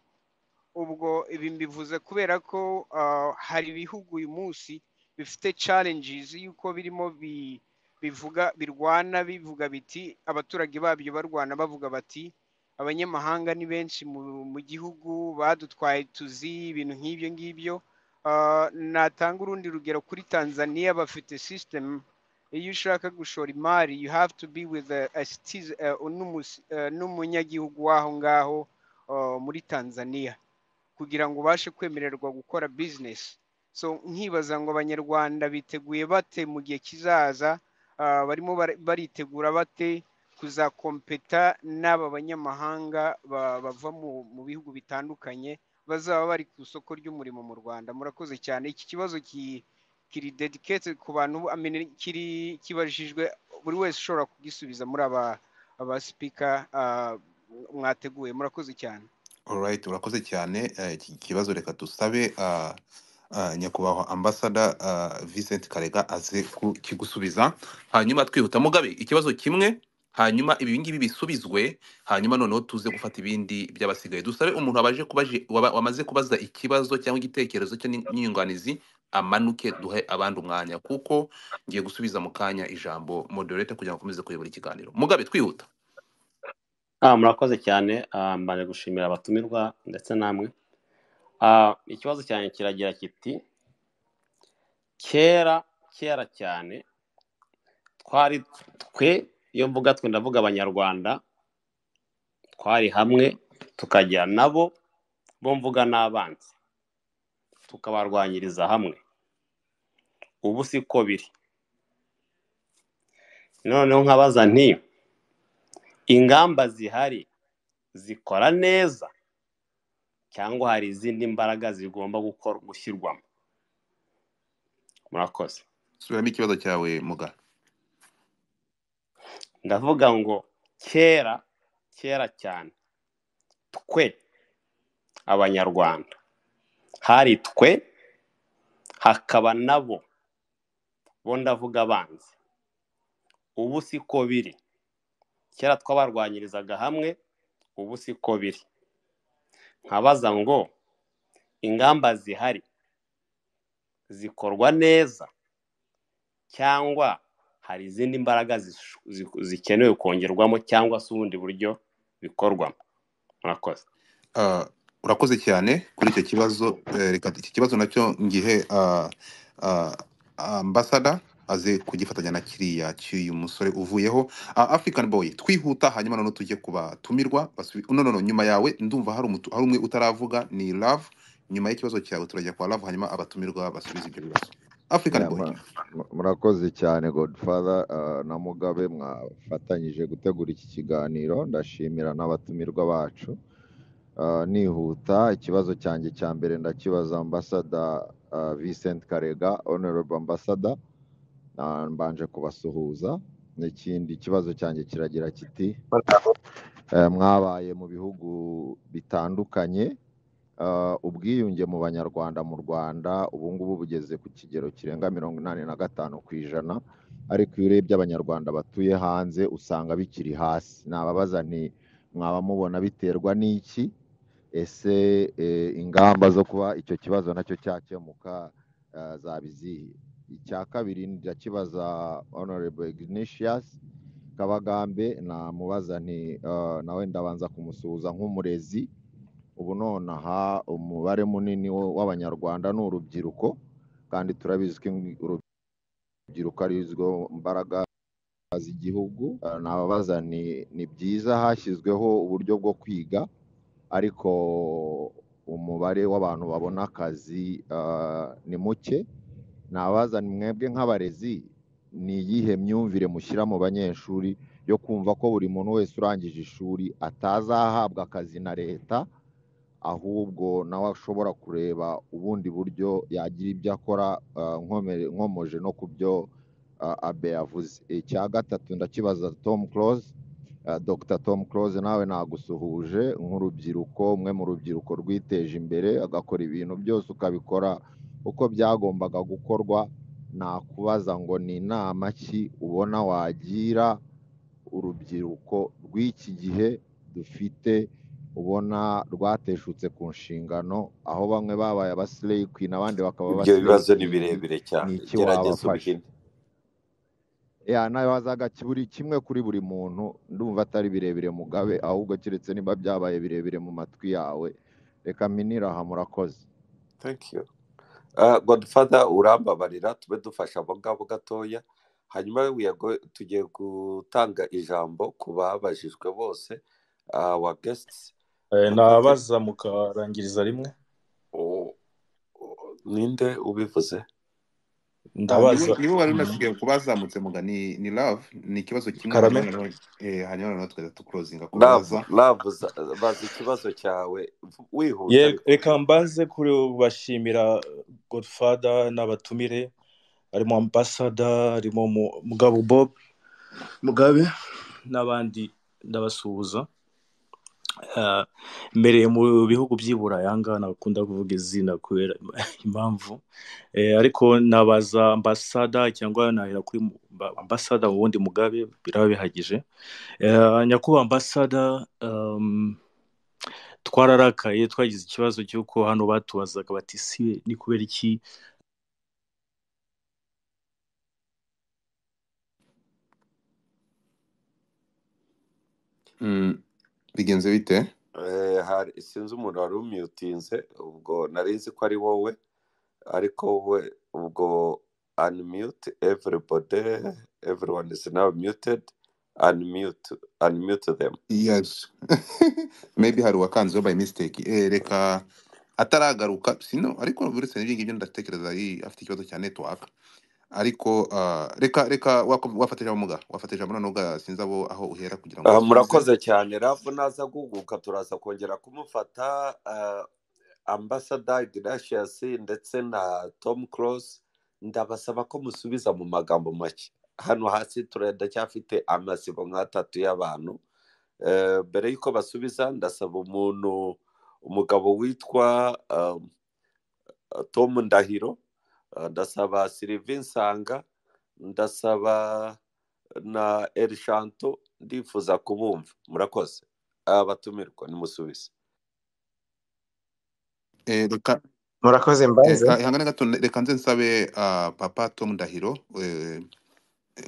ubwo ibi mbivuze kubera ko ah, hari ibihugu uyu munsi bifite challenges y'uko birimo bi- bivuga birwana bivuga biti abaturage babyo barwana bavuga bati abanyamahanga ni benshi mu mu gihugu badutwaye tuzi ibintu nk'ibyo ngibyo Ah, natanga urundi rugero kuri tanzania bafite system iyo ushaka gushora imari you have to be with a, a citizen, eh, n'umus- eh, n'umunyagihugu w'aho ngaho ah, muri tanzania kugira ngo ubashe kwemererwa gukora bizinesi so nkibaza ngo abanyarwanda biteguye bate mu gihe kizaza ah, barimo bara- baritegura bate kuzakompeta n'aba banyamahanga ba- bava mu mu bihugu bitandukanye bazaba bari ku isoko ry'umurimo mu rwanda murakoze cyane iki kibazo ki- kiri dedikete ku bantu I mean, kiri kibajijwe buri wese ushobora kugisubiza muri aba aba sipika mwateguye murakoze cyane Alright, urakoze cyane Eh, iki kibazo reka dusabe ah, ah, nyakubahwa ambasada ah, Vincent Karega aze ku- kigusubiza hanyuma twihuta mugabe ikibazo kimwe hanyuma ibi ngibi bisubizwe hanyuma noneho tuze gufata ibindi by'abasigaye dusabe umuntu wabaje kubaje waba- wamaze kubaza ikibazo cyangwa igitekerezo cye n'in- n'inyunganizi amanuke duhe abandi umwanya kuko ngiye gusubiza mu kanya ijambo moderator kugira ngo akomeze kuyobora ikiganiro mugabe twihuta Ah, murakoze cyane ah, mbaje gushimira abatumirwa ndetse namwe Ah, ikibazo cyanjye kiragira kiti kera kera cyane twari twe iyo mvuga twe ndavuga abanyarwanda twari hamwe tukajya nabo bo mvuga n'abanzi tukabarwanyiriza hamwe ubu siko biri noneho nkabaza nti ingamba zihari zikora neza cyangwa hari izindi mbaraga zigomba gukora gushyirwamo murakoze subiramo ikibazo cyawe mugabe ndavuga ngo kera kera cyane twe abanyarwanda hari twe hakaba nabo bo ndavuga abanzi ubu siko biri kera twabarwanyirizaga hamwe ubu siko biri nkabaza ngo ingamba zihari zikorwa neza cyangwa hari izindi mbaraga zish- zi- zikenewe kongerwamo cyangwa se ubundi buryo bikorwamo murakoze Ah, urakoze cyane kuri icyo kibazo Eh, reka iki kibazo nacyo ngihe ah, ah, ambasada aze kugifatanya na kiriya cy'uyu musore uvuyeho Ah, african boy twihuta hanyuma noneho tujye kubatumirwa basubi- no no no nyuma yawe ndumva hari umutu- hari umwe utaravuga ni love nyuma y'ikibazo cyawe turajya kwa love hanyuma abatumirwa basubize ibyo bibazo african Yeah, boy mu- mu- murakoze cyane godfather ah, na mugabe mwafatanyije gutegura iki kiganiro ndashimira n'abatumirwa bacu Ah, nihuta ikibazo cyanjye cya mbere ndakibaza ambasada ah, Vincent Karega honorable ambasada Ah, mbanje kubasuhuza n'ikindi kibazo cyanjye kiragira kiti eh, mwabaye mu bihugu bitandukanye Ah, ubwiyunge mu banyarwanda mu rwanda ubu ngubu bugeze ku kigero kirenga mirongo inani na gatanu ku ijana ariko iyo urebye abanyarwanda batuye hanze usanga bikiri hasi nababaza nti mwaba mubona biterwa n'iki ese eh, ingamba zo kuba icyo kibazo nacyo cyakemuka eh, zaba izihe icya kabiri ndakibaza honorable ignatius kabagambe namubaza nti eh, nawe ndabanza kumusuhuza nk'umurezi ubu nonaha umubare munini wo- w'abanyarwanda ni urubyiruko kandi turabizi ko ing- urubyiruko ari zo mbaraga z'igihugu Eh, nababaza ni ni byiza hashyizweho uburyo bwo kwiga ariko umubare w'abantu babona akazi eh, ni muke nabaza ni mwebwe nk'abarezi ni iyihe myumvire mushyira mu banyeshuri yo kumva ko buri muntu wese urangije ishuri atazahabwa akazi na leta ahubwo nawe ashobora kureba ubundi buryo yagira ibyo akora ah, nkome- nkomoje no ku byo ah, abe yavuze icya gatatu ndakibaza tom close dr tom close nawe nagusuhuje nk'urubyiruko umwe mu rubyiruko rwiteje imbere agakora ibintu byose ukabikora uko byagombaga gukorwa nakubaza ngo ni inama ki ubona wagira urubyiruko rw'iki gihe dufite ubona rwateshutse ku nshingano aho bamwe babaye abasileyi kwini abandi bakaba ibyo abasileyi bibazo ni kingi birebire ni cyane iki gerageza wabafasha ubihine ya nawe wazaga buri kimwe kuri buri muntu ndumva atari birebire mugabe ahubwo keretse niba byabaye birebire mu matwi yawe reka minira aha murakoze thank you Ah, godfather urambabarira tube dufasha abo ngabo gatoya hanyuma we tugiye gutanga ijambo ku babajijwe bose awa guests Eh, murakoze nabaza mukarangiriza rimwe Oh, oh, ninde ubivuze Ah, niwe ndabaza niwe wari mm, unasigaye ku bazamutse muga ni ni love ni ikibazo kimwe karame hanyuma noneho eh, hanyuma noneho tukajya tukurozinga ku love baza love za- baza ikibazo cyawe v- wihuta Ye- ariko reka mbanze kubashimira godfather n'abatumire harimo ambasada harimo Mu- mugabo bob mugabe n'abandi ndabasuhuza Ah, mbereye mu bihugu by'i burayi ahangaha ntakunda kuvuga izina kubera impamvu Eh, ariko nabaza ambasada cyangwa nahera kuri mu- ba- ambasada ubundi mugabe biraba bihagije Eh, nyakubahwa ambasada um, twararakaye twagize ikibazo cy'uko hano batubazaga bati si ni kubera iki Mm, bigenze bite Eh, hari sinzi umuntu wari umyutinze ubwo nari nzi ko ari wowe ariko we ubwo unmute everybody everyone is now muted unmute unmute them yes maybe hari uwakanzeho by mistake eh, reka ataragaruka sino ariko buretse n'ibyo ngibyo ndatekereza ari- afite ikibazo cya network ariko ah, reka reka wako- wafata ijambo muga wafata ijambo noneho uga sinzi abo aho uhera kugira ngo Ah, usubize murakoze cyane rafu naza guhuguka turaza kongera kumufata ah, ambasada Ignatius ndetse na Tom Close ndabasaba ko musubiza mu magambo make hano hasi turacyafite amasibo nk'atatu y'abantu Eh, mbere y'uko basubiza ndasaba umuntu umugabo witwa um, Tom Ndahiro eh, ndasaba Sylvain Nsanga ndasaba na Elishanto ndifuza kubumva murakoze abatumirwa nimusubize eh, reka murakoze eh, mbanze ka- ihangane gato reka nze nsabe ah, papa tom ndahiro eh,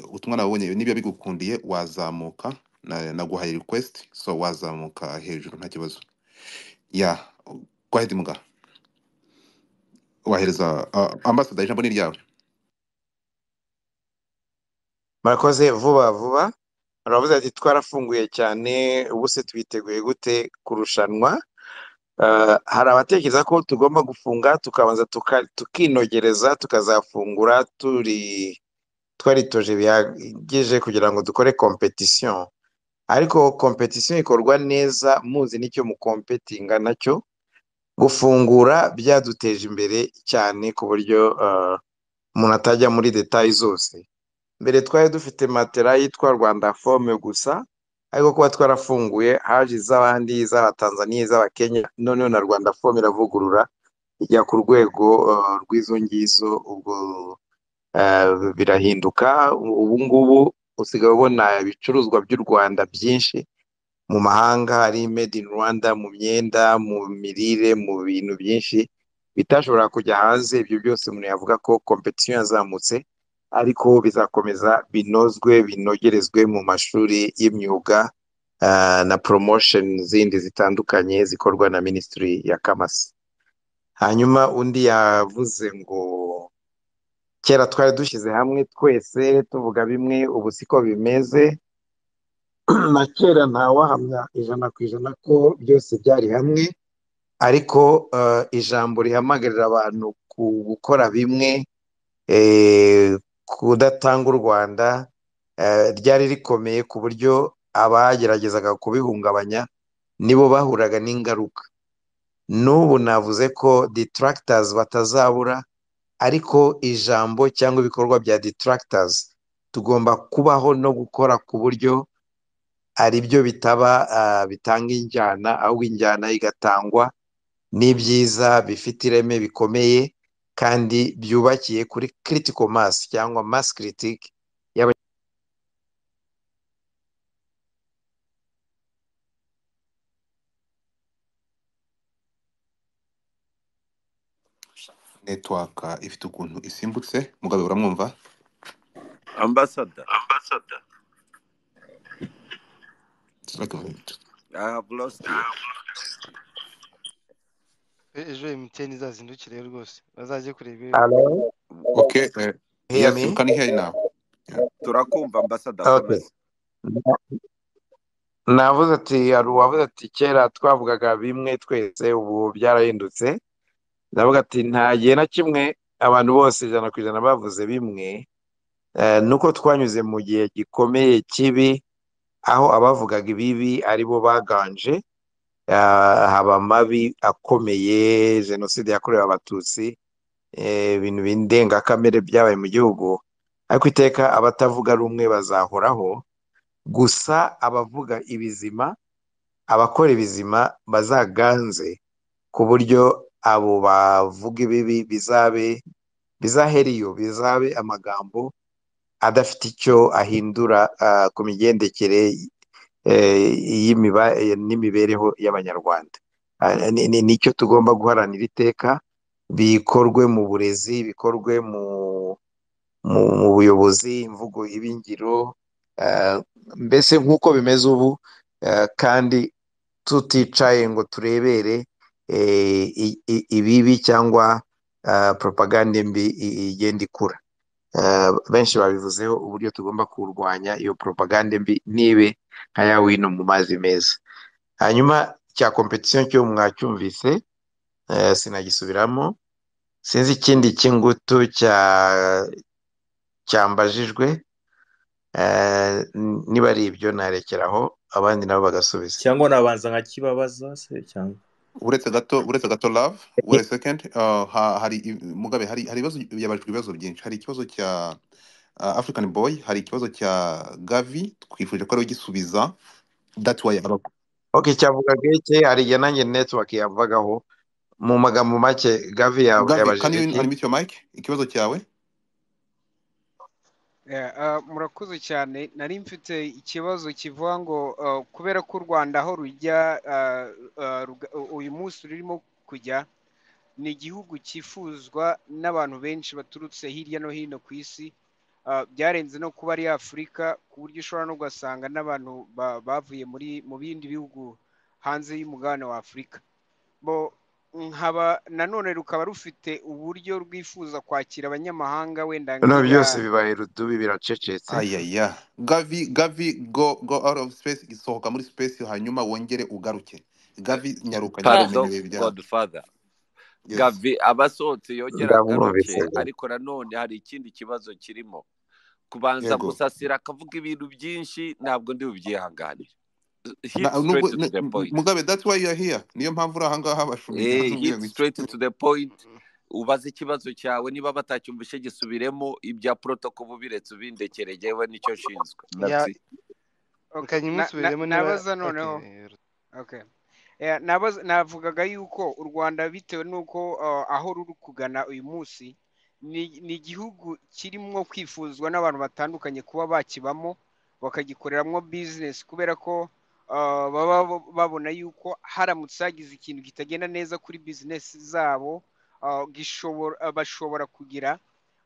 ubutumwa nabonye niba bigukundiye wazamuka na- naguhaye request so wazamuka hejuru nta kibazo ya gwahidi muga wahereza uh, ambassador ijambo ni ryawe murakoze vuba vuba baravuze ati twarafunguye cyane ubu se tubiteguye gute kurushanwa Eh, hari abatekereza ko tugomba gufunga tukabanza tuka- tukinogereza tukazafungura turi twaritoje bihagije kugira ngo dukore competition ariko competition ikorwa neza muzi n'icyo mukompetinga nacyo gufungura byaduteje imbere cyane ku buryo eh, umuntu atajya muri detayi zose mbere twari dufite matera yitwa rwanda fome gusa ariko kuba twarafunguye haje iz'abandi iz'abatanzaniya iz'abakenya noneho na rwanda fome iravugurura ijya ku rwego eh, rw'izo ngizo ubwo eh, birahinduka ubu ngubu usigaye ubona ibicuruzwa by'u rwanda byinshi mu mahanga ari made in Rwanda mu myenda mu mirire mu bintu byinshi bitashobora kujya hanze ibyo byose umuntu yavuga ko competition yazamutse ariko bizakomeza binozwe binogerezwe mu mashuri y'imyuga ah, na promotion zindi zitandukanye zikorwa na minisitiri ya kamasi hanyuma undi yavuze ngo kera twari dushyize hamwe twese tuvuga bimwe ubu siko bimeze na kera ntawahamya ijana ku ijana ko byose byari hamwe ariko eh, ijambo rihamagarira abantu ku gukora bimwe eh, kudatanga u Rwanda eh, ryari rikomeye ku buryo abageragezaga kubihungabanya nibo bahuraga n'ingaruka n'ubu navuze ko detractors batazabura ariko ijambo cyangwa ibikorwa bya detractors tugomba kubaho no gukora ku buryo ari byo bitaba ah, bitanga injyana ahubwo injyana igatangwa n'ibyiza bifite ireme bikomeye kandi byubakiye kuri critical mass cyangwa mass critique y'aba- network ah, ifite ukuntu isimbutse mugabe uramwumva ambasada It's like a- i have lost you E- ejo emutiyeni izazindukire rwose bazajye kureba Hello? okay eh, Hear yes me? you can hear now yeah. turakumva ambasada Okay. komeza Navuze ati hari uwavuze ati kera twavugaga bimwe twese ubu byarahindutse ndavuga ati nta gihe na kimwe abantu bose ijana ku ijana bavuze bimwe eh, nuko twanyuze mu gihe gikomeye kibi aho abavugaga ibibi aribo baganje ah, haba amabi akomeye jenoside yakorewe abatutsi eh, ibintu bindengakamere byabaye mu gihugu ariko iteka abatavuga rumwe bazahoraho gusa abavuga ibizima abakora ibizima bazaganze ku buryo abo bavuga ibibi bizabe bizaheriyo bizabe amagambo adafite icyo ahindura ah, ku migendekere eh, y'imiba- eh, n'imibereho y'Abanyarwanda. Ah, ni- ni- Nicyo tugomba guharanira iteka bikorwe mu burezi, bikorwe mu mu mu buyobozi, imvugo iba ingiro, ah, mbese nk'uko bimeze ubu ah, kandi tuticaye ngo turebere eh, i- i- ibibi cyangwa ah, propaganda mbi i- igenda ikura. Eh, benshi babivuzeho uburyo tugomba kurwanya iyo propaganda mbi ntibe nka ya wino mu mazi meza hanyuma cya competition cyo mwacyumvise eh, sinagisubiramo sinzi ikindi cy'ingutu cya cyambajijwe eh, n- niba ari ibyo narekeraho abandi nabo bagasubiza cyangwa nabanza nkakibabaza se cyangwa uretse gato uretse gato love wait a second ah, ha- hari mugabe hari hari ibibazo yabajwe ibibazo byinshi hari ikibazo cya ah, African boy hari ikibazo cya Gavi twifuje ko ari gisubiza that's why aba okay cyavugaga iki hari igihe nanjye network yavagaho mu magambo make gavi ya- Gavi can yabajije you iki unmute your mic ikibazo cyawe Yeah, ah, murakoze cyane nari mfite ikibazo kivuga ngo ah, kubera ko u Rwanda aho rujya ah, ah, ruga- u- uyu munsi rurimo kujya ni igihugu cyifuzwa n'abantu benshi baturutse hirya no hino ku isi Ah, byarenze no kuba ari afurika ku buryo ushobora no kugasanga n'abantu ba- bavuye muri mu bindi bihugu hanze y'umugabane wa afurika bo nkaba nanone rukaba rufite uburyo rwifuza kwakira abanyamahanga wenda no nk'iya byose bibaye rudubi biracecetse Ayaya. Gavi, Gavi, go, go out of space, isohoka muri space hanyuma wongere ugaruke. gavi nyaruka pardon nyirarume bya godfather yes gavi aba asohotse yongera ndamwumvise agaruke ariko nanone hari ikindi kibazo kirimo kubanza yego gusasira akavuga ibintu byinshi ntabwo ndi bubyihanganire hit Na- nubwo straight to ne- the point mugabe that's why you are here niyo mpamvu uri aha ngaha bashumba eh, ndababwira hit ngo iki straight to the point ubaze ikibazo cyawe niba batacyumvishe gisubiremo ibya protocol bubiretse ubindekere jyewe nicyo nshinzwe ya that's it kanya Na- na- imusubiremo niba nabaza okay noneho Okay. Eh, nabaza- navugaga yuko u Rwanda bitewe n'uko uh, aho ruri kugana uyu munsi ni ni igihugu kirimo kwifuzwa n'abantu batandukanye kuba bakibamo bakagikoreramwo bizinesi kubera ko uh, baba bo- babona yuko haramutse hagize ikintu kitagenda neza kuri bizinesi zabo uh, gishobora uh, bashobora kugira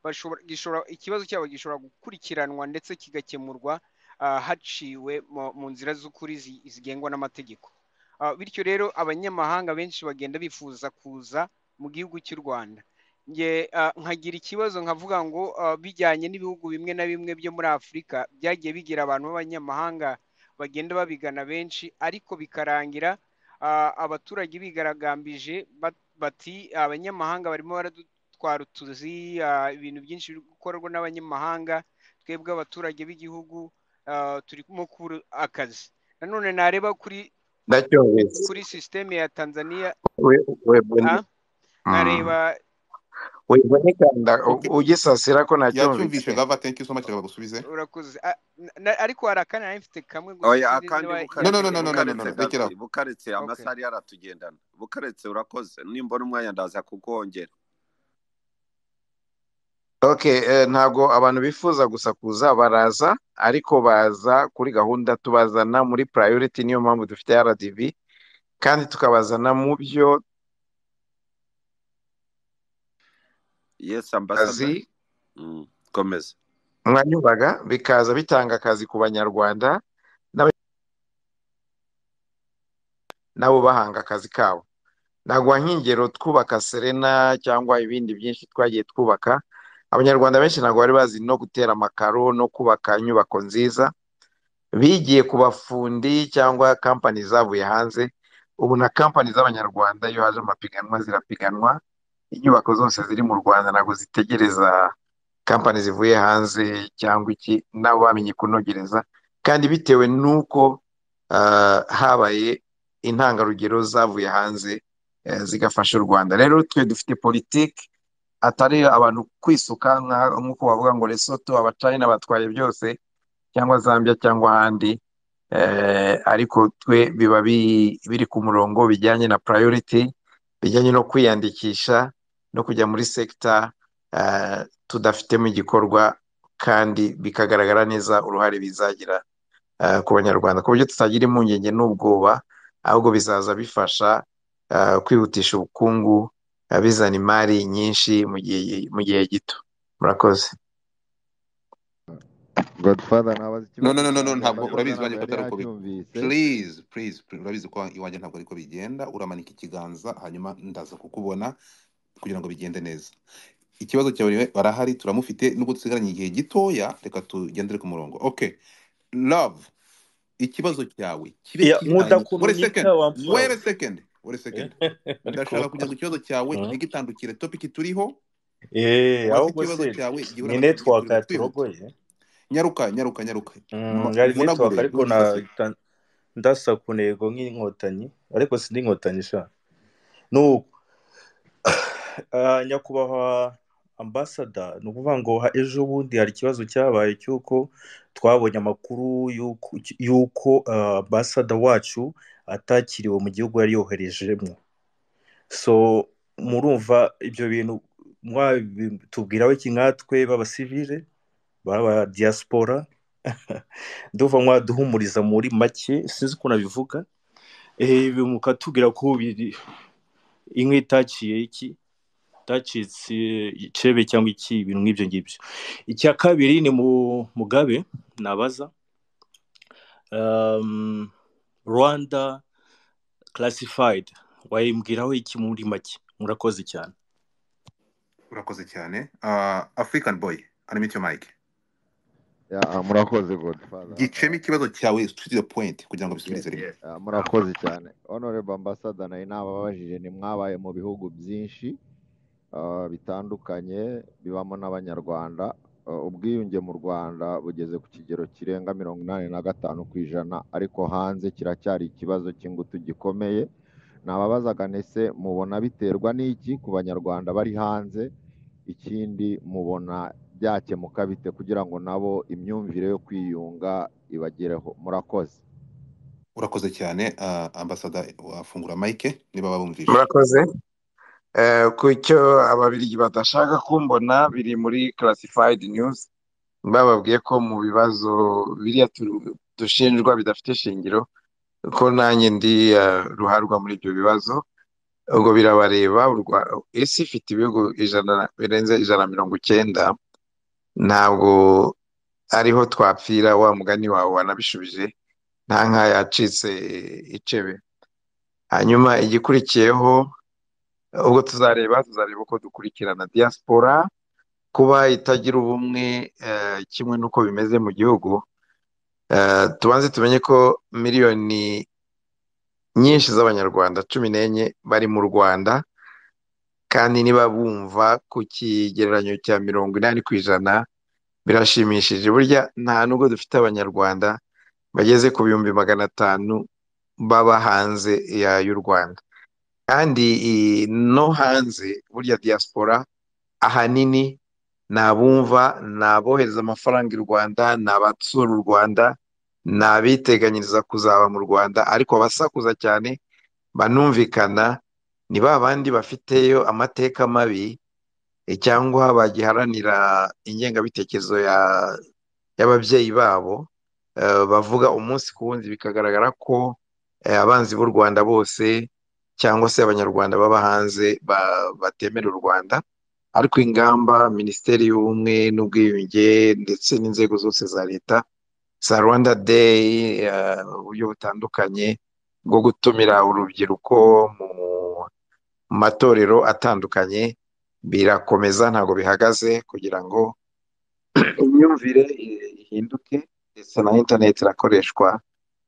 bashobora gishobora ikibazo cyabo gishobora gukurikiranwa ndetse kigakemurwa uh, haciwe mu mu nzira z'ukuri zi- zigengwa n'amategeko Ah, bityo rero abanyamahanga benshi bagenda bifuza kuza mu gihugu cy'u Rwanda nge ah, nkagira ikibazo nkavuga ngo ah, bijyanye n'ibihugu bimwe na bimwe byo muri Afurika byagiye bigira abantu b'abanyamahanga bagenda babigana benshi ariko bikarangira ah, abaturage bigaragambije bat- bati abanyamahanga barimo baradutwara utuzi ah, ibintu byinshi biri gukorwa n'abanyamahanga twebwe abaturage b'igihugu ah, turimo kubura akazi nanone nareba kuri ndacyumvise kuri sisiteme ya Tanzania we we bune ah nkareba we bune kanda okay ugisasira ko nacyumvise yacyumvishe gava thank you so much gabagusubize urakoze Ah, na- na- ariko hari akanya nari mfite kamwe gusa oya sinzi akandi niba no no bukaretse no no no yategereje no no no bukaretse gusubiza rekera gavi bukaretse okay amasaha yaratugendana bukaretse urakoze nimbona umwanya ndaza kukwongera okay eh, ntabwo abantu bifuza gusa kuza baraza ariko baza kuri gahunda tubazana muri priority niyo mpamvu dufite RDB kandi tukabazana mu byo yes kazi ambassador mm. komeza mwanyubaga bikaza bitanga akazi ku banyarwanda n'aba- nabo bahanga akazi kabo naguha nk'ingero twubaka serena cyangwa ibindi byinshi twagiye twubaka abanyarwanda benshi ntabwo bari bazi no gutera amakaro no kubaka inyubako nziza bigiye ku bafundi cyangwa kampani zavuye hanze ubu na kampani z'abanyarwanda iyo haje amapiganwa zirapiganwa inyubako zose ziri mu rwanda ntabwo zitegereza kampani zivuye hanze cyangwa iki nabo bamenye kunogereza kandi bitewe n'uko ah, habaye intangarugero zavuye hanze eh, zigafasha u rwanda rero twe dufite politiki atari abantu kwisuka nka- nk'uko bavuga ngo lesoto abacayina batwaye byose cyangwa zambia cyangwa ahandi eh, ariko twe biba bi- biri ku murongo bijyanye na priority bijyanye no kwiyandikisha no kujya muri sekita eh, tudafitemo igikorwa kandi bikagaragara neza uruhare bizagira eh, ku banyarwanda ku buryo tutagira impungenge n'ubwoba ahubwo bizaza bifasha eh, kwihutisha ubukungu eh, bizana imari nyinshi mu gihe mu gihe gito murakoze godfather ntabaza no ikibazo no no no no, cyanjye ntabwo ambasada urabizi iwanjye ko ntabwo yari atari uko bigenda yacyumvise please please please, urabizi ko iwanjye ntabwo ariko bigenda uramanika ikiganza hanyuma ndaza kukubona kugira ngo bigende neza ikibazo cyawe barahari turamufite nubwo dusigaranye igihe gitoya reka tugendere ku murongo okay love ikibazo cyawe kibe Ya, kitandukira wait a second wait mudakurunyika wamfura a second wait a second ndashaka ariko kugira ngo ikibazo cyawe mm. gitandukire topiki turiho eh ubaze ahubwo ikibazo se cyawe igihe ni uraba network gituriho twihuta yaturogoye nyaruka nyaruka nyaruka mm, Ma- yari network munagure ariko na ntugisasire ta- ndasa kunego nk'inkotanyi ariko sindi inkotanyi sha nuko uh, nyakubahwa ambasada ni ukuvuga ngo ha- ejo bundi hari ikibazo cyabaye cy'uko twabonye amakuru y'uko y'uko, ah, ambasada wacu atakiriwe mu gihugu yari yoherejemo so murumva ibyo bintu mwabitubwiraho iki nkatwe b'abasivile baba diaspora ndumva mwaduhumuriza muri make sinzi uko nabivuga eh, bi- mukatubwira ko biri inka itaciye iki itacitse icebe cyangwa iki ibintu nk'ibyo ngibyo icya kabiri ni mu mugabe nabaza um, rwanda classified wayimbwiraho iki muri make murakoze cyane urakoze cyane Ah, african boy unmute your mic Ya, ah, murakoze godfather gicemo ikibazo cyawe to the point kugira ngo bisubize rimwe Ah, murakoze cyane honorable ambassador nayo nababajije ni mwabaye mu bihugu byinshi ah, bitandukanye bibamo n'abanyarwanda Ah, ubwiyunge mu rwanda bugeze ku kigero kirenga mirongo inani na gatanu ku ijana ariko hanze kiracyari ikibazo cy'ingutu gikomeye nababazaga nese mubona biterwa n'iki ku banyarwanda bari hanze ikindi mubona byakemuka bite kugira ngo nabo imyumvire yo kwiyunga ibagereho murakoze urakoze cyane ah, ambasada wafungura mike niba babumvise murakoze Eh, ku icyo ababiligi badashaka kumbona biri muri classified news bababwiye ko mu bibazo biriya tu- dushinjwa bidafite shingiro ko nanjye ndi eh, ruharwa muri ibyo bibazo ubwo birabareba u Rwa- isi ifite ibihugu ijana na- birenze ijana na mirongo icyenda ntabwo ariho twapfira wa mugani wawe wanabishubije nta nka yacitse icebe hanyuma igikurikiyeho ubwo tuzareba tuzareba uko dukurikirana diaspora kuba itagira ubumwe eh, kimwe n'uko bimeze mu gihugu Eh, tubanze tumenye ko miliyoni nyinshi z'abanyarwanda cumi n'enye bari mu rwanda kandi niba bumva ku kigereranyo cya mirongo inani ku ijana birashimishije burya nta nubwo dufite abanyarwanda bageze ku bihumbi magana atanu baba hanze ya- y'u rwanda kandi i- no hanze burya diaspora ahanini ni abumva ni abohereza amafaranga i rwanda ni abatsura u rwanda ni abiteganyiriza kuzaba mu rwanda ariko abasakuza cyane banumvikana ni ba bandi bafiteyo amateka mabi eh, cyangwa bagiharanira ingengabitekerezo ya y'ababyeyi babo eh, bavuga umunsi ku wundi bikagaragara ko eh, abanzi b'u Rwanda bose cyangwa se abanyarwanda baba hanze ba- batemera u Rwanda ariko ingamba Minisiteri y'Ubumwe n'Ubwiyunge ndetse n'inzego zose za leta za Rwanda Day eh, uburyo butandukanye bwo gutumira urubyiruko mu matorero atandukanye birakomeza ntabwo bihagaze kugira ngo imyumvire i- ihinduke ndetse na interineti irakoreshwa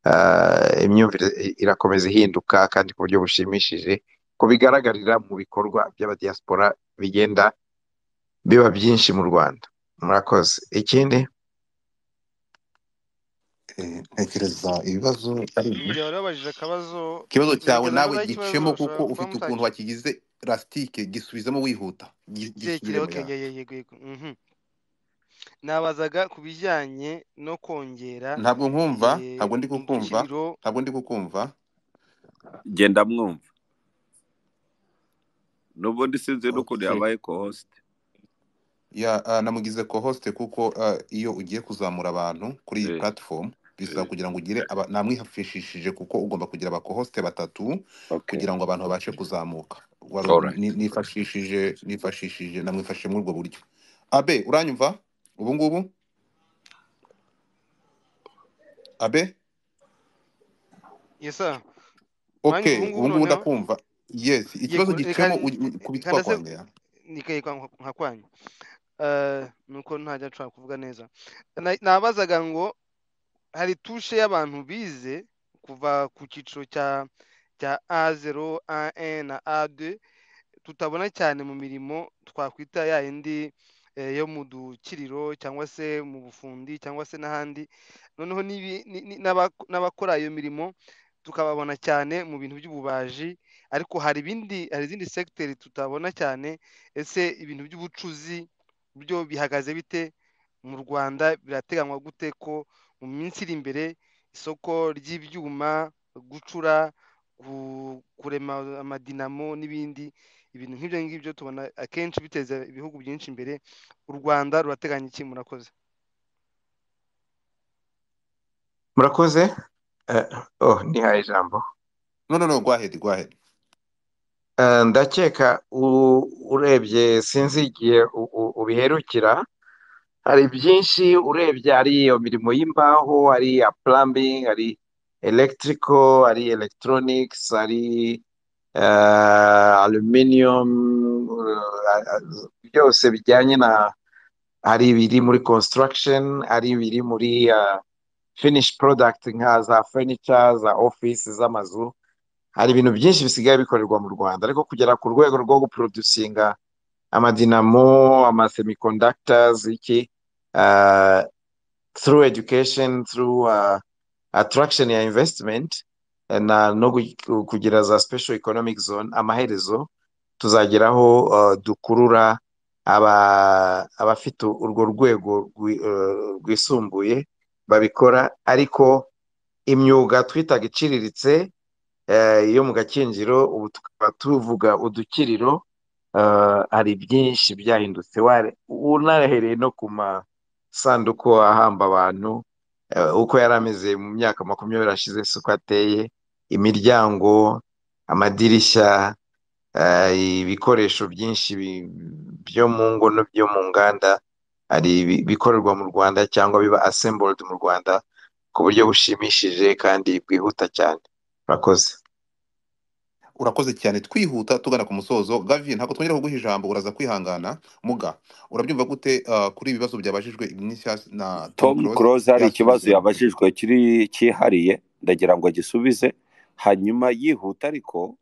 ah, imyumvire i- irakomeza ihinduka kandi ku buryo bushimishije ko bigaragarira mu bikorwa by'abadiyasipora bigenda biba byinshi mu rwanda murakoze ikindi Eh, ntekereza ibibazo ari ibi. njye wari wabajije akabazo ikibazo cyawe ntekereza ko nawe ari gicemo ikibazo kuko ushobora kuba ufite ukuntu mutakizi wakigize rasitike gisubizemo wihuta Gi- kirekire gisubiremo ok ya ye- ye- yego yego mhm nabazaga ku bijyanye no kongera ntabwo nkumva eh, ntabwo ndi kukumva igiciro ntabwo ndi kukumva genda mwumva n'ubundi sinzi n'ukuntu okay yabaye kohosite ya ah, namugize co host kuko ah, iyo ugiye kuzamura abantu kuri iyi eh, platform bisaba eh, kugira ngo ugire aba- namwifashishije kuko ugomba kugira aba co host batatu okay kugira ngo abantu babashe kuzamuka Wari- alright ni- nifashishije nifashishije namwifashije muri ubwo buryo abe uranyumva ubu ngubu abe yesa mwanyuma ubu okay ngubu ubu ngubu noneho ndakumva yes ye ikibazo reka gicemo ugi- reka kubitwa ndase kwanjye ya nikaye kwa nka kwanyu Eh, nuko ntajya nshobora kuvuga neza Na- nabazaga ngo hari tushe y'abantu bize kuva ku cyiciro cya cya A0, A1 na A2 tutabona cyane mu mirimo twakwita ya yindi eh, yo mu dukiriro cyangwa se mu bufundi cyangwa se n'ahandi noneho n'ibi- ni- ni- n'abak- n'abakora iyo mirimo tukababona cyane mu bintu by'ububaji ariko hari ibindi hari izindi segiteri tutabona cyane ese ibintu by'ubucuzi byo bihagaze bite mu Rwanda birateganywa gute ko mu minsi iri imbere isoko ry'ibyuma gucura gu- kurema amadinamo n'ibindi ibintu nk'ibyo ngibyo tubona akenshi biteza ibihugu byinshi imbere u Rwanda rurateganya iki murakoze murakoze Eh, oh nihaye ijambo no no no go ahead go ahead Eh, ndakeka u- urebye sinzi igihe u- u- ubiherukira hari byinshi urebye ari iyo mirimo y'imbaho ari iya plumbing ari electrical ari electronics ari eh, aluminium eh, byose bijyanye na hari ibiri muri construction hari ibiri muri ah, finish product nka za furniture za office z'amazu hari ibintu byinshi bisigaye bikorerwa mu rwanda ariko kugera ku rwego rwo guproducinga amadinamo amasemiconductors iki ah, through education through uh, attraction ya investment eh, na no gu- kugira za special economic zone amaherezo tuzageraho uh, dukurura aba abafite urwo rwego rwi- eh, rwisumbuye babikora ariko imyuga twitaga iciriritse eh, yo mu gakinjiro ubu tukaba tuvuga udukiriro eh, hari byinshi byahindutse Ware- unahereye no ku masanduku ahamba abantu eh, uko yari ameze mu myaka makumyabiri ashize si uko ateye imiryango amadirishya eh, ibikoresho byinshi bi- byo mu ngo no byo mu nganda hari ibi- bikorerwa mu rwanda cyangwa biba assembled mu rwanda ku buryo bushimishije kandi bwihuta cyane murakoze urakoze cyane twihuta tugana ku musozo gavi ntabwo twongera kuguha ijambo uraza kwihangana muga urabyumva gute ah, kuri ibi bibazo byabajijwe nishya na tom tom close close hari ikibazo byasubize yabajijwe kiri cyihariye ndagira ngo agisubize hanyuma yihuta ariko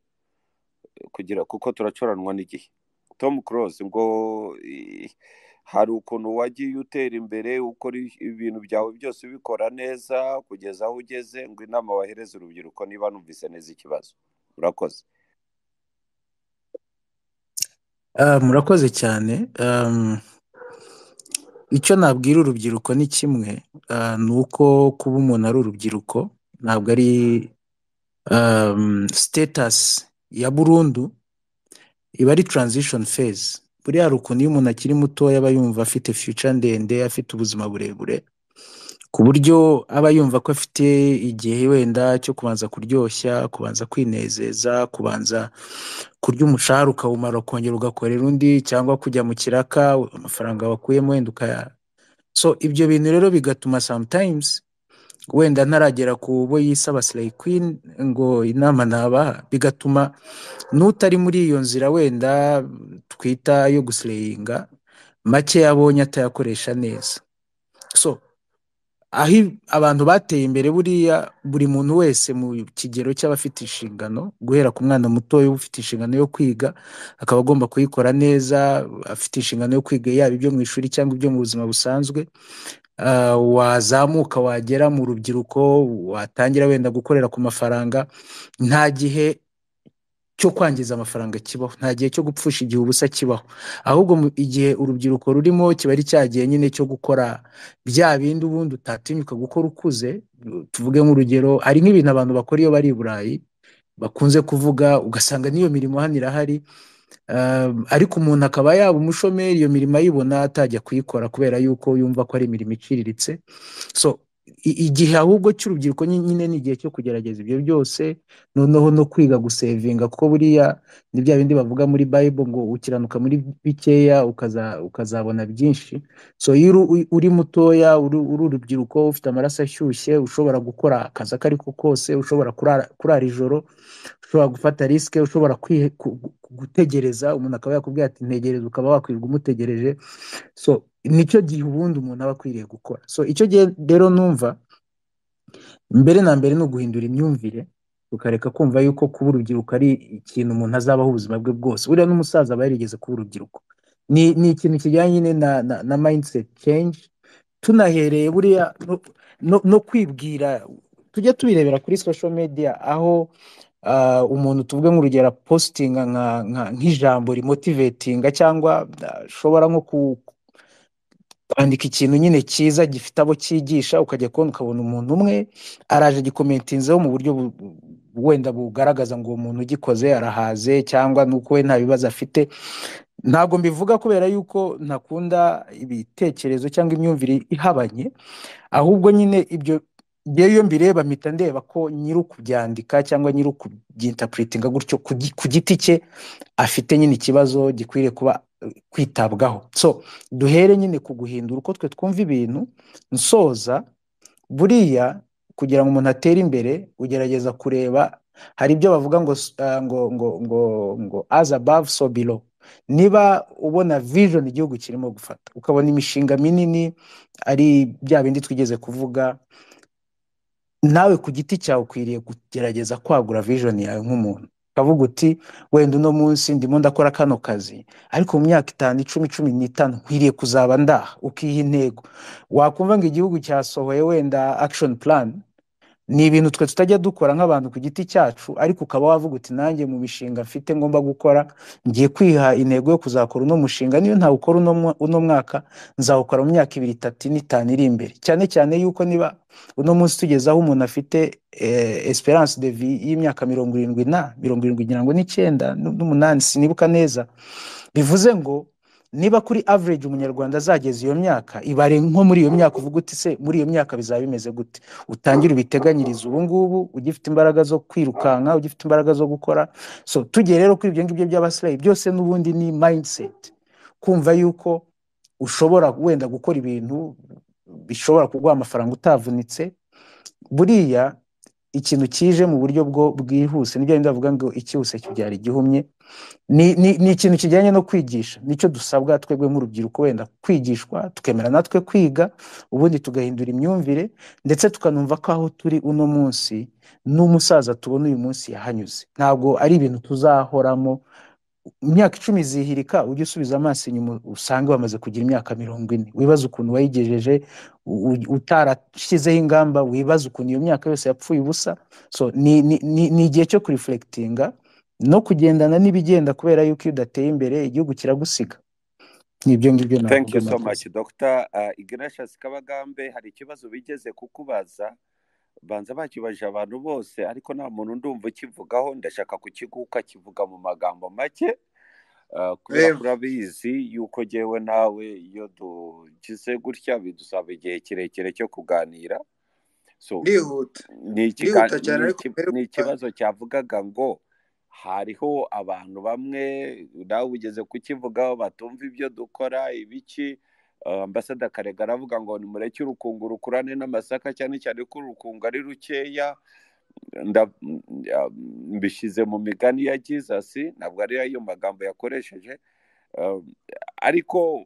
kugira kuko turacoranwa n'igihe tom close ngo i- hari ukuntu wagiye utera imbere ukora i- ibintu byawe byose ubikora neza kugeza aho ugeze ngo inama wahereza urubyiruko niba numvise neza ikibazo urakoze Ah, murakoze cyane Um, icyo nabwira urubyiruko ni kimwe ah, ni uko kuba umuntu ari urubyiruko ntabwo ari um, status ya burundu iba ari transition phase buriya hari ukuntu iyo umuntu akiri mutoya aba yumva afite future ndende afite ubuzima burebure ku buryo aba yumva ko afite igihe wenda cyo kubanza kuryoshya kubanza kwinezeza kubanza kurya umushahara ukawumara ukongera ugakorera undi cyangwa kujya mu kiraka amafaranga wakuyemo wenda ukaya so ibyo bintu rero bigatuma sometimes wenda ntaragera ku bo yisaba slay queen ngo inama nabaha bigatuma n'utari muri iyo nzira wenda twita yo gusleyinga make yabonye atayakoresha neza so aho i- abantu bateye imbere buriya buri muntu wese mu kigero cy'abafite inshingano guhera ku mwana mutoya uba ufite inshingano yo kwiga akaba agomba kuyikora neza afite inshingano yo kwiga yaba ibyo mu ishuri cyangwa ibyo mu buzima busanzwe Ah, wazamuka wagera mu rubyiruko watangira wenda gukorera ku mafaranga nta gihe cyo kwangiza amafaranga kibaho nta gihe cyo gupfusha igihe ubusa kibaho ahubwo mu- igihe urubyiruko rurimo kiba ari cya gihe nyine cyo gukora bya bindi ubundi utatinyuka gukora ukuze tuvuge nk'urugero hari nk'ibintu abantu bakora iyo bari i burayi bakunze kuvuga ugasanga n'iyo mirimo hano irahari Um, ariko umuntu akaba yaba umushomeri iyo mirimo ayibona atajya kuyikora kubera yuko yumva ko ari imirimo iciriritse so i- igihe ahubwo cy'urubyiruko nyi- nyine ni igihe cyo kugerageza ibyo byose noneho no kwiga gusevinga kuko buriya ni bya bindi bavuga muri bible ngo ukiranuka muri bikeya ukaza, ukazabona byinshi so iyo uri, uri uri mutoya uri, uri urubyiruko ufite amaraso ashyushye ushobora gukora akazi ako ari ko kose ushobora kurara, kurara ijoro ushobora gufata risike ushobora kwihe- ku- ku- gutegereza umuntu akaba yakubwira ati ntegereza ukaba wakwirirwa umutegereje so nicyo gihe ubundi umuntu aba akwiriye gukora so icyo gihe rero numva mbere na mbere ni uguhindura imyumvire tukareka kumva yuko kuba urubyiruko ari ikintu umuntu azabaho ubuzima bwe bwose buriya n'umusaza aba yarigeze kuba urubyiruko ni, ni ikintu kijyanye nyine na, na, na mindset change tunahereye buriya no, no, no kwibwira tujya tubirebera kuri social media aho ah, umuntu tuvuge nk'urugero positinga nka nka- nk'ijambo rimotivetinga cyangwa ashobora nko ku- kwandika ikintu nyine cyiza gifite abo cyigisha ukajya kubona ukabona umuntu umwe araje agikomentinzeho mu buryo bu- bu- wenda bugaragaza ngo uwo muntu ugikoze arahaze cyangwa ni uko we nta bibazo afite ntabwo mbivuga kubera yuko ntakunda ibitekerezo cyangwa imyumvire ihabanye ahubwo nyine ibyo ngewe iyo mbireba mpita ndeba ko nyiri ukubyandika cyangwa nyiri ukubyintapuretinga gutyo ku gi- ku giti cye afite nyine ikibazo gikwiriye kuba eh, kwitabwaho so duhere nyine ku guhindura uko twe twumva ibintu nsoza buriya kugira ngo umuntu atere imbere ugerageza kureba hari ibyo bavuga ngo s- ah, ngo ngo ngo ngo as above so below niba ubona vision igihugu kirimo gufata ukabona imishinga minini ari bya bindi twigeze kuvuga nawe ku giti cyawe ukwiriye kugerageza kwagura vision yawe nk'umuntu ukavuga uti wenda uno munsi ndimo ndakora kano kazi ariko mu myaka itanu icumi cumi n'itanu nkwiriye kuzaba ndaha ukiha intego wakumva ngo igihugu cyasohoye wenda action plan ni ibintu twe tutajya dukora nk'abantu ku giti cyacu ariko ukaba wavuga uti nanjye mu mishinga mfite ngomba gukora ngiye kwiha intego yo kuzakora uno mushinga niyo ntawukora uno mwa- uno mwaka nzawukora mu myaka ibiri itatu ine itanu iri imbere cyane cyane yuko niba uno munsi tugeze aho umuntu afite eh, esperance de vie y'imyaka mirongo irindwi na mirongo irindwi ngira ngo n'icyenda nu- n'umunani sinibuka neza bivuze ngo niba kuri average umunyarwanda azageza iyo myaka ibare nko muri iyo myaka uvuga uti se muri iyo myaka bizaba bimeze gute utangire ubiteganyirize ubu ngubu ugifite imbaraga zo kwirukanka ugifite imbaraga zo gukora so tugiye rero kuri ibyo ngibyo by'abasilayi byose n'ubundi ni mindset kumva yuko ushobora wenda gukora ibintu bishobora kuguha amafaranga utavunitse buriya ikintu kije mu buryo bwo bwihuse nibyo bindi bavuga ngo icyihuse kibyara igihumye ni ni- ni ikintu kijyanye no kwigisha nicyo dusabwa twebwe nk'urubyiruko wenda kwigishwa tukemera natwe kwiga ubundi tugahindura imyumvire ndetse tukanumva ko aho turi uno munsi n'umusaza tubona uyu munsi yahanyuze ntabwo ari ibintu tuzahoramo imyaka icumi izihirika ujye usubiza amaso inyuma usange bamaze kugira imyaka mirongo ine wibaze ukuntu wayigejeje u- u- utarashyizeho ingamba wibaze ukuntu iyo myaka yose yapfuye ubusa so ni ni- ni- ni igihe cyo kurifurekitinga no kugendana n'ibigenda kubera yuko iyo udateye imbere igihugu kiragusiga ni ibyo ngibyo thank navuga you so mwakoze much dr uh, ignatius kabagambe hari ikibazo bigeze kukubaza banza bakibaje abantu bose ariko nta muntu ndumva ukivugaho ndashaka kukiguka kivuga mu magambo make Ah, kubera ko reba urabizi yuko jyewe nawe iyo dugize gutya bidusaba igihe kirekire cyo kuganira so ndihuta ni ikiga- ndihuta cyane ni ariko iki- mbere ni kuba ikibazo cyavugaga ngo hariho abantu bamwe nawe ugeze kukivugaho batumva ibyo dukora ibiki Ah, ambasada karega aravuga ngo nimureke urukungu rukurane n'amasaka cyane cyane ko urukungu ari rukeya nda- ya- mbishyize mu migani ya jesus ntabwo ari ayo magambo yakoresheje Um, ariko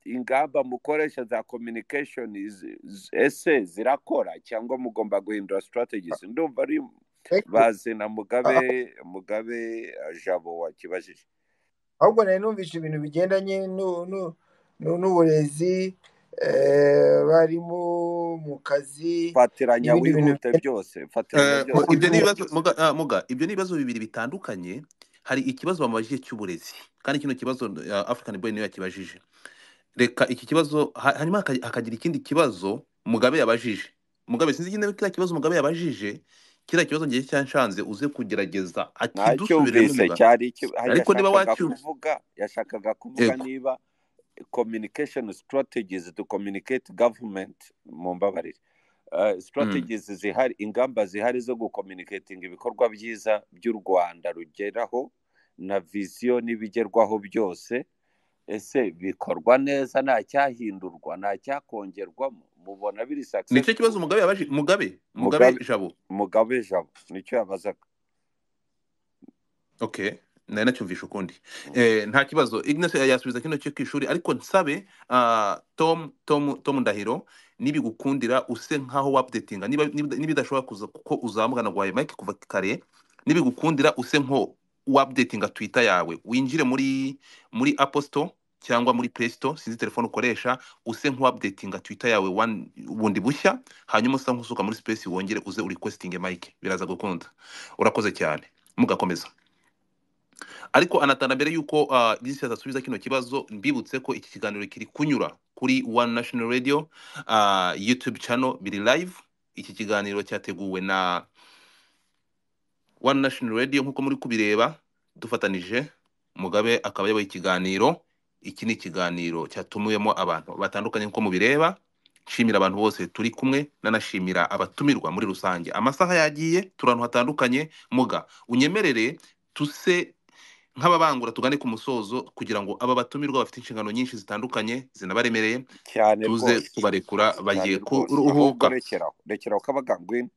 ingamba mukoresha za communication is- z- ese zirakora cyangwa mugomba guhindura strategies ndumva ari Thank you. bazi na mugabe Ah, mugabe eh, jabo wakibajije ahubwo nari numvise ibintu bigendanye n'u- n'u- n'u- n'uburezi eh, abarimu mu kazi fatiranya n'ibindi bintu wihute bigendanye byose fatiranya Eh, byose ibyo n'ubukungu ni wihute ibibazo muga, ah, muga ibyo ni ibibazo bibiri bitandukanye hari ikibazo bamubajije cy'uburezi kandi kino kibazo ah, african boy niwe yakibajije reka iki kibazo ha- hanyuma haka- hakagira ikindi kibazo mugabe yabajije mugabe sinzi niba kiriya kibazo mugabe yabajije kiriya kibazo ngiye cyanshanze uze kugerageza akidusubiriremo ntacyumvise muga cyari iki- ah, ariko niba yashakaga wacyumva kuvuga yashakaga kuvuga yego niba communication strategies to communicate government mumbabarire uh, mm. strategies zihari ingamba zihari zo gucommunicating ibikorwa byiza by'u rwanda rugeraho na viziyo n'ibigerwaho byose ese bikorwa neza nta cyahindurwa nta cyakongerwamo mubona biri nicyo kibazo successful mugabe yabajije mugabe mugabe mugabe jabo mugabe jabo nicyo yabazaga Okay, nari nacyumvisha ukundi eh, nta kibazo Ignace yasubiza kino cyo ku ishuri ariko nsabe ah, Tom Tom Tom Ndahiro nibigukundira use nkaho wapdatinga niba niba- niba idashobora kuza kuko uzamugana gwaye Mike kuva kare nibigukundira use nko wapdatinga Twitter yawe winjire muri muri Apple Store cyangwa muri Play Store sinzi telefone ukoresha use nko wapdatinga Twitter yawe one- bundi bushya hanyuma usa nkusuka muri space wongere uze urequestinge Mike biraza gukunda urakoze cyane mugakomeza ariko anatana mbere y'uko ah, Disi adasubiza kino kibazo mbibutse ko iki kiganiro kiri kunyura kuri One National Radio ah, YouTube channel biri live iki kiganiro cyateguwe na One National Radio nk'uko muri kubireba dufatanije Mugabe akaba yabaye ikiganiro iki ni ikiganiro cyatumiwemo abantu batandukanye nk'uko mubireba nshimira abantu bose turi kumwe nanashimira abatumirwa muri rusange amasaha yagiye turi ahantu hatandukanye muga unyemerere tuse nk'ababangura tugane ku musozo kugira ngo aba batumirwa bafite inshingano nyinshi zitandukanye zinabaremereye cyane tuze rwose kubarekura cyane bagiye rwose ahubwo kuruhuka rekeraho rekeraho kabagambwina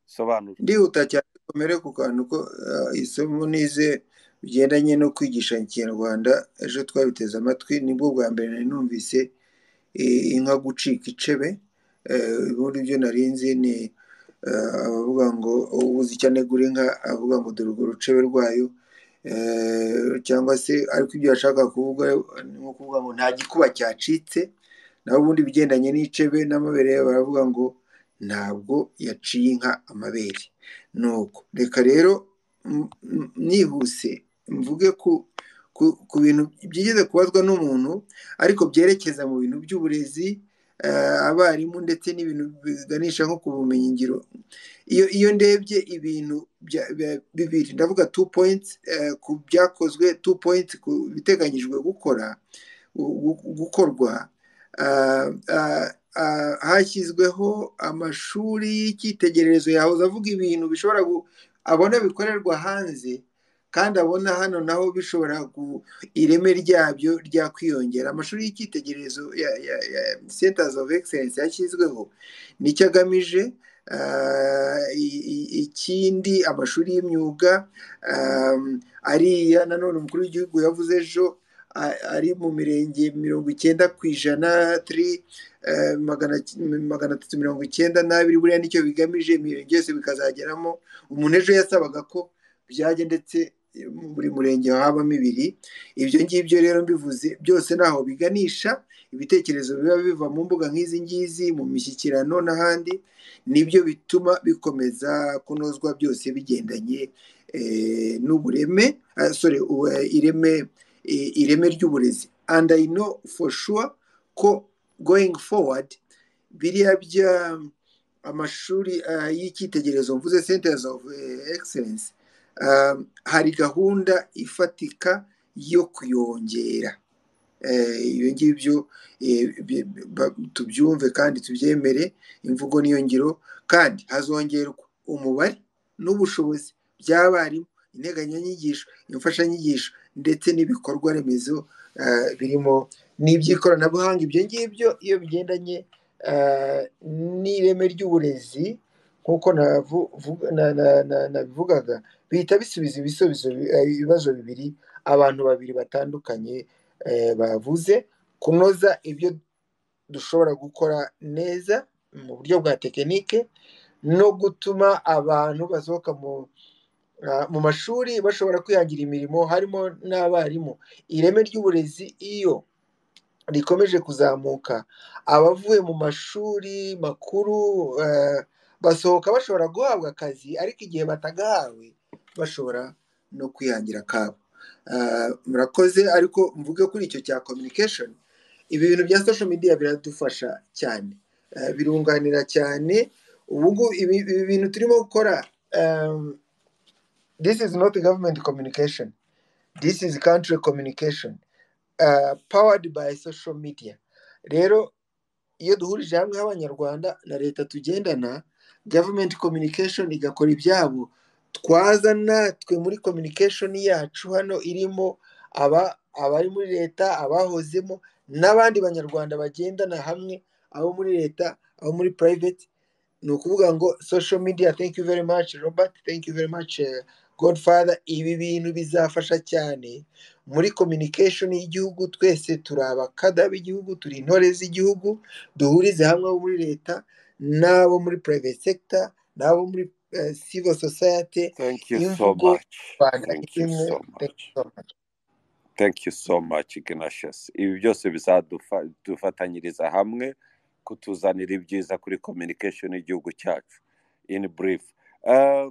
sobanura ndihuta cyane komere ku kantu ko ah, isomo nize bigendanye no kwigisha ikinyarwanda ejo twabiteze amatwi nibwo bwa mbere nari numvise eh, inka gucika icebe Eh, ubundi byo nari nzi ni eh, abavuga ngo ubuze icyo anegura inka avuga ngo dore urwo rucebe rwayo Eh, cyangwa se ariko ibyo yashaka kuvuga ni nko kuvuga ngo nta gikuba cyacitse naho ubundi ibigendanye n'icebe n'amabere baravuga ngo ntabwo yaciye inka amabere nuko reka rero m- m- nihuse mvuge ku ku- ku bintu byigeze kubazwa n'umuntu ariko byerekeza mu bintu by'uburezi eh, abarimu ndetse n'ibintu biganisha nko ku bumenyingiro iyo iyo ndebye ibintu bya- bya- bibiri ndavuga tu poyinti ku byakozwe tu poyinti ku biteganyijwe gukora gu- gu- gukorwa ah, ah, ah, hashyizweho amashuri y'icyitegererezo yahoze avuga ibintu bishobora gu- abona bikorerwa hanze kandi abona hano naho bishobora ku ireme ryabyo ryakwiyongera amashuri y'icyitegererezo ya ya ya centers of excellence yashyizweho nicyo agamije ah, i- i- ikindi amashuri y'imyuga ah, ariya nanone umukuru w'igihugu yavuze ejo a- ari mu mirenge mirongo icyenda ku ijana turi magana atatu mirongo icyenda n'abiri buriya nicyo bigamije imirenge yose bikazageramo umuntu ejo yasabaga ko byajya ndetse eh, mu buri murenge habamo ibiri ibyo ngibyo rero mbivuze byose ntaho biganisha ibitekerezo biba biva mu mbuga nk'izi ngizi mu mishyikirano n'ahandi nibyo bituma bikomeza kunozwa byose bigendanye eh, n'ubureme ah, sorry ubu- ireme i- ireme ry'uburezi and i know for sure ko going forward biriya bya amashuri ah, y'icyitegererezo mvuze centers of eh, excellence ah, hari gahunda ifatika yo kuyongera Eh, ibyo ngibyo eh, bi- bi- ba- tubyumve kandi tubyemere imvugo niyo ngiro kandi hazongerwa umubare n'ubushobozi by'abarimu integanyanyigisho imfashanyigisho ndetse n'ibikorwa remezo eh, birimo n'iby'ikoranabuhanga ibyo ngibyo iyo bigendanye eh, n'ireme ry'uburezi nk'uko navu- vuga- na- na- na- nabivugaga bihita bisubiza ibisubizo bi- eh, ibibazo bibiri abantu babiri batandukanye eh, bavuze kunoza ibyo dushobora gukora neza mu buryo bwa tekinike no gutuma abantu basohoka mu ah, mu mashuri bashobora kwihangira imirimo harimo n'abarimu ireme ry'uburezi iyo rikomeje kuzamuka abavuye mu mashuri makuru eh, basohoka bashobora guhabwa akazi ariko igihe batagahawe bashobora no kwihangira akabo Ah, murakoze ariko mvuge kuri icyo cya communication ibi bintu bya social media biradufasha cyane Eh, birunganira cyane ubu ngubu ibi ibi bintu turimo gukora um, this is not government communication this is country communication uh, powered by social media rero iyo duhurije hamwe nk'abanyarwanda na leta tugendana government communication igakora ibyabo twaza natwe muri communication yacu hano irimo aba abari muri leta abahozemo n'abandi banyarwanda bagendana hamwe abo muri leta abo muri private ni ukuvuga ngo social media thank you very much robert thank you very much eh, godfather ibi bintu bizafasha cyane muri communication y'igihugu twese turi abakada b'igihugu turi intore z'igihugu duhurize hamwe abo muri leta n'abo muri private sector n'abo muri eh, civil society thank you so imvugo much rwanda thank you imwe so thank you much so much. thank you so much Ignatius ibi byose bizadufatanyiriza hamwe kutuzanira ibyiza kuri communication y'igihugu cyacu in brief Eh,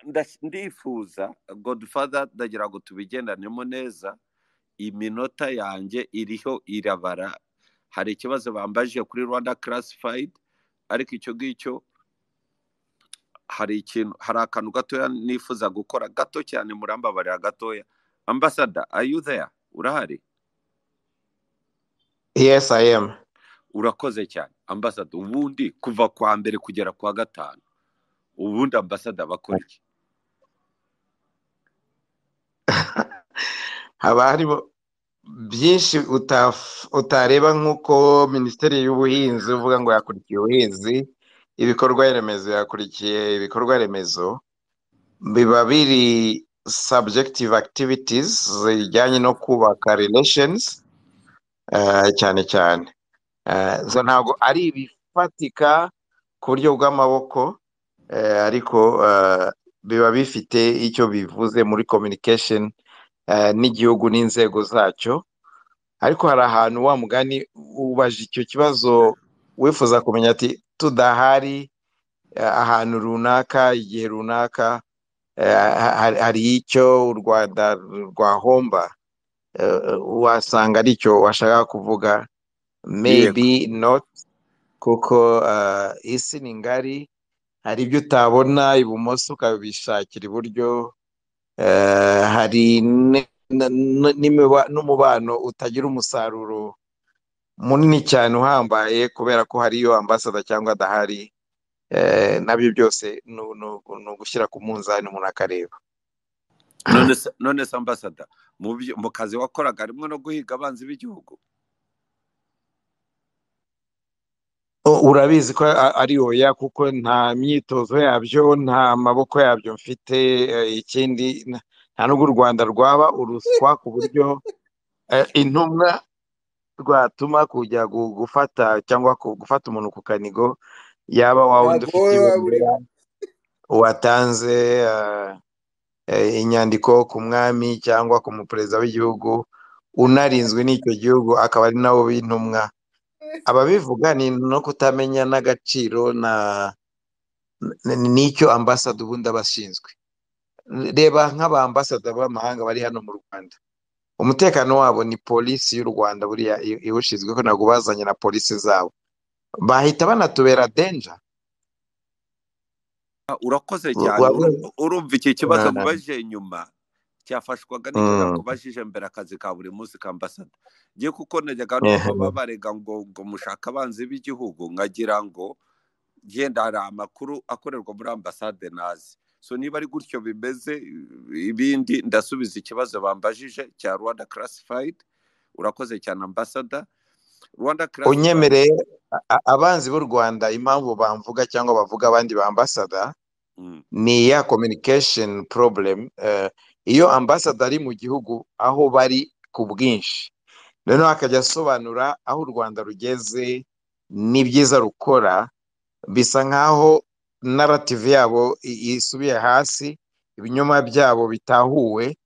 ndas- ndifuza godfather ndagira ngo tubigendanemo neza iminota yanjye iriho irabara hari ikibazo bambaje kuri rwanda classified ariko icyo ngicyo hari ikintu hari akantu gatoya nifuza gukora gato cyane murambabarira gatoya ambasada are you there urahari yes i am urakoze cyane ambasada ubundi kuva kwa mbere kugera kwa gatanu ubundi ambasada bakora iki haba harimo byinshi utaf- utareba nk'uko minisiteri y'ubuhinzi uvuga ngo yakurikiye ubuhinzi ibikorwa remezo yakurikiye ibikorwa remezo biba biri subjective activities zijyanye no kubaka relations eh, cyane cyane Eh, zo ntabwo ari ibifatika ku buryo bw'amaboko eh, ariko eh, biba bifite icyo bivuze muri communication eh, n'igihugu n'inzego zacyo ariko hari ahantu wa mugani ubaje icyo kibazo wifuza kumenya ati tudahari eh, ahantu runaka igihe runaka eh, ha- hari hari icyo u Rwanda rwahomba eh, wasanga aricyo washaka kuvuga yego maybe not kuko eh, isi ni ngari hari ibyo utabona ibumoso ukabishakira iburyo eh, hari ne- na- na- n'imiba- n'umubano utagira umusaruro munini cyane uhambaye kubera ko hariyo ambasada cyangwa adahari eh, nabyo byose ni ni- ni ugushyira ku munzani umuntu akareba none se none se ambasada mu byo- mu kazi wakoraga harimo no guhiga abanzi b'igihugu U- urabizi ko a- ari oya kuko nta myitozo yabyo nta maboko yabyo mfite eh, ikindi n- nta n'ubwo u Rwanda rwaba uruswa ku buryo eh, intumwa rwatuma kujya gu- gufata cyangwa ku- gufata umuntu ku kanigo yaba wa wundi ntabwo ufite waba ibendera urimo watanze eh, eh, inyandiko ku mwami cyangwa ku muperezida w'igihugu unarinzwe n'icyo gihugu akaba ari nawe w'intumwa ababivuga ni no kutamenya n'agaciro na n- n'icyo ambasada ubundi aba ashinzwe reba nk'abambasada b'amahanga bari hano mu rwanda umutekano wabo ni polisi y'u rwanda buriya i- iwushinzwe ko ntabwo bazanye na polisi zabo bahita banatubera denja Ah, W- urakoze cyane waba Uru- urumva iki kibazo na- na- nkubajije inyuma cyafashwaga n'icyo mm, nakubajije mbere akazi ka buri munsi ka ambasada ngiye kuko najyaga eh, numva baba barega ngo ngo mushake abanzi b'igihugu nkagira ngo genda hari amakuru akorerwa muri ambasade nazi so niba ari gutyo bimeze ibindi ndasubiza ikibazo bambajije cya rwanda karasifayidi urakoze cyane ambasada rwanda karasifayidi unyemereye a- a- abanzi b'u rwanda impamvu bamvuga cyangwa bavuga abandi bambasada ni iya communication problem eh, iyo ambasada ari mu gihugu aho bari ku bwinshi noneho akajya asobanura aho u Rwanda rugeze n'ibyiza rukora bisa nk'aho narrative yabo i- isubiye hasi ibinyoma byabo bitahuwe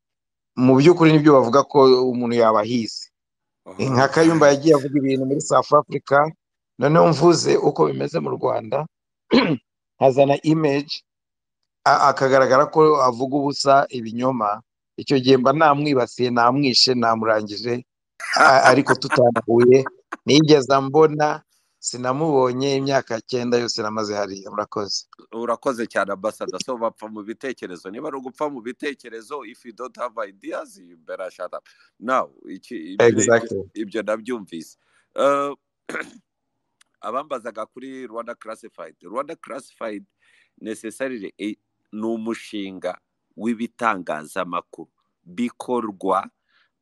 mu by'ukuri nibyo bavuga ko umuntu yabahize nka Kayumba yagiye avuga ibintu muri South Africa noneho mvuze uko bimeze mu Rwanda hazana image a- akagaragara ko avuga ubusa ibinyoma icyo gihe mba namwibasiye namwishe namurangije a- ariko tutanahuye nigeze mbona sinamubonye imyaka cyenda yose namaze hariya murakoze urakoze cyane ambasada so bapfa mu bitekerezo niba ari ugupfa mu bitekerezo if you don't have ideas you better shut up now iki ibyo ibyo, exactly ibyo nabyumvise Eh, abambazaga kuri rwanda classified rwanda classified necessarily i- ni umushinga w'ibitangazamakuru bikorwa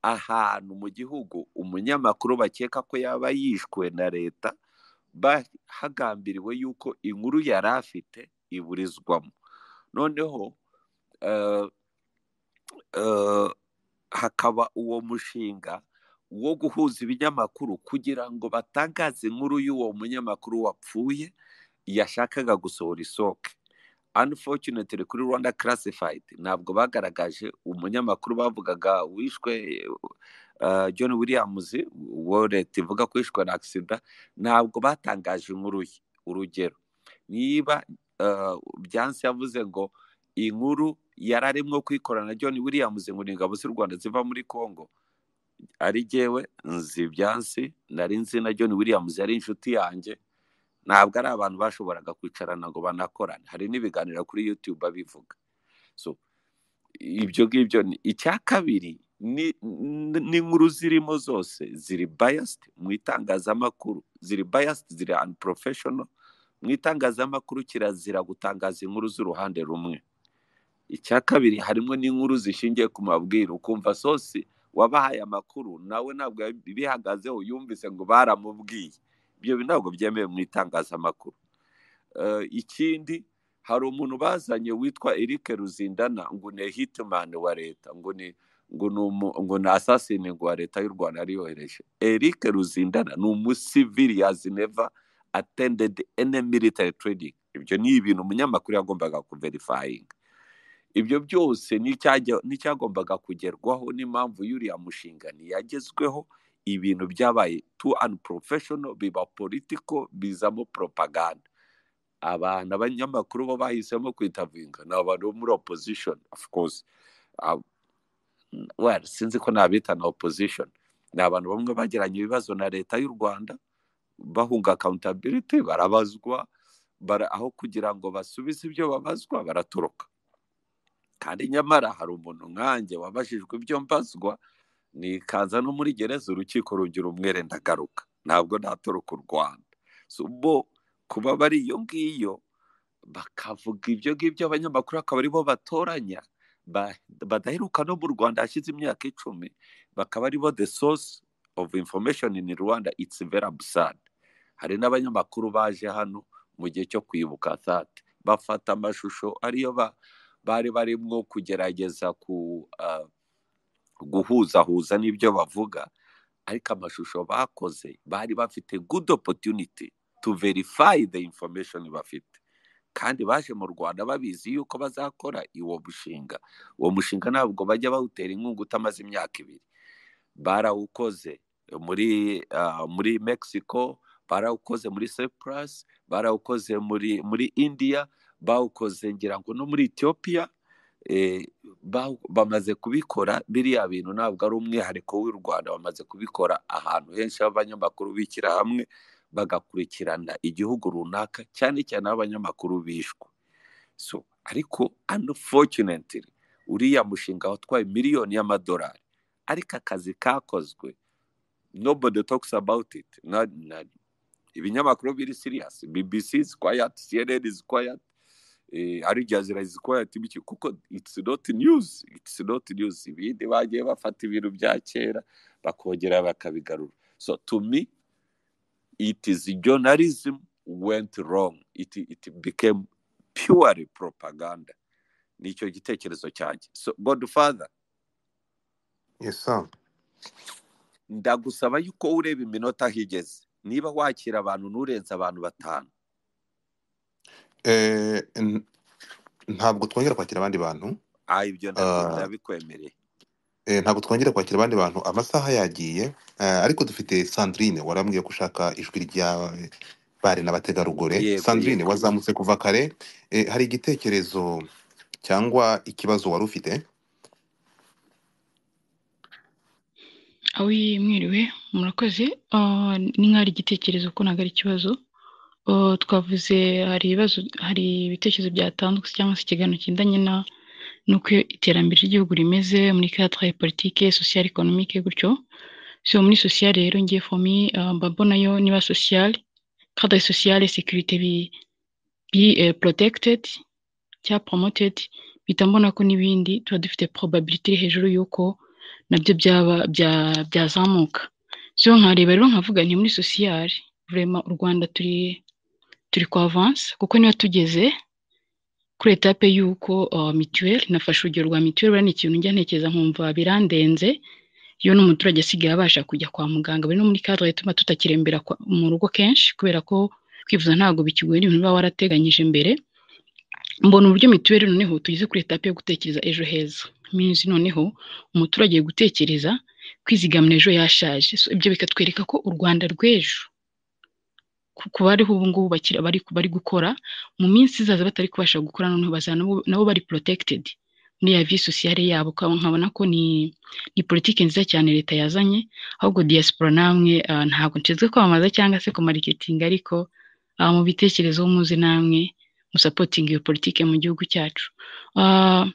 ahantu mu gihugu umunyamakuru bakeka ko yaba yishwe na leta ba- hagambiriwe yuko inkuru yari afite iburizwamo noneho eh, eh, hakaba uwo mushinga wo guhuza ibinyamakuru kugira ngo batangaze inkuru y'uwo munyamakuru wapfuye yashakaga gusohora isoke unfortunately kuri rwanda classified ntabwo bagaragaje umunyamakuru bavugaga wishwe eh, john williams uwo leta ivuga ko yishwe na agisida ntabwo batangaje inkuru ye urugero niba eh, byansi yavuze ngo inkuru yari arimo kwikorana na john williams ngo ni ingabo z'u rwanda ziva muri congo ari jyewe nzi byansi nari nzi na john williams yari inshuti yanjye ntabwo ari abantu bashoboraga kwicarana ngo banakorane hari n'ibiganiro kuri YouTube babivuga so ibyo ngibyo ni icya kabiri ni n- n'inkuru zirimo zose ziri biased mu itangazamakuru ziri biased ziri unprofessional mu itangazamakuru kirazira gutangaza inkuru z'uruhande rumwe icya kabiri harimo n'inkuru zishingiye ku mabwire ukumva sosi wabahaye amakuru nawe ntabwo bihagazeho yumvise ngo baramubwiye ibyo bintu ntabwo byemewe mu itangazamakuru Eh, ikindi hari umuntu bazanye witwa Eric Ruzindana ngo ni hitman wa leta ngo ni ngo ni umu- ngo ni assassin wa leta y'u Rwanda yariyohereje Eric Ruzindana ni umusivili yazi never attended any military training ibyo ni ibintu umunyamakuru yagombaga kuverifying ibyo byose n'icyajya- n'icyagombaga kugerwaho n'impamvu y'uriya mushinga ntiyagezweho ibintu byabaye too unprofessional biba political bizamo propaganda abantu abanyamakuru bo bahisemo kwitavinga ni abantu bo muri opposition of course Ah, well, sinzi ko nabita na opposition ni abantu bamwe bagiranye ibibazo na leta y'u rwanda bahunga accountability barabazwa bara, aho kugira ngo basubize ibyo babazwa baratoroka kandi nyamara hari umuntu nkanjye wabajijwe ibyo mbazwa nikaza no muri gereza urukiko rugira umwere ndagaruka ntabwo natoroka u rwanda so bo kuba bari iyo ngiyo bakavuga ibyo ngibyo abanyamakuru akaba aribo batoranya ba- badaheruka no mu rwanda hashize imyaka icumi bakaba aribo the source of information in rwanda it's very absurd hari n'abanyamakuru baje hano mu gihe cyo kwibuka thate bafata amashusho ariyo ba- bari barimo kugerageza ku ah, guhuzahuza n'ibyo bavuga ariko amashusho bakoze bari bafite good opportunity to verify the information bafite kandi baje mu rwanda babizi yuko bazakora uwo mushinga uwo mushinga ntabwo bajya bawutera inkunga utamaze imyaka ibiri barawukoze muri ah, muri mexico barawukoze muri cyprus barawukoze muri muri india bawukoze ngira ngo no muri ethiopia eh, bawu- bamaze kubikora biriya bintu ntabwo ari umwihariko w'u rwanda bamaze kubikora ahantu henshi aho abanyamakuru bishyira hamwe bagakurikirana igihugu runaka cyane cyane aho abanyamakuru bishwe so ariko unfortunately uriya mushinga watwaye miliyoni y'amadolari ariko akazi kakozwe nobody talks about it na, na, ibinyamakuru biri serious bbc is quiet cnn is quiet eh, ari jazira is quiet biki kuko it's not news it's not news ibindi bagiye bafata ibintu bya kera bakongera bakabigarura so to me it is journalism went wrong it, it became purely propaganda nicyo gitekerezo cyanjye so godfather Yes, sir. ndagusaba yuko ureba iminota higeze niba wakira abantu nturenze abantu batanu Eh, n- ntabwo twongera kwakira abandi bantu ah ibyo ndabyi- Ah, ndabikwemereye eh, ntabwo twongera kwakira abandi bantu amasaha yagiye eh, ariko dufite sandrine warambwiye ko ushaka ijwi rya bari n'abategarugori yego sandrine yego wazamutse kuva kare eh, hari igitekerezo cyangwa ikibazo wari ufite awi mwiriwe murakoze Ah, ni nk'aho ari igitekerezo ko ntabwo ari ikibazo Ah, twavuze hari ibibazo hari ibitekerezo byatandutse cyangwa se ikiganiro kigendanye na n'uko iterambere ry'igihugu rimeze muri cadre politike social economique gutyo so muri social rero ngiye for me ah, mba mbonayo niba social cadre social sécurité bi bi eh, protected cya promoted mpita mbona ko n'ibindi tuba dufite probability iri hejuru y'uko nabyo byaba bya- byazamuka so nkareba rero nkavuga nti muri sosiyare vurema u rwanda turi turi ku avance kuko niba tugeze kuri etape y'uko uh, mituweli nafashe urugero rwa mituweli buriya ni ikintu njya ntekereza nkumva birandenze iyo n'umuturage asigaye abasha kujya kwa muganga bari no muri kadere ituma tutakirembera kwa- mu rugo kenshi kubera ko kwivuza ntabwo bikigoye ni ibintu uba warateganyije mbere mbona uburyo mituweli noneho tugeze kuri etape yo gutekereza ejo heza minzi noneho umuturage gutekereza kwizigamira ejo yashaje so, ibyo bikatwereka ko u rwanda rw'ejo ku ku bariho ubu ngubu bakiri bari bari gukora mu minsi izaza batari kubasha gukora noneho bazaba nabo nabo bari protected muri ya vie sociale yabo kandi nkabona ko ni ni politiki nziza cyane leta yazanye ahubwo diaspora namwe ah, ntabwo nshinzwe kwamamaza cyangwa se kumarikitinga ariko ah, mu bitekerezo muzi namwe musapotinga iyo politiki mu gihugu cyacu Ah,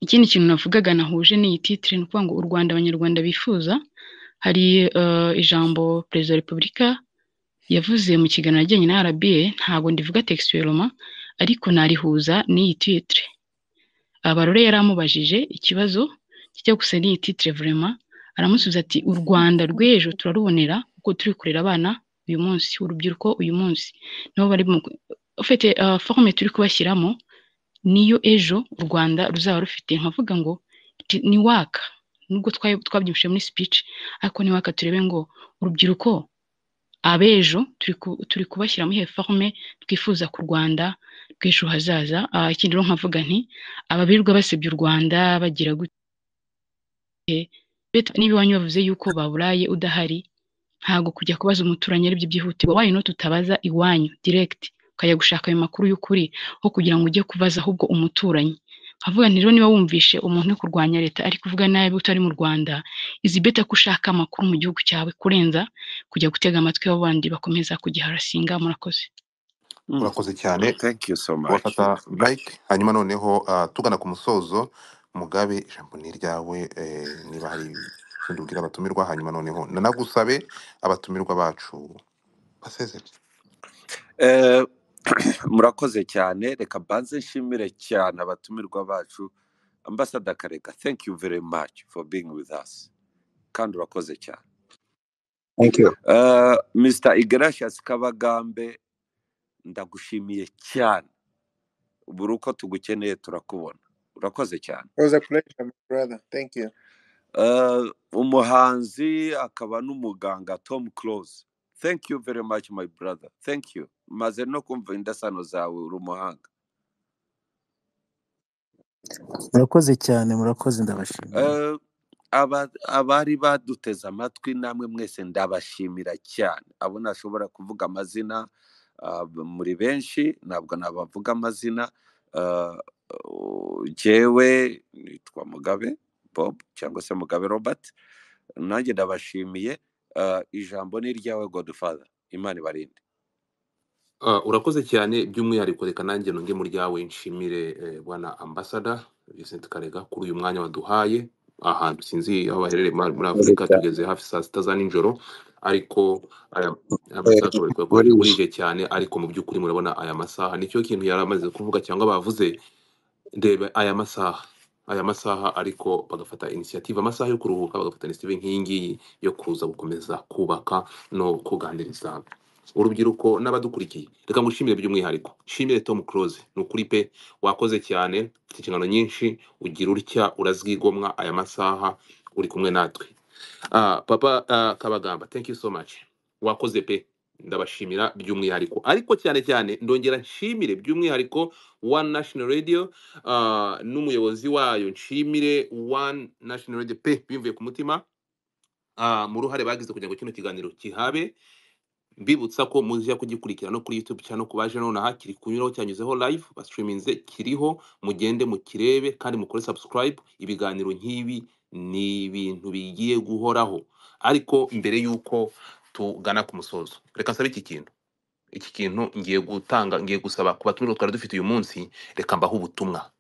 ikindi kintu navugaga nahuje n'iyi titire ni ukuvuga ngo u rwanda abanyarwanda bifuza hari ah, ijambo perezida wa repubulika yavuze mu kiganiro ajyanye na RBA ntabwo ndivuga textuellement ariko narihuza n'iyi titre abarore yaramubajije ikibazo kijya gusa n'iyi titre vraiment aramusubiza ati u Rwanda rw'ejo turarubonera kuko turi kurera abana uyu munsi urubyiruko uyu munsi nibo bari ufite forume turi kubashyiramo niyo ejo u rwanda ruzaba rufite nkavuga ngo ti- ni waka nubwo twa- twabyumvise muri speech ariko ni waka turebe ngo urubyiruko abejo turi ku- turi kubashyiramo ihe forume twifuza ku rwanda rw'ejo hazaza Ah, ikindi rero nkavuga nti ababirirwa basebya u rwanda bagira gute Bet- niba iwanyu bavuze yuko baburaye udahari ntago kujya kubaza umuturanyi aribyo byihutirwa why not utabaza iwanyu direct ukajya gushaka ayo makuru y'ukuri aho kugira ngo ujye kubaza ahubwo umuturanyi nkavuga nti rero niba wumvishe umuntu uri kurwanya leta ari kuvuga nabi utari mu rwanda izi beta ko ushaka amakuru mu gihugu cyawe kurenza kujya gutega amatwi abo bandi bakomeza kugiharasinga murakoze Mm. urakoze cyane thank you so much wafata burayike hanyuma noneho ah, tugana ku musozo mugabe ijambo ni iryawe eh, niba hari ikindi ubwira abatumirwa hanyuma noneho nanagusabe abatumirwa bacu basezere Eh, murakoze cyane reka mbanze nshimire cyane abatumirwa bacu ambasada karega thank you very much for being with us kandi urakoze cyane Thank you. Eh, mr igratias kabagambe ndagushimiye cyane buri uko tugukeneye turakubona urakoze cyane It was a pleasure, my brother. Thank you. Eh, umuhanzi akaba n'umuganga tom close thank you very much my brother thank you maze no kumva indasano zawe uri umuhanga murakoze cyane murakoze ndabashimira Eh, aba- abari baduteze amatwi namwe mwese ndabashimira cyane abo ntashobora kuvuga amazina ah, muri benshi ntabwo nabavuga amazina ah, jyewe nitwa mugabe bob cyangwa se mugabe robert nanjye ndabashimiye ah, ijambo ni iryawe godfather imana ibarinde Ah, urakoze cyane by'umwihariko reka nanjye nonge mu ryawe nshimire eh, bwana ambasada Vincent Karega kuri uyu mwanya waduhaye ahantu sinzi aho baherereye muri muri Murakoze Afurika cyane. tugeze hafi saa sita za nijoro ariko aya aya Eh, masaha akabariko yakomeje burije. burije cyane ariko mu by'ukuri murabona aya masaha nicyo kintu yari amaze kuvuga cyangwa bavuze ndeba aya masaha aya masaha ariko bagafata inisiyative amasaha yo kuruhuka bagafata inisiyative nk'iyi ngiyi yo kuza gukomeza kubaka no kuganiriza urubyiruko n'abadukurikiye reka ngushimire by'umwihariko nshimire tom close ni ukuri pe wakoze cyane ufite inshingano nyinshi ugira utya urazwigomwa aya masaha uri kumwe natwe Ah, papa ah, kabagamba thank you so much wakoze pe ndabashimira by'umwihariko ariko cyane cyane ndongera nshimire by'umwihariko one national radio ah, n'umuyobozi wayo nshimire one national radio pe bimvuye ku mutima ah, mu ruhare bagize kugira ngo kino kiganiro kihabe mbibutsa ko muzajya kugikurikira no kuri YouTube cyane ku baje nonaha kiri kunyuraho cyanyuzeho live basitiriminze kiriho mugende mukirebe kandi mukore subscribe ibiganiro nk'ibi ni ibintu bigiye guhoraho ariko mbere y'uko tugana ku musozo reka nsabe iki kintu iki kintu ngiye gutanga ngiye gusaba ku batumire twari dufite uyu munsi reka mbaho ubutumwa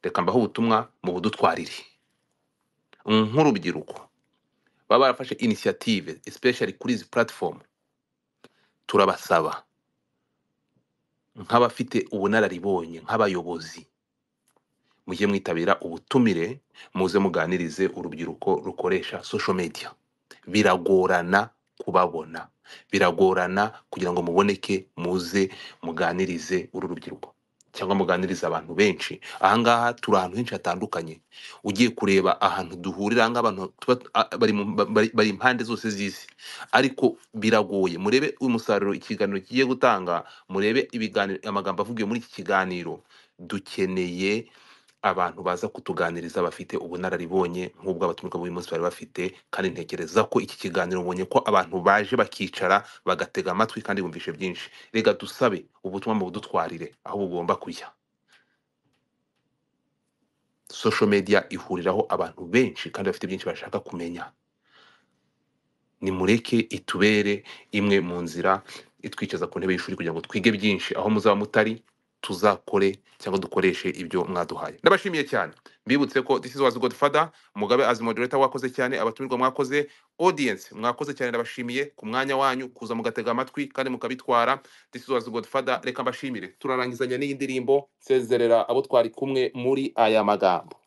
reka mbaho ubutumwa mu budutwarire nk'urubyiruko baba barafashe inisiyative especially kuri izi platform turabasaba nk'abafite ubunararibonye nk'abayobozi mujye mwitabira ubutumire muze muganirize urubyiruko rukoresha social media biragorana kubabona biragorana kugira ngo muboneke muze muganirize uru rubyiruko cyangwa muganirize abantu benshi ahangaha turi ahantu henshi hatandukanye ugiye kureba ahantu duhurira ahangaha abantu tuba a- bari mu- ba- bari- bari impande zose z'isi ariko biragoye murebe umusaruro ikiganiro kigiye gutanga murebe ibiganiro amagambo avugiwe muri iki kiganiro dukeneye abantu baza kutuganiriza bafite ubunararibonye nk'ubwo abatumirwa b'uyu munsi bari bafite kandi ntekereza ko iki kiganiro ubonye ko abantu baje bakicara bagatega amatwi kandi bumvishe byinshi reka dusabe ubutumwa mu budutwarire aho bugomba kujya social media ihuriraho abantu benshi kandi bafite byinshi bashaka kumenya nimureke itubere imwe mu nzira itwicaza ku ntebe y'ishuri kugira ngo twige byinshi aho muzaba mutari tuzakore cyangwa dukoreshe ibyo mwaduhaye ndabashimiye cyane mbibutse ko this is was godfather mugabe as moderator wakoze cyane abatumirwa mwakoze audience mwakoze cyane ndabashimiye ku mwanya wanyu kuza mugatega amatwi kandi mukabitwara this is was godfather reka mbashimire turarangizanya n'iyi ndirimbo nsezerera abo twari kumwe muri aya magambo